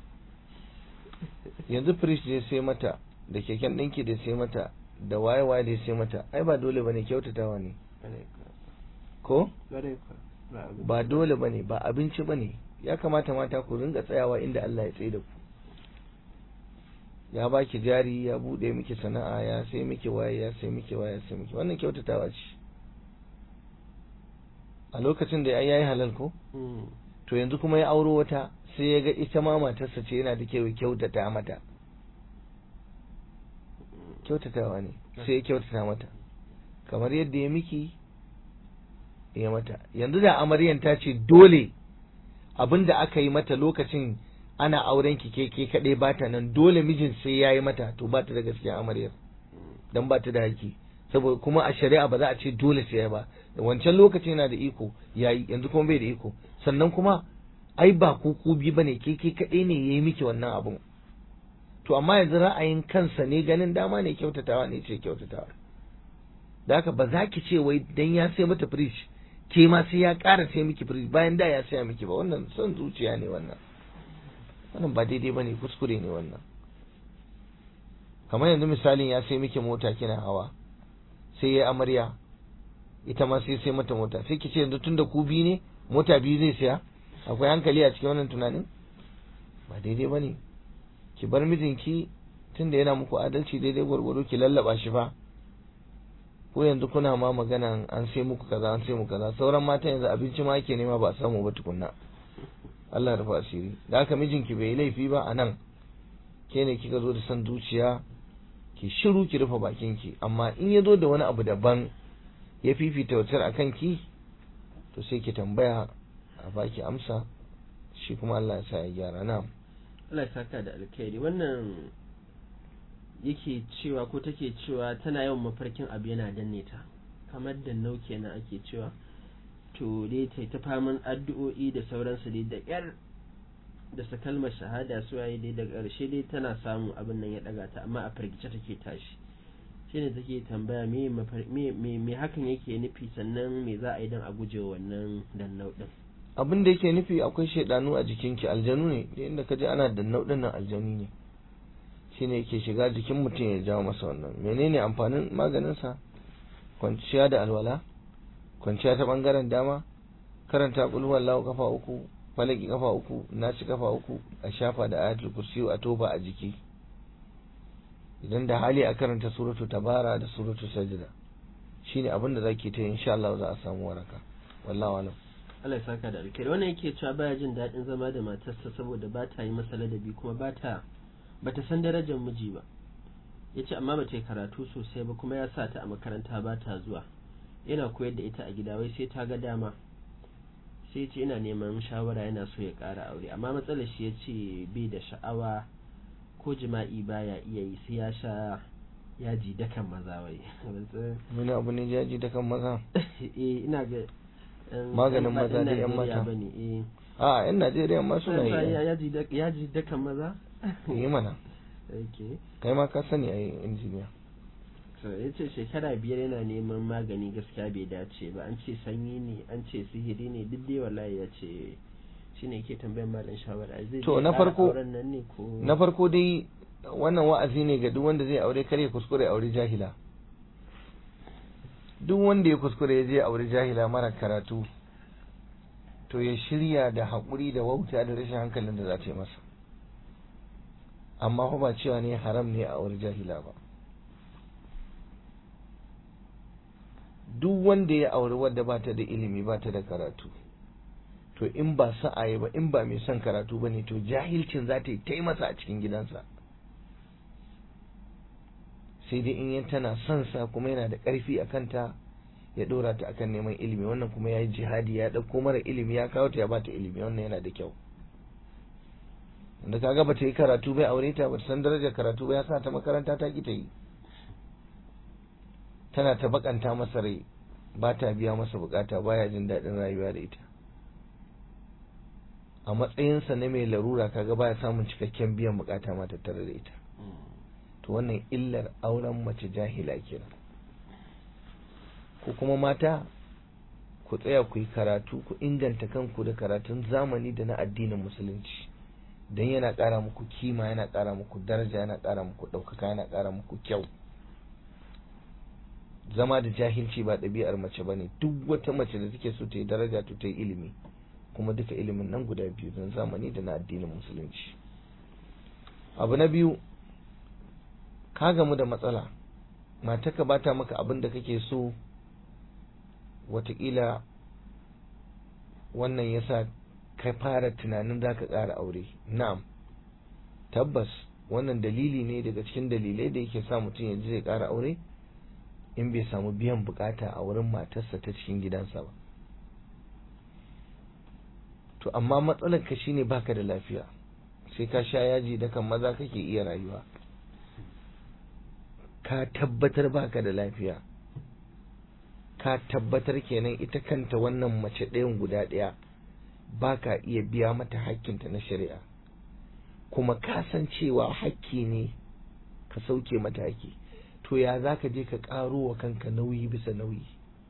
[SPEAKER 2] yanzu firish da sai mata da keken ɗinki da sai mata da waye waye da sai mata ai ba dole bane kyautatawa ne ko ba dole bane ba abinci bane ya kamata mata ku ringa tsayawa inda Allah ya tsaye da ku ya baki jari ya bude miki sana'a ya sai miki waye ya sai miki waye ya sai miki wannan kyautatawa ce a lokacin da ya yi halal ko to yanzu kuma ya auro wata sai ya ga ita ma matarsa ce yana da kyau kyautata mata kyautatawa ne sai ya kyautata mata kamar yadda ya miki ya mata yanzu da amaryan ta ce dole abin da aka yi mata lokacin ana auren ki ke ke kaɗai ba ta nan dole mijin sai ya yi mata to ba ta da gaskiya amaryar dan ba ta da haƙƙi saboda kuma a shari'a ba za a ce dole sai ya ba wancan lokaci yana da iko yayi yanzu kuma bai da iko sannan kuma ai ba ku ku bi bane ke ke kaɗai ne yayi miki wannan abun to amma yanzu ra'ayin kansa ne ganin dama ne kyautatawa ne ce kyautatawa da haka ba za ki ce wai dan ya sai mata fridge ke ma sai ya ƙara sai miki fridge bayan da ya saya miki ba wannan son zuciya ne wannan wannan ba daidai bane kuskure ne wannan kamar yanzu misalin ya sai miki mota kina hawa sai ya amarya ita ma sai sai mata mota sai ki ce yanzu tunda ku biyu ne mota biyu zai siya akwai hankali a cikin wannan tunanin ba daidai bane ki bar mijinki tunda yana muku adalci daidai gwargwado ki lallaba shi fa ko yanzu kuna ma magana an sai muku kaza an sai muku kaza sauran mata yanzu abinci ma ake nema ba a samu ba tukunna Allah rufa asiri da haka mijinki bai laifi ba a nan ke ne kika zo da san zuciya ki shiru ki rufe bakinki amma in ya zo da wani abu daban ya fifita wutar akan ki to sai ki tambaya a baki amsa shi kuma Allah ya sa ya gyara na
[SPEAKER 1] Allah ya saka da alkhairi wannan yake cewa ko take cewa tana yawan mafarkin abu yana danne ta kamar da nau kenan ake cewa to dai ta ta faman addu'o'i da sauransu dai da yar da sa kalmar shahada su yayi dai daga ƙarshe dai tana samu abin nan ya daga ta amma a firgice take tashi shine take tambaya me me me hakan yake nufi sannan me za a yi don a guje wannan dannau din
[SPEAKER 2] abin da yake nufi akwai shaidanu a jikinki aljanu ne da inda ka je ana dannau din nan aljanu ne shine yake shiga jikin mutum ya jawo masa wannan menene amfanin maganin sa kwanciya da alwala kwanciya ta bangaren dama karanta qul huwallahu kafa uku falaki kafa uku nasi kafa uku a shafa da ayatul kursi a toba a jiki idan da hali a karanta suratu tabara da suratu sajda shine abin da zaki ta insha Allah za a samu waraka wallahi alam
[SPEAKER 1] Allah ya saka da alkhairi wannan yake cewa baya jin daɗin zama da matarsa saboda ba ta yi masa ladabi kuma ba ta bata san darajar miji ba ya ce amma bata yi karatu sosai ba kuma ya sa ta a makaranta ba ta zuwa yana koyar da ita a gida wai sai ta ga dama sai ce ina neman shawara yana so ya ƙara aure amma matsalar shi ya ce bai da sha'awa ko jima'i baya iya yi sai ya sha yaji dakan maza wai
[SPEAKER 2] wani abu ne yaji dakan maza
[SPEAKER 1] eh ina ga
[SPEAKER 2] maganin maza da yan mata a yan Najeriya ma suna yi
[SPEAKER 1] yaji dakan maza
[SPEAKER 2] yi mana kai ma ka sani a injiniya
[SPEAKER 1] ya ce shekara biyar yana neman magani gaskiya bai dace ba an ce sanyi ne an ce sihiri ne duk dai wallahi ya ce shi ne ke tambayar malam shawara zai
[SPEAKER 2] to na farko
[SPEAKER 1] nan ne ko
[SPEAKER 2] na farko dai wannan wa'azi ne ga duk wanda zai aure kare kuskure aure jahila duk wanda ya kuskure ya je aure jahila mara karatu to ya shirya da haƙuri da wauta da rashin hankalin da za ta yi masa amma fa ba cewa ne haram ne a aure jahila ba duk wanda ya auri wadda ba ta da ilimi ba ta da karatu to in ba sa'aye ba in ba mai son karatu ba ne to jahilcin za ta yi ta masa a cikin gidansa sai dai in yan tana son sa kuma yana da ƙarfi a kanta ya ɗora ta akan neman ilimi wannan kuma ya yi jihadi ya ɗauko mara ilimi ya kawo ta ya bata ilimi wannan yana da kyau wanda kaga bata yi karatu bai aure ta bata san darajar karatu ba ya sa ta makaranta ta ki ta yi tana ta bakanta masa rai ba ta biya masa bukata baya jin daɗin rayuwa da ita a matsayinsa na mai larura kaga baya samun cikakken biyan bukata ma tattare da ita to wannan illar auren mace jahila kenan ko kuma mata ku tsaya ku yi karatu ku inganta kanku da karatun zamani da na addinin musulunci don yana ƙara muku kima yana ƙara muku daraja yana ƙara muku ɗaukaka yana ƙara muku kyau zama da jahilci ba ɗabi'ar mace ba ne duk wata mace da take so ta yi daraja to ta yi ilimi kuma duka ilimin nan guda biyu don zamani da na addinin musulunci abu na biyu ka gamu da matsala mataka ba ta maka abin da kake so watakila wannan yasa ka fara tunanin za ka ƙara aure na'am tabbas wannan dalili ne daga cikin dalilai da yake sa mutum ya ji zai ƙara aure in bai samu biyan bukata a wurin matarsa ta cikin gidansa ba to amma matsalar ka shine baka da lafiya sai ka sha yaji da kan maza kake iya rayuwa ka tabbatar baka da lafiya ka tabbatar kenan ita kanta wannan mace ɗayan guda ɗaya baka iya biya mata hakkinta na shari'a kuma ka san cewa hakki ne ka sauke mata hakki to ya za ka je ka ƙaro wa kanka nauyi bisa nauyi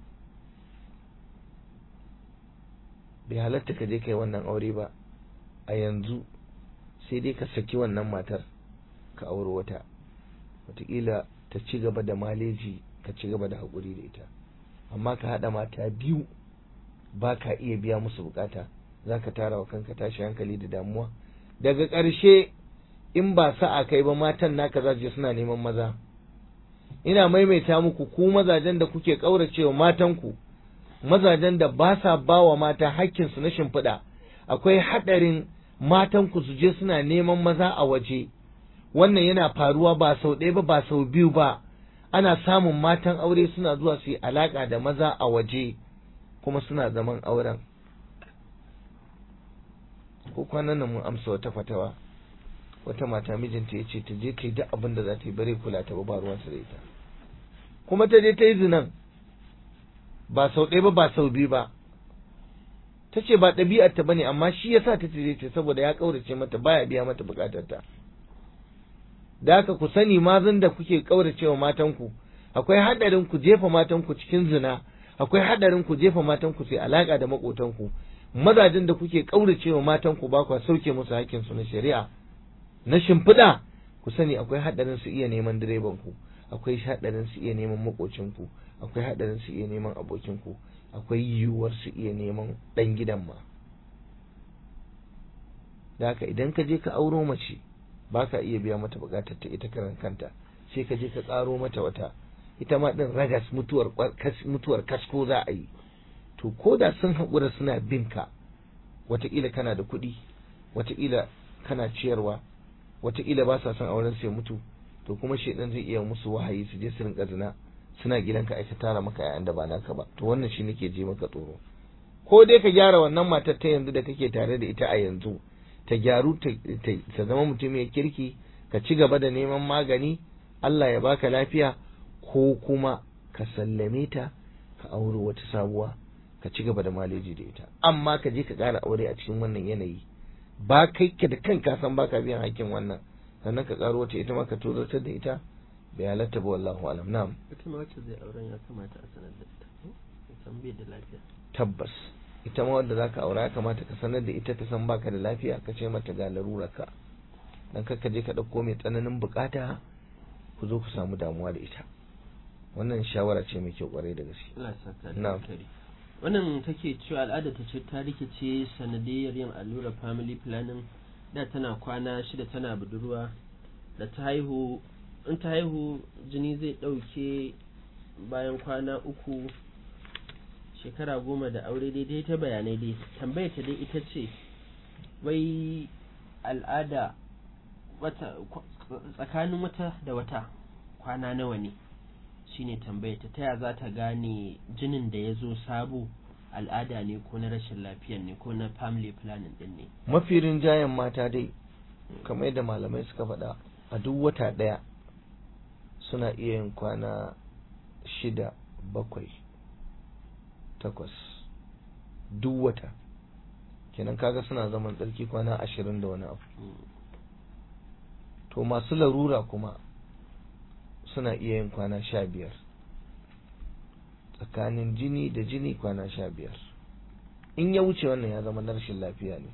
[SPEAKER 2] bai halatta ka je ka yi wannan aure ba a yanzu sai dai ka saki wannan matar ka auri wata wataƙila ta ci gaba da maleji ka ci gaba da haƙuri da ita amma ka haɗa mata biyu ba ka iya biya musu bukata za ka tara wa kanka tashi hankali da damuwa daga ƙarshe in ba sa'a kai ba matan naka za je suna neman maza ina maimaita muku ku mazajen da kuke ƙauracewa matanku mazajen da ba sa ba wa mata hakkinsu na shimfiɗa akwai haɗarin matanku su je suna neman maza a waje wannan yana faruwa ba sau ɗaya ba ba sau biyu ba ana samun matan aure suna zuwa su yi alaƙa da maza a waje kuma suna zaman auren ko kwanan nan mun amsa wata fatawa wata mata mijinta ya ce ta je ta yi duk abin da za ta yi bare kula ta ba ba ruwansa da ita kuma ta je ta yi zinan ba sau ɗaya ba ba sau biyu ba ta ce ba ɗabi'ar ta bane amma shi yasa ta ce ce saboda ya ƙaurace mata baya biya mata buƙatar ta da haka ku sani mazan da kuke ƙaurace wa matanku akwai haɗarin ku jefa matanku cikin zina akwai haɗarin ku jefa matanku sai alaƙa da maƙotanku mazajen da kuke ƙaurace wa matanku ba ku sauke musu hakkin su na shari'a na shimfiɗa ku sani akwai haɗarin su iya neman direban ku akwai haɗarin su iya neman maƙocinku akwai haɗarin su iya neman abokinku akwai yiwuwar su iya neman ɗan gidan ma da haka idan ka je ka auro mace ba ka iya biya mata buƙatar ta ita karan kanta sai ka je ka ƙaro mata wata ita ma ɗin ragas mutuwar mutuwar kasko za a yi to ko da sun haƙura suna bin ka wataƙila kana da kuɗi wataƙila kana ciyarwa wataƙila ba sa son auren sai mutu to kuma shaidan zai iya musu wahayi su je su rinka zina suna gidanka aika tara maka yayan da ba naka ba to wannan shi nake je maka tsoro ko dai ka gyara wannan matar ta yanzu da kake tare da ita a yanzu ta gyaru ta zama mutum mai kirki ka ci gaba da neman magani Allah ya baka lafiya ko kuma ka sallame ta ka auri wata sabuwa ka ci gaba da maleji da ita amma ka je ka ƙara aure a cikin wannan yanayi ba kai ka da kanka san baka biyan hakkin wannan sannan ka ƙaro wata ita ma ka tozartar da ita bai halatta ba wallahu alam na'am
[SPEAKER 1] ita ma wacce zai auren ya kamata a sanar da ita san bai da lafiya
[SPEAKER 2] tabbas ita ma wanda zaka aura ya kamata ka sanar da ita ta san baka da lafiya ka ce mata ga larurarka dan ka je ka dauko mai tsananin bukata ku zo ku samu damuwa da ita wannan shawara ce mai kyau kwarai da gaske
[SPEAKER 1] Allah ya saka da
[SPEAKER 2] Na'am.
[SPEAKER 1] alkhairi. wannan take cewa al'ada ta ce ta rikice sanadiyar yin allurar family planning da tana kwana shida tana budurwa da ta haihu in ta haihu jini zai ɗauke bayan kwana uku shekara goma da aure daidai ta bayanai dai tambayar ta dai ita ce wai al'ada wata kwa- tsakanin wata da wata kwana nawa ne shine tambayar ta taya za ta gane jinin da ya zo sabo al'ada ne ko na rashin lafiyan ne ko na family planning din ne
[SPEAKER 2] mafi rinjayen mata dai kamar yadda malamai suka faɗa a duk wata ɗaya suna iya yin kwana shida bakwai takwas duk wata kenan kaga suna zaman tsarki kwana ashirin da wani abu to masu larura kuma suna iya yin kwana sha biyar tsakanin jini da jini kwana sha biyar in ya wuce wannan ya zama na rashin lafiya ne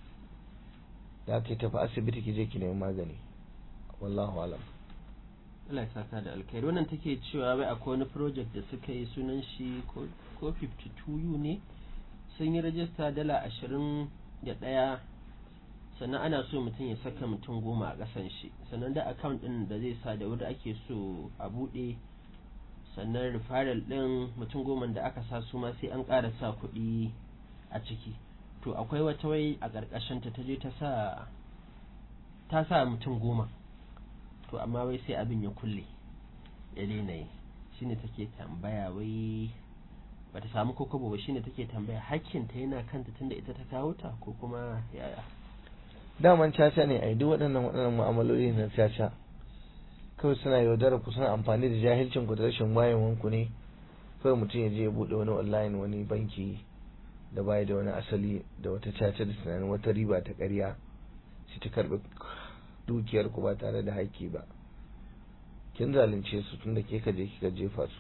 [SPEAKER 2] da aka tafi asibiti ki je ki nemi magani wallahu alam
[SPEAKER 1] Allah ya saka da alkhairi wannan take cewa wai akwai wani project da suka yi sunan shi ko 52U ne sun yi rajista dala ashirin da ɗaya sannan ana so mutum ya saka mutum goma a ƙasan shi sannan da account ɗin da zai sa da wanda ake so a buɗe sannan referral ɗin mutum goma da aka sa su ma sai an ƙara sa kuɗi a ciki to akwai wata wai a ƙarƙashin ta je ta sa ta sa mutum goma to amma wai sai abin ya kulle ya daina yi shine take tambaya wai bata samu kokobo ba shine take tambaya hakkinta yana kanta tunda ita ta kawo ta ko kuma yaya
[SPEAKER 2] daman caca ne a duk waɗannan waɗannan mu'amaloli na caca kawai suna yaudara ku suna amfani da jahilcin ku da rashin wayewan ku ne kawai mutum ya je ya buɗe wani online wani banki da baya da wani asali da wata caca da tunanin wata riba ta ƙarya shi ta karɓi dukiyar ku ba tare da haƙƙi ba kin zalunce su tunda ke ka je kika jefa su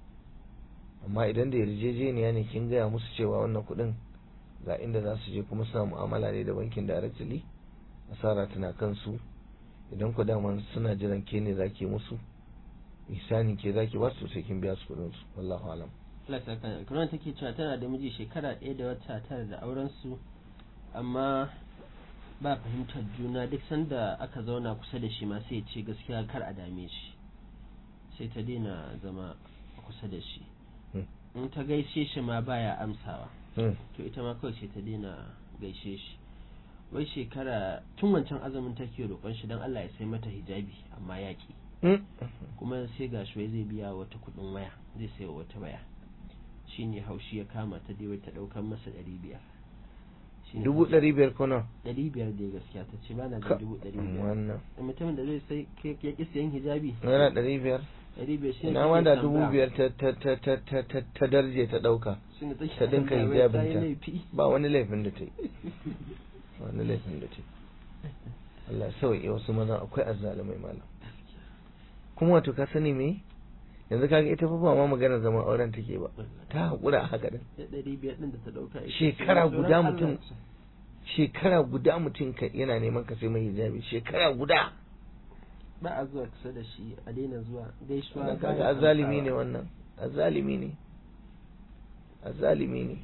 [SPEAKER 2] amma idan da yarjejeniya ne kin gaya musu cewa wannan kuɗin ga inda za su je kuma suna mu'amala ne da bankin directly asara tana kansu idan ku dama suna jiran ke ne zaki musu ihsani ke zaki ba su sai kin biya su kuɗin su wallahu alam
[SPEAKER 1] Allah ta kana kuma take cewa tana da miji shekara ɗaya da wata tara da auren su amma ba fahimtar juna duk sanda aka zauna kusa da shi ma sai ya ce gaskiya kar a dame shi sai ta daina zama kusa da shi in ta gaishe shi ma baya amsawa to ita ma kawai sai ta daina gaishe shi wai shekara tun wancan azumin take roƙon shi don Allah ya sai mata hijabi amma yaƙi kuma sai ga shi zai biya wata kuɗin waya zai sai wata waya shine haushi ya kama ta dai ta ɗaukar masa ɗari biyar
[SPEAKER 2] dubu ɗari biyar kuna
[SPEAKER 1] ɗari biyar dai gaskiya ta ce ba na da dubu ɗari biyar
[SPEAKER 2] wannan
[SPEAKER 1] mutumin da zai sai ya ƙi sayan hijabi
[SPEAKER 2] naira ɗari biyar
[SPEAKER 1] ɗari biyar shi
[SPEAKER 2] ina ma da dubu biyar ta ta ta ta ta ta ta darje ta ɗauka ta dinka hijabin ta ba wani laifin da ta yi wani laifin da ta yi Allah ya sauke wasu mazan akwai azzalumai malam kuma wato ka sani me yanzu kaga ita fa ba ma magana zaman auren take ba ta haƙura a haka din
[SPEAKER 1] ɗari biyar ɗin da ta ɗauka
[SPEAKER 2] shekara guda mutum shekara guda mutum ka yana neman ka sai mai hijabi shekara guda
[SPEAKER 1] ba a zuwa kusa da shi a daina zuwa gaisuwa
[SPEAKER 2] wannan kaga azzalimi ne wannan azzalimi ne azzalimi ne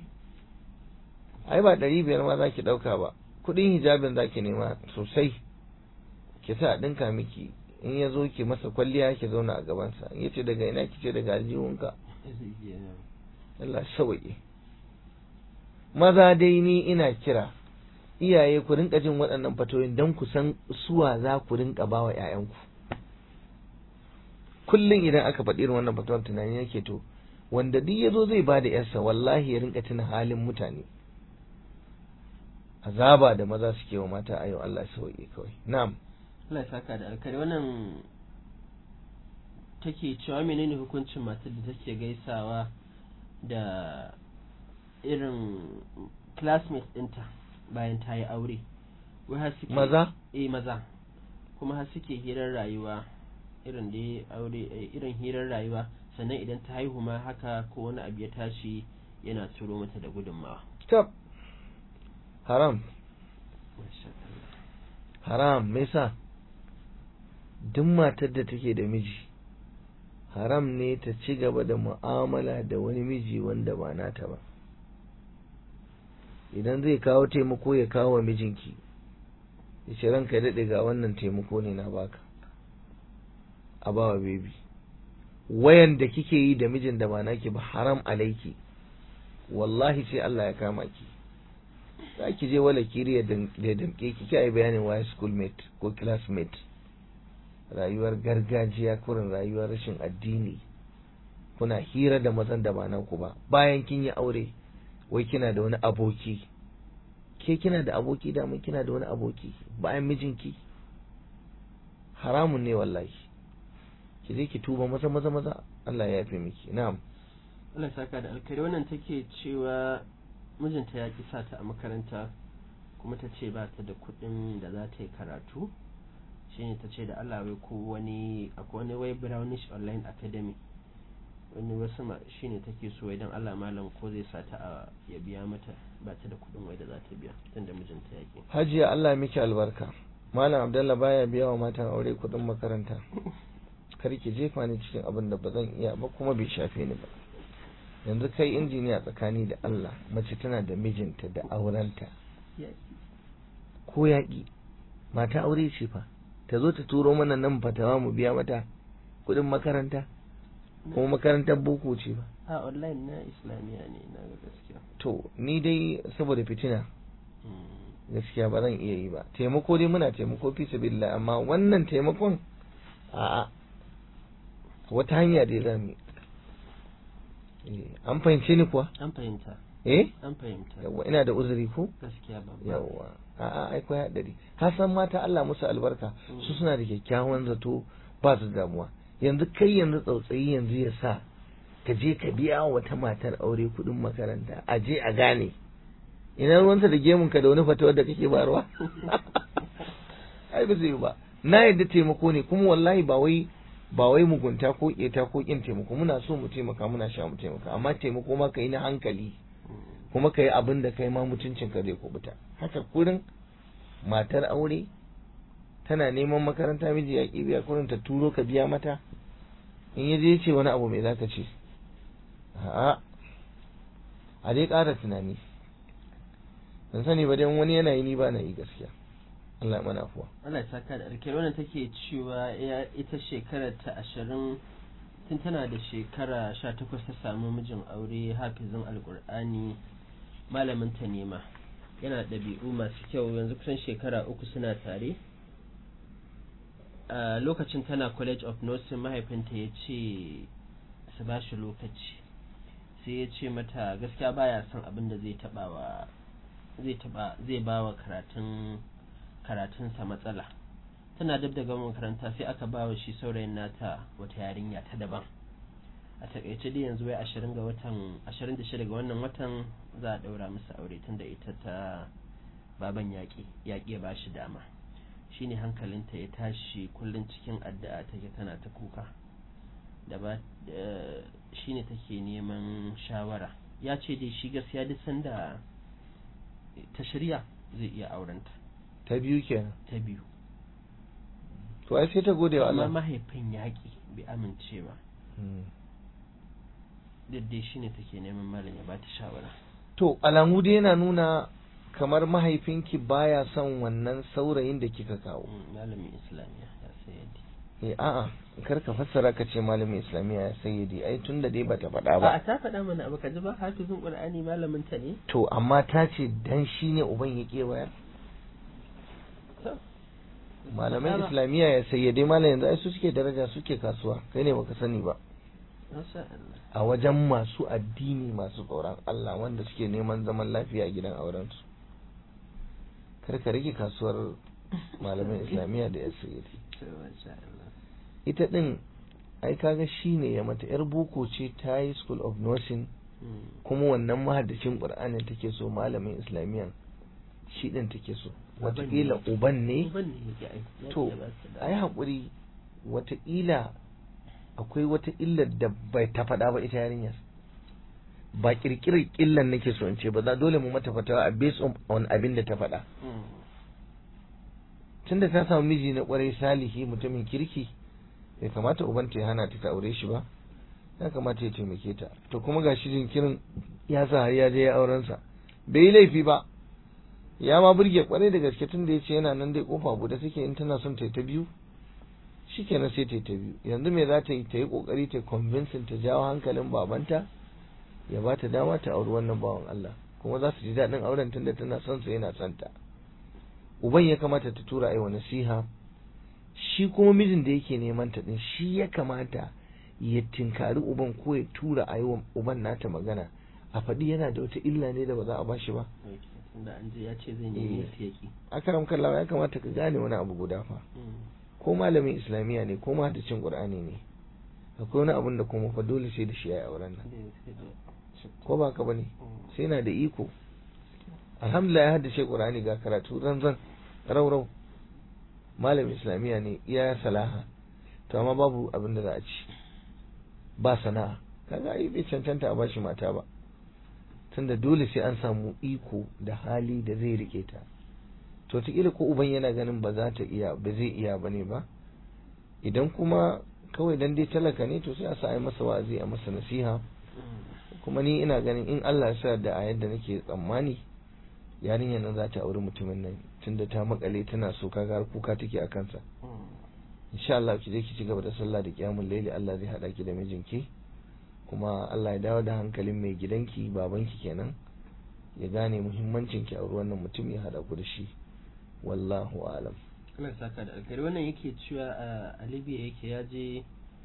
[SPEAKER 2] ai ba ɗari biyar ma za ki ɗauka ba kuɗin hijabin za ki nema sosai ki sa a ɗinka miki in ya zo ki masa kwalliya ki zauna a gabansa in yace daga ina ki ce daga aljihunka Allah sauƙi maza dai ni ina kira iyaye ku rinka jin waɗannan fatoyin don ku san suwa za ku rinka ba wa ‘ya'yanku kullum idan aka faɗi irin wannan fatuwar tunani yake to wanda duk ya zo zai ba da ‘yarsa wallahi ya rinka tuna halin mutane azaba da maza suke wa mata a yau Allah sauƙi kawai na'am
[SPEAKER 1] Allah ya saka da alkari wannan take cewa menene hukuncin matar da take gaisawa da irin classmates ɗinta bayan ta yi aure wai har suke
[SPEAKER 2] maza
[SPEAKER 1] eh maza kuma har suke hirar rayuwa irin da aure irin hirar rayuwa sannan idan ta haihu ma haka ko wani abu ya tashi yana turo mata da gudunmawa
[SPEAKER 2] stop haram haram me yasa duk matar da take da miji haram ne ta ci gaba da mu'amala da wani miji wanda ba nata ba idan zai kawo taimako ya kawo wa mijinki ya ce ranka ya daɗe ga wannan taimako ne na baka a bawa bebi wayan da kike yi da mijin da ba naki ba haram alaiki wallahi sai Allah ya kama ki za ki je wala kiri ya damke ki ki yi bayanin waya schoolmate ko classmate rayuwar gargajiya kurin rayuwar rashin addini kuna hira da mazan da ba naku ba bayan kin yi aure wai kina da wani aboki ke kina da aboki da mun kina da wani aboki bayan mijinki haramun ne wallahi ki je ki tuba maza maza maza Allah ya yafe miki na'am
[SPEAKER 1] Allah saka da alkhairi wannan take cewa mijinta ya ki sata a makaranta kuma ta ce ba ta da kuɗin da za ta yi karatu shine ta ce da Allah wai ko wani akwai wani wai brownish online academy wani wasu ma shine take so idan Allah malam ko zai sata a ya biya mata ba ta da kuɗin wai da za ta biya tunda mijinta ya ki
[SPEAKER 2] hajiya Allah miki albarka malam abdallah baya biya wa matan aure kuɗin makaranta kar ki jefa ni cikin abin da ba zan iya ba kuma bai shafe ni ba yanzu kai injiniya tsakani da Allah mace tana da mijinta da aurenta ko yaƙi mata aure ce fa ta zo ta turo mana nan fatawa mu biya mata kuɗin makaranta kuma makarantar boko ce ba
[SPEAKER 1] a online na islamiyya ne na ga gaskiya
[SPEAKER 2] to ni dai saboda fitina gaskiya ba zan iya yi ba taimako dai muna taimako fi sabilillah amma wannan taimakon a'a wata hanya dai za mu an fahimce ni kuwa
[SPEAKER 1] an fahimta
[SPEAKER 2] eh
[SPEAKER 1] an fahimta
[SPEAKER 2] yawa ina da uzuri ko
[SPEAKER 1] gaskiya ba
[SPEAKER 2] yawa a'a ai ko hadari ka san mata Allah musu albarka su suna da kyakkyawan zato ba su damuwa yanzu kai yanzu tsautsayi yanzu ya sa ka je ka biya wata matar aure kuɗin makaranta a je a gane ina ruwanta da gemun ka da wani fatawar da kake barwa ai ba zai ba na yadda taimako ne kuma wallahi ba wai ba wai mugunta ko keta ko kin taimako muna so mu taimaka muna sha mu taimaka amma taimako ma ka yi na hankali kuma ka yi abin da kai ma mutuncin ka zai kubuta haka kurin matar aure tana neman makaranta miji ya ki biya kurin ta turo ka biya mata in ya je ce wani abu mai zaka ce a'a a dai ƙara tunani ban sani ba dai wani yana yi ni ba na yi gaskiya Allah mana afuwa
[SPEAKER 1] Allah ya saka da alkhairi wannan take cewa ita shekarar ta ashirin tun tana da shekara sha takwas ta samu mijin aure hafizin alkur'ani malamin ta nema yana ɗabi'u masu kyau yanzu kusan shekara uku suna tare a lokacin tana college of nursing mahaifinta ya ce su ba shi lokaci sai ya ce mata gaskiya baya son abin da zai taba wa zai taba zai ba wa karatun karatunsa matsala tana dab da gama makaranta sai aka ba wa shi saurayin nata wata yarinya ta daban a takaice dai yanzu wai ashirin ga watan ashirin da shida ga wannan watan za a daura musu aure tunda ita ta baban yaƙi yaƙi ya ba shi dama shine hankalinta ya tashi kullum cikin addu'a take tana ta kuka da ba shine take neman shawara ya ce dai shi gaskiya duk sanda ta shirya zai iya aurenta
[SPEAKER 2] ta biyu kenan
[SPEAKER 1] ta biyu
[SPEAKER 2] to ai sai ta gode wa
[SPEAKER 1] amma
[SPEAKER 2] Allah
[SPEAKER 1] mahaifin yaƙi bai amince ba daddai shine take neman malam ya bata shawara
[SPEAKER 2] to alamu dai yana nuna kamar mahaifinki baya son wannan saurayin da kika kawo
[SPEAKER 1] Mm, malamin islamiyya ya sayyadi
[SPEAKER 2] eh a'a kar ka fassara ka ce malamin islamiyya ya sayyidi ai tunda dai bata faɗa
[SPEAKER 1] a
[SPEAKER 2] ba
[SPEAKER 1] ta faɗa mana abu ka ji ba hafizin qur'ani malamin ta ne
[SPEAKER 2] to amma ta ce dan shi ne uban ya kewaya
[SPEAKER 1] to
[SPEAKER 2] malaman
[SPEAKER 1] Faɗa ba.
[SPEAKER 2] islamiyya ya sayyade malam yanzu ai su suke daraja suke kasuwa kai ne baka sani ba
[SPEAKER 1] masha Allah
[SPEAKER 2] a wajen masu addini masu tsoron Allah wanda suke neman zaman lafiya a gidan aurensu kar ka rage kasuwar malaman islamiyya da ya sayyade
[SPEAKER 1] to masha Allah
[SPEAKER 2] ita din ai kaga shi ne ya mata yar boko ce ta yi school of nursing
[SPEAKER 1] Mm.
[SPEAKER 2] kuma wannan mahaddacin qur'anin take so malamin islamiyyan shi din take so
[SPEAKER 1] Uban ne.
[SPEAKER 2] wataƙila uban ne
[SPEAKER 1] uban ne yake aiki ya
[SPEAKER 2] to
[SPEAKER 1] ce ba su da-
[SPEAKER 2] ai haƙuri wataƙila akwai wata illar da bai ta faɗa ba ita yarinyar ba ƙirƙirar illar nake so in ce ba za dole mu mata fatawa a based on- on abin da ta faɗa
[SPEAKER 1] Mm.
[SPEAKER 2] tunda ta samu miji na ƙwarai salihi mutumin kirki bai kamata ubanta ya hana ta ta aure shi ba ya kamata ya taimake ta to kuma ga shi jinkirin ya sa har ya je ya auren sa bai yi laifi ba ya ma burge kwarai da gaske tun da ya ce yana nan dai kofa bude take in tana son ta yi ta biyu shikenan sai ta yi ta biyu yanzu me za ta yi ta yi kokari ta convincing ta jawo hankalin babanta ya ba ta dama ta auri wannan bawan Allah kuma za su ji daɗin auren tunda tana son sa yana son ta uban ya kamata ta tura aiwa nasiha shi kuma mijin da yake neman ta din shi ya kamata ya tinkari uban ko ya tura a yi wa uban nata magana a faɗi yana da wata illa ne da ba za a bashi ba
[SPEAKER 1] tunda an je ya ce zai nemi su yaki
[SPEAKER 2] akaram kallawa ya kamata ka gane wani abu guda fa ko malamin islamiyya ne ko mahaddacin qur'ani ne akwai wani abun da kuma fa dole sai da shi yayi auren nan ko ba ka bane sai na da iko alhamdulillah ya haddace qur'ani ga karatu zanzan raurau malamin islamiyya ne iya salaha to amma babu abin da za a ci ba sana'a kaga ai bai cancanta a bashi mata ba tunda dole sai an samu iko da hali da zai rike ta to ta ko uban yana ganin ba za ta iya ba zai iya bane ba idan kuma kawai dan dai talaka ne to sai a sa masa wa'azi a masa nasiha kuma ni ina ganin in Allah ya sa da a yadda nake tsammani yarinyar nan za ta auri mutumin nan tunda ta makale tana so kaga har kuka take a kansa insha Allah ki je ki ci gaba da sallah da kiyamul laili Allah zai hada ki da mijinki kuma Allah ya dawo da hankalin mai gidanki babanki kenan ya gane muhimmancin ki auri wannan mutum ya hada ku da shi wallahu alam
[SPEAKER 1] Allah saka da alkhairi wannan yake cewa a Libya yake ya je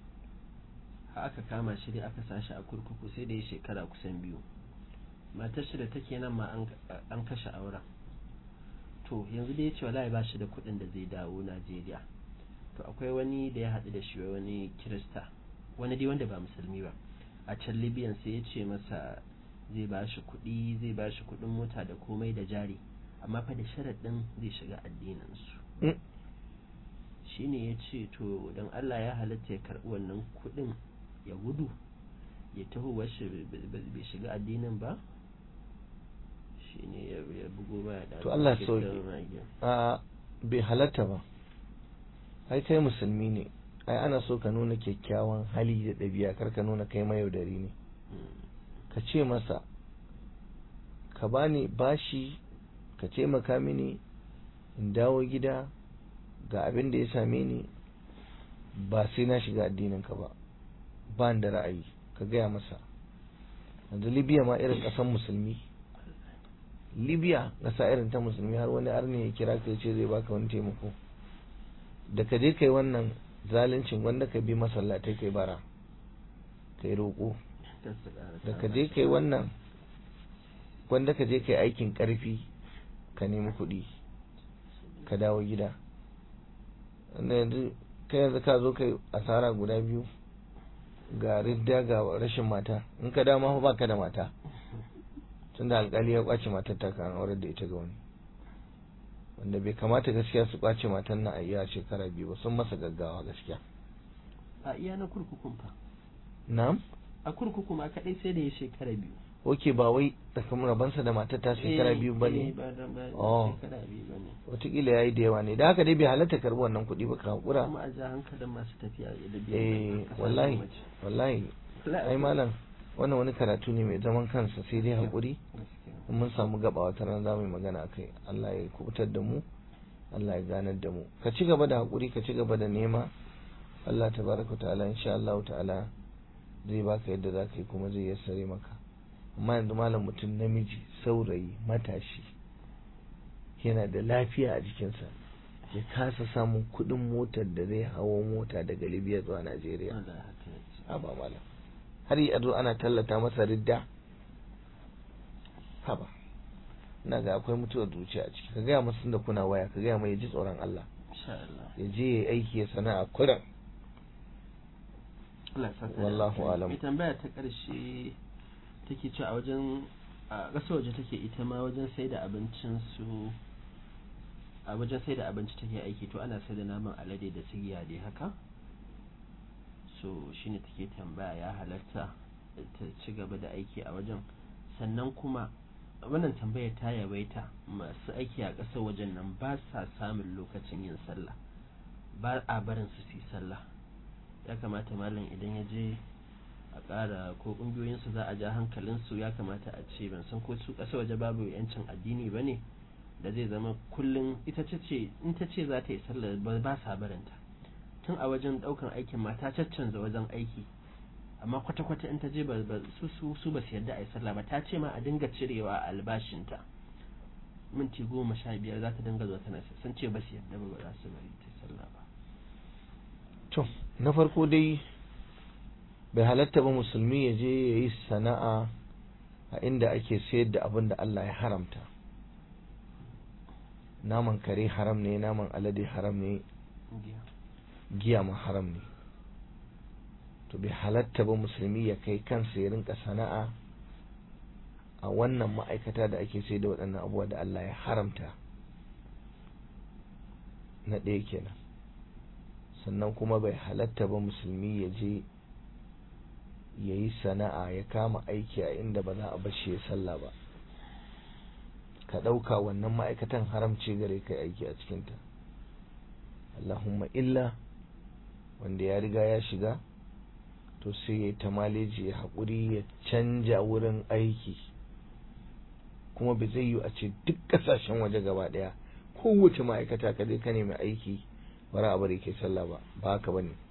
[SPEAKER 1] aka kama shi dai aka sashi a kurkuku sai da ya shekara kusan biyu matar shi da take nan ma an kashe auren to yanzu dai ya ce wallahi ba shi da kuɗin da zai dawo Najeriya to akwai wani da ya haɗu da shi wani kirista wani dai wanda ba musulmi ba a can libyan sai ya ce masa zai ba shi kuɗi zai ba shi kuɗin mota da komai da jari amma fa da sharaɗin zai shiga addininsu shi ne ya ce to don allah ya halatta ya karɓi wannan kuɗin ya gudu ya taho wasu bai shiga addinin ba shi ne ya bugo baya da
[SPEAKER 2] to allah sauki a bai halatta ba ai kai musulmi ne ai ana so ka nuna kyakkyawan hali da ɗabi'a kar ka nuna kai mayaudari ne ka ce masa ka bani bashi ka taimaka mini in dawo gida ga abin da ya same ni ba sai na shiga addinin ka ba ba da ra'ayi ka gaya masa yanzu libya ma irin ƙasan musulmi libya ƙasa irin ta musulmi har wani arni ya kira ka ce zai baka wani taimako da ka je kai wannan zaluncin wanda ka bi masallatai kai bara kai roƙo da ka je kai wannan wanda ka je kai aikin ƙarfi ka nemi kuɗi ka dawo gida wanda yanzu kai yanzu ka zo kai asara guda biyu ga ridda ga rashin mata in ka dama ba ka da mata tunda alkali ya kwace matar ta kan aurar da ita ga wani wanda bai kamata gaskiya su kwace matan na a iya shekara biyu ba sun masa gaggawa gaskiya
[SPEAKER 1] a iya na kurkukun fa
[SPEAKER 2] na'am
[SPEAKER 1] a kurkuku ma kadai sai da ya shekara biyu
[SPEAKER 2] oke ba wai tsakanin rabansa da matar ta shekara biyu ba ne
[SPEAKER 1] oh
[SPEAKER 2] watakila ya yi da yawa ne da haka dai bai halatta karbi wannan kuɗi ba ka haƙura
[SPEAKER 1] kuma a ja hankalin masu tafiya da biyan
[SPEAKER 2] eh wallahi wallahi ai malam wannan wani karatu ne mai zaman kansa sai dai haƙuri mun samu gaba wata ran za mu yi magana a kai Allah ya kubutar da mu Allah ya ganar da mu ka ci gaba da haƙuri ka ci gaba da nema Allah tabaraka ta'ala insha Allah ta'ala zai baka yadda za ka yi kuma zai yassare maka amma yanzu malam mutum namiji saurayi matashi yana da lafiya a jikinsa ya kasa samun kuɗin motar da zai hawo mota daga libya zuwa najeriya haba malam har yi zo ana tallata masa ridda haba ina ga akwai mutuwar zuciya a ciki ka gaya masu da kuna waya ka gaya mai ya ji tsoron Allah ya je ya aiki ya sana'a kuran wallahu alam
[SPEAKER 1] mai tambaya ta ƙarshe take ce a wajen a ƙasar waje take ita ma wajen sai da abincin su a wajen sai da abinci take aiki to ana sai da naman alade da sigiya dai haka so shine take tambaya ya halatta ta ci gaba da aiki a wajen sannan kuma wannan tambayar ta yawaita masu aiki a ƙasar wajen nan ba sa samun lokacin yin sallah ba a barin su su yi sallah ya kamata malam idan ya je a ƙara ko ƙungiyoyinsu za a ja hankalinsu ya kamata a ce ban san ko su ƙasa waje babu yancin addini ba ne da zai zama kullum ita ce in ta ce za ta yi sallar ba sa barinta tun a wajen ɗaukan aikin mata caccanza wajen aiki amma kwata-kwata in ta je ba su su su ba su yarda a yi sallah ba ta ce ma a dinga cirewa a albashinta minti goma sha biyar za ta dinga zuwa tana sun ce ba su yarda ba ba za su bari ta sallah ba
[SPEAKER 2] to na farko dai bai halatta ba musulmi ya je ya yi sana'a a inda ake sayar da abin da Allah ya haramta naman kare haram ne naman alade haram ne giya ma haram ne to bai halatta ba musulmi ya kai kansa ya rinka sana'a a wannan ma'aikata da ake sai da waɗannan abubuwa da Allah ya haramta na ɗaya kenan sannan kuma bai halatta ba musulmi ya je ya yi sana'a ya kama aiki a inda ba za a bashi ya sallah ba ka ɗauka wannan ma'aikatan haramci gare kai aiki a cikinta Allahumma illa wanda ya riga ya shiga to sai ya yi ta maleji ya haƙuri ya canja wurin aiki kuma bai zai yi a ce duk ƙasashen waje gaba ɗaya kowace ma'aikata ka je ka nemi aiki bara a bari ke sallah ba ba haka ba ne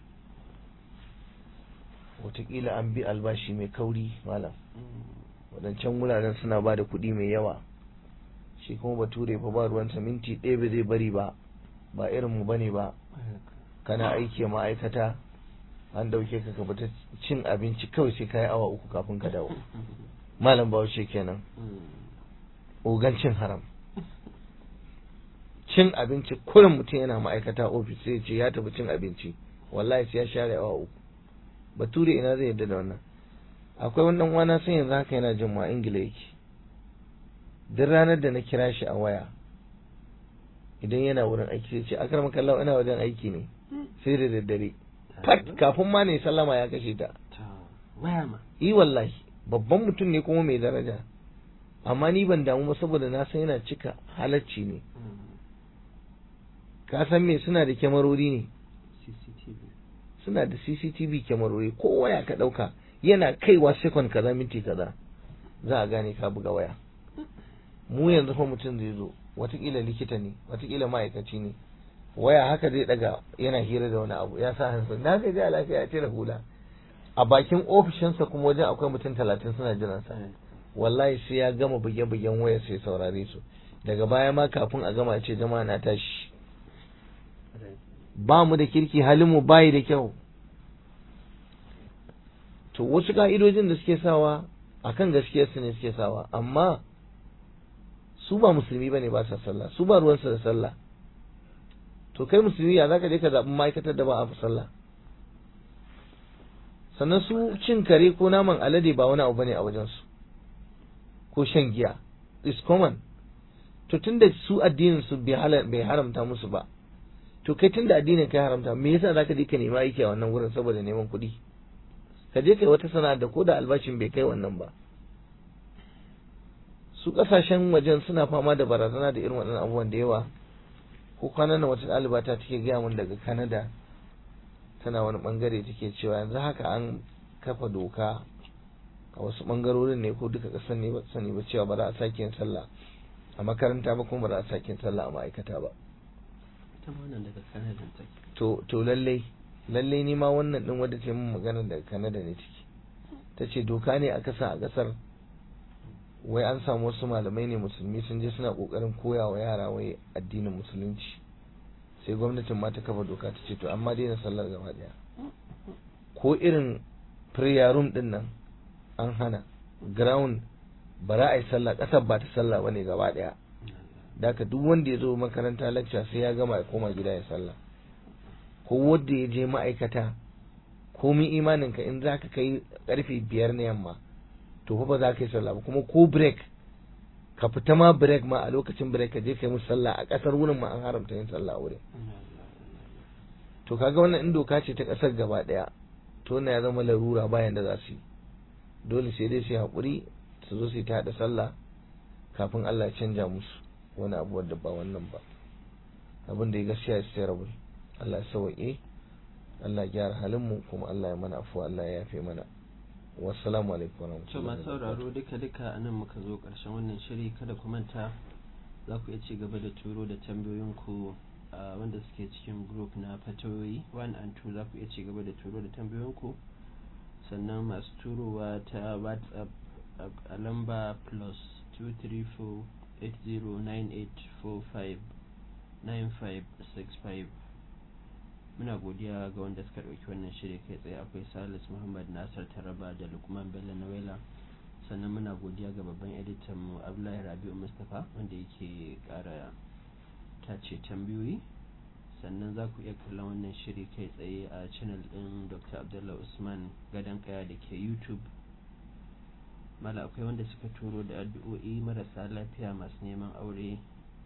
[SPEAKER 2] wataƙila an bi albashi mai kauri malam waɗancan wuraren suna ba da kuɗi mai yawa shi kuma bature fa ba ruwansa minti ɗaya ba zai bari ba ba irinmu ba ne ba kana aiki a ma'aikata an dauke ka ka fita cin abinci kawai sai ka yi awa uku kafin ka dawo malam bahaushe kenan ogan cin haram cin abinci kurin mutum yana ma'aikata ofis sai ce ya tafi cin abinci wallahi sai ya share awa uku bature ina zai yadda da wannan akwai wannan wana sai yanzu haka yana jin ma ingila yake duk ranar da na kira shi a waya idan yana wurin aiki sai ce akar makallawa ina wajen aiki ne sai da daddare fat kafin ma ne sallama ya kashe ta
[SPEAKER 1] waya ma
[SPEAKER 2] yi wallahi babban mutum ne kuma mai daraja amma ni ban damu ba saboda na san yana cika halacci ne ka san me suna da kyamarori ne
[SPEAKER 1] CCTV
[SPEAKER 2] suna da CCTV kyamarori ko waya ka ɗauka yana kaiwa sekon kaza minti kaza za a gane ka buga waya mu yanzu fa mutum zai zo watakila likita ne watakila ma'aikaci ne waya haka zai daga yana hira da wani abu ya sa hansa na ga a lafiya ya cire hula a bakin ofishinsa kuma wajen akwai mutum talatin suna jiran sa wallahi sai ya gama buge-bugen waya sai saurare su daga baya ma kafin a gama ce jama'a na tashi ba mu da kirki halin mu bayi da kyau to wasu ka'idojin da suke sawa akan gaskiyar su ne suke sawa amma su ba musulmi bane ba sa sallah su ba ruwansu da sallah to kai musulmi ya zaka je ka zaɓi ma'aikatar da ba a fi sallah sannan su cin kare ko naman alade ba wani abu bane a wajen su ko shan giya is common to tunda su addinin su bai haramta musu ba to kai tunda addinin kai haramta me yasa zaka je ka nemi aiki a wannan wurin saboda neman kuɗi ka je kai wata sana'a da ko da albashin bai kai wannan ba su kasashen wajen suna fama da barazana da irin waɗannan abubuwan da yawa ko kwanan nan wata ɗaliba ta take gaya min daga Canada tana wani bangare take cewa yanzu haka an kafa doka a wasu bangarorin ne ko duka ƙasar ne ba sani ba cewa ba za a sake yin sallah a makaranta ba kuma ba za a sake yin sallah a ma'aikata ba
[SPEAKER 1] ita ma wannan daga Canada take
[SPEAKER 2] to to lallai lallai ni ma wannan din wadda ce min magana daga Canada ne take ta ce doka ne aka sa a ƙasar wai an samu wasu malamai ne musulmi sun je suna kokarin koya wa yara wai addinin musulunci sai gwamnatin ma ta kafa doka ta ce to amma daina sallar gaba daya ko irin prayer room din nan an hana ground ba za a yi sallah kasar ba ta sallah bane gaba daya daka duk wanda ya zo makaranta lecture sai ya gama ya koma gida ya sallah ko wanda ya je ma'aikata komin imaninka in za ka kai karfe biyar na yamma to fa ba za ka yi sallah ba kuma ko break ka fita ma break ma a lokacin break ka je ka yi musu sallah a kasar wurin ma an haramta yin sallah wurin to kaga wannan in doka ce ta kasar gaba daya to na ya zama larura bayan da za su yi dole sai dai su yi haƙuri su zo su yi ta haɗa sallah kafin Allah ya canja musu wani abu wadda ba wannan ba abin da ya gaskiya ya sai rabu Allah ya sauke Allah ya gyara halin mu kuma Allah ya mana afuwa Allah ya yafe mana wassalamu alaikum
[SPEAKER 1] to masu sauraro duka duka a nan muka zo ƙarshen wannan shiri kada ku manta za ku iya ci gaba da turo da tambayoyinku wanda suke cikin group na fatoyi 1 and 2 za ku iya ci gaba da turo da tambayoyinku sannan masu turowa ta whatsapp a lamba plus 234 809845 9565 muna godiya ga wanda suka ɗauki wannan shiri kai tsaye akwai salis muhammad nasar taraba da lukman bello nawela sannan muna godiya ga babban editan mu abdullahi rabi'u mustapha wanda yake ƙara tace tambayoyi sannan za ku iya kallon wannan shiri kai tsaye a channel ɗin dr abdullah usman gadon kaya da ke youtube mala akwai wanda suka turo da addu'o'i marasa lafiya masu neman aure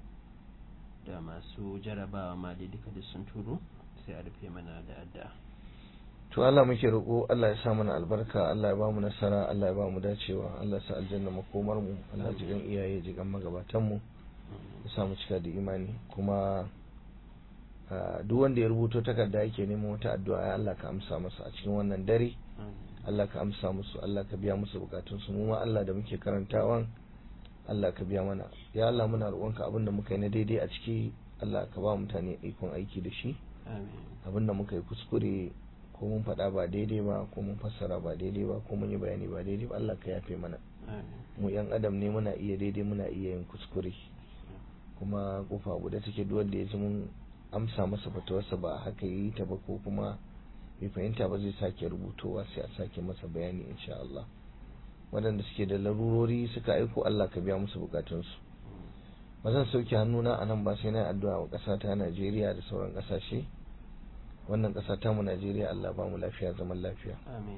[SPEAKER 1] da masu jarabawa ma dai duka da sun turo sai a rufe mana da addu'a
[SPEAKER 2] to Allah muke roƙo Allah ya sa mana albarka Allah ya ba mu nasara Allah ya ba mu dacewa Allah ya sa aljanna makomar mu Allah ya jigan iyaye jigan magabatan mu ya sa mu cika da imani kuma duk wanda ya rubuto takarda yake neman wata addu'a ya Allah ka amsa masa a cikin wannan dare Allah ka amsa musu Allah ka biya musu bukatun su mu ma Allah da muke karantawan Allah ka biya mana ya Allah muna roƙonka abin da muka yi na daidai a ciki Allah ka ba mutane ikon aiki da shi abin da muka yi kuskure ko mun faɗa ba daidai ba ko mun fassara ba daidai ba ko mun yi bayani ba daidai ba Allah ka yafe mana mu yan adam ne muna iya daidai muna iya yin kuskure kuma kofa guda take duk wanda ya ji mun amsa masa fatawarsa ba haka yi ta ba ko kuma bai fahimta ba zai sake rubutowa sai a sake masa bayani insha Allah waɗanda suke da larurori suka aiko Allah ka biya musu bukatunsu ba zan sauke hannuna a nan ba sai na addu'a wa ƙasa ta Najeriya da sauran ƙasashe wannan ƙasa ta mu Najeriya Allah ba mu lafiya zaman lafiya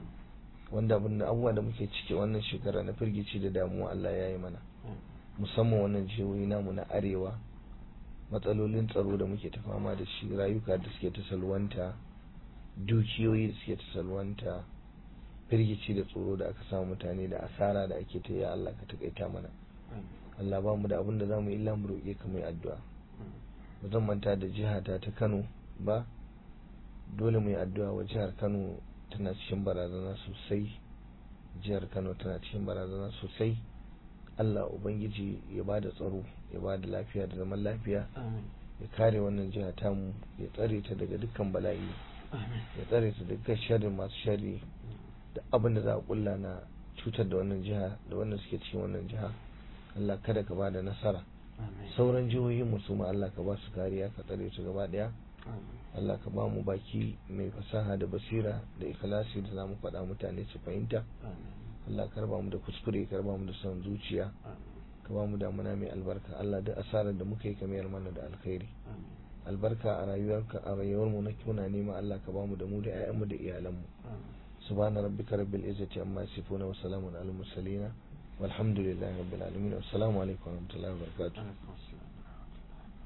[SPEAKER 2] wanda abin da abubuwa da muke ciki wannan shekara na firgici da damuwa Allah ya yi mana musamman wannan jihohi namu na arewa matsalolin tsaro da muke ta fama da shi rayuka da suke ta salwanta dukiyoyi da suke ta salwanta firgici da tsoro da aka samu mutane da asara da ake ta ya Allah ka takaita mana Allah ba mu da abin da za mu illa mu roƙe ka mai addu'a ba zan manta da jihata ta Kano ba dole mu yi addu'a wa jihar Kano tana cikin barazana sosai jihar Kano tana cikin barazana sosai Allah ubangiji ya ba da tsaro ya ba da lafiya da zaman lafiya ya kare wannan jiha tamu ya tsare ta daga dukkan bala'i ya tsare ta daga sharri masu sharri da abin da za a kulla na cutar da wannan jiha da wannan suke cikin wannan jiha Allah kada ka ba da nasara sauran jihohin mu su ma Allah ka ba su kariya ka tsare su gaba daya Allah ka ba mu baki mai fasaha da basira da ikhlasi da zamu faɗa mutane su fahimta Allah ka raba mu da kuskure ka raba mu da son zuciya ka ba mu damuna mai albarka Allah da asarar da muka yi ka mayar mana da alkhairi albarka a rayuwarka a rayuwar mu na kuna nema Allah ka ba mu da mu da ƴaƴanmu da iyalanmu subhana rabbika rabbil izzati amma yasifuna wa salamun alal mursalin والحمد لله رب العالمين والسلام عليكم ورحمة الله وبركاته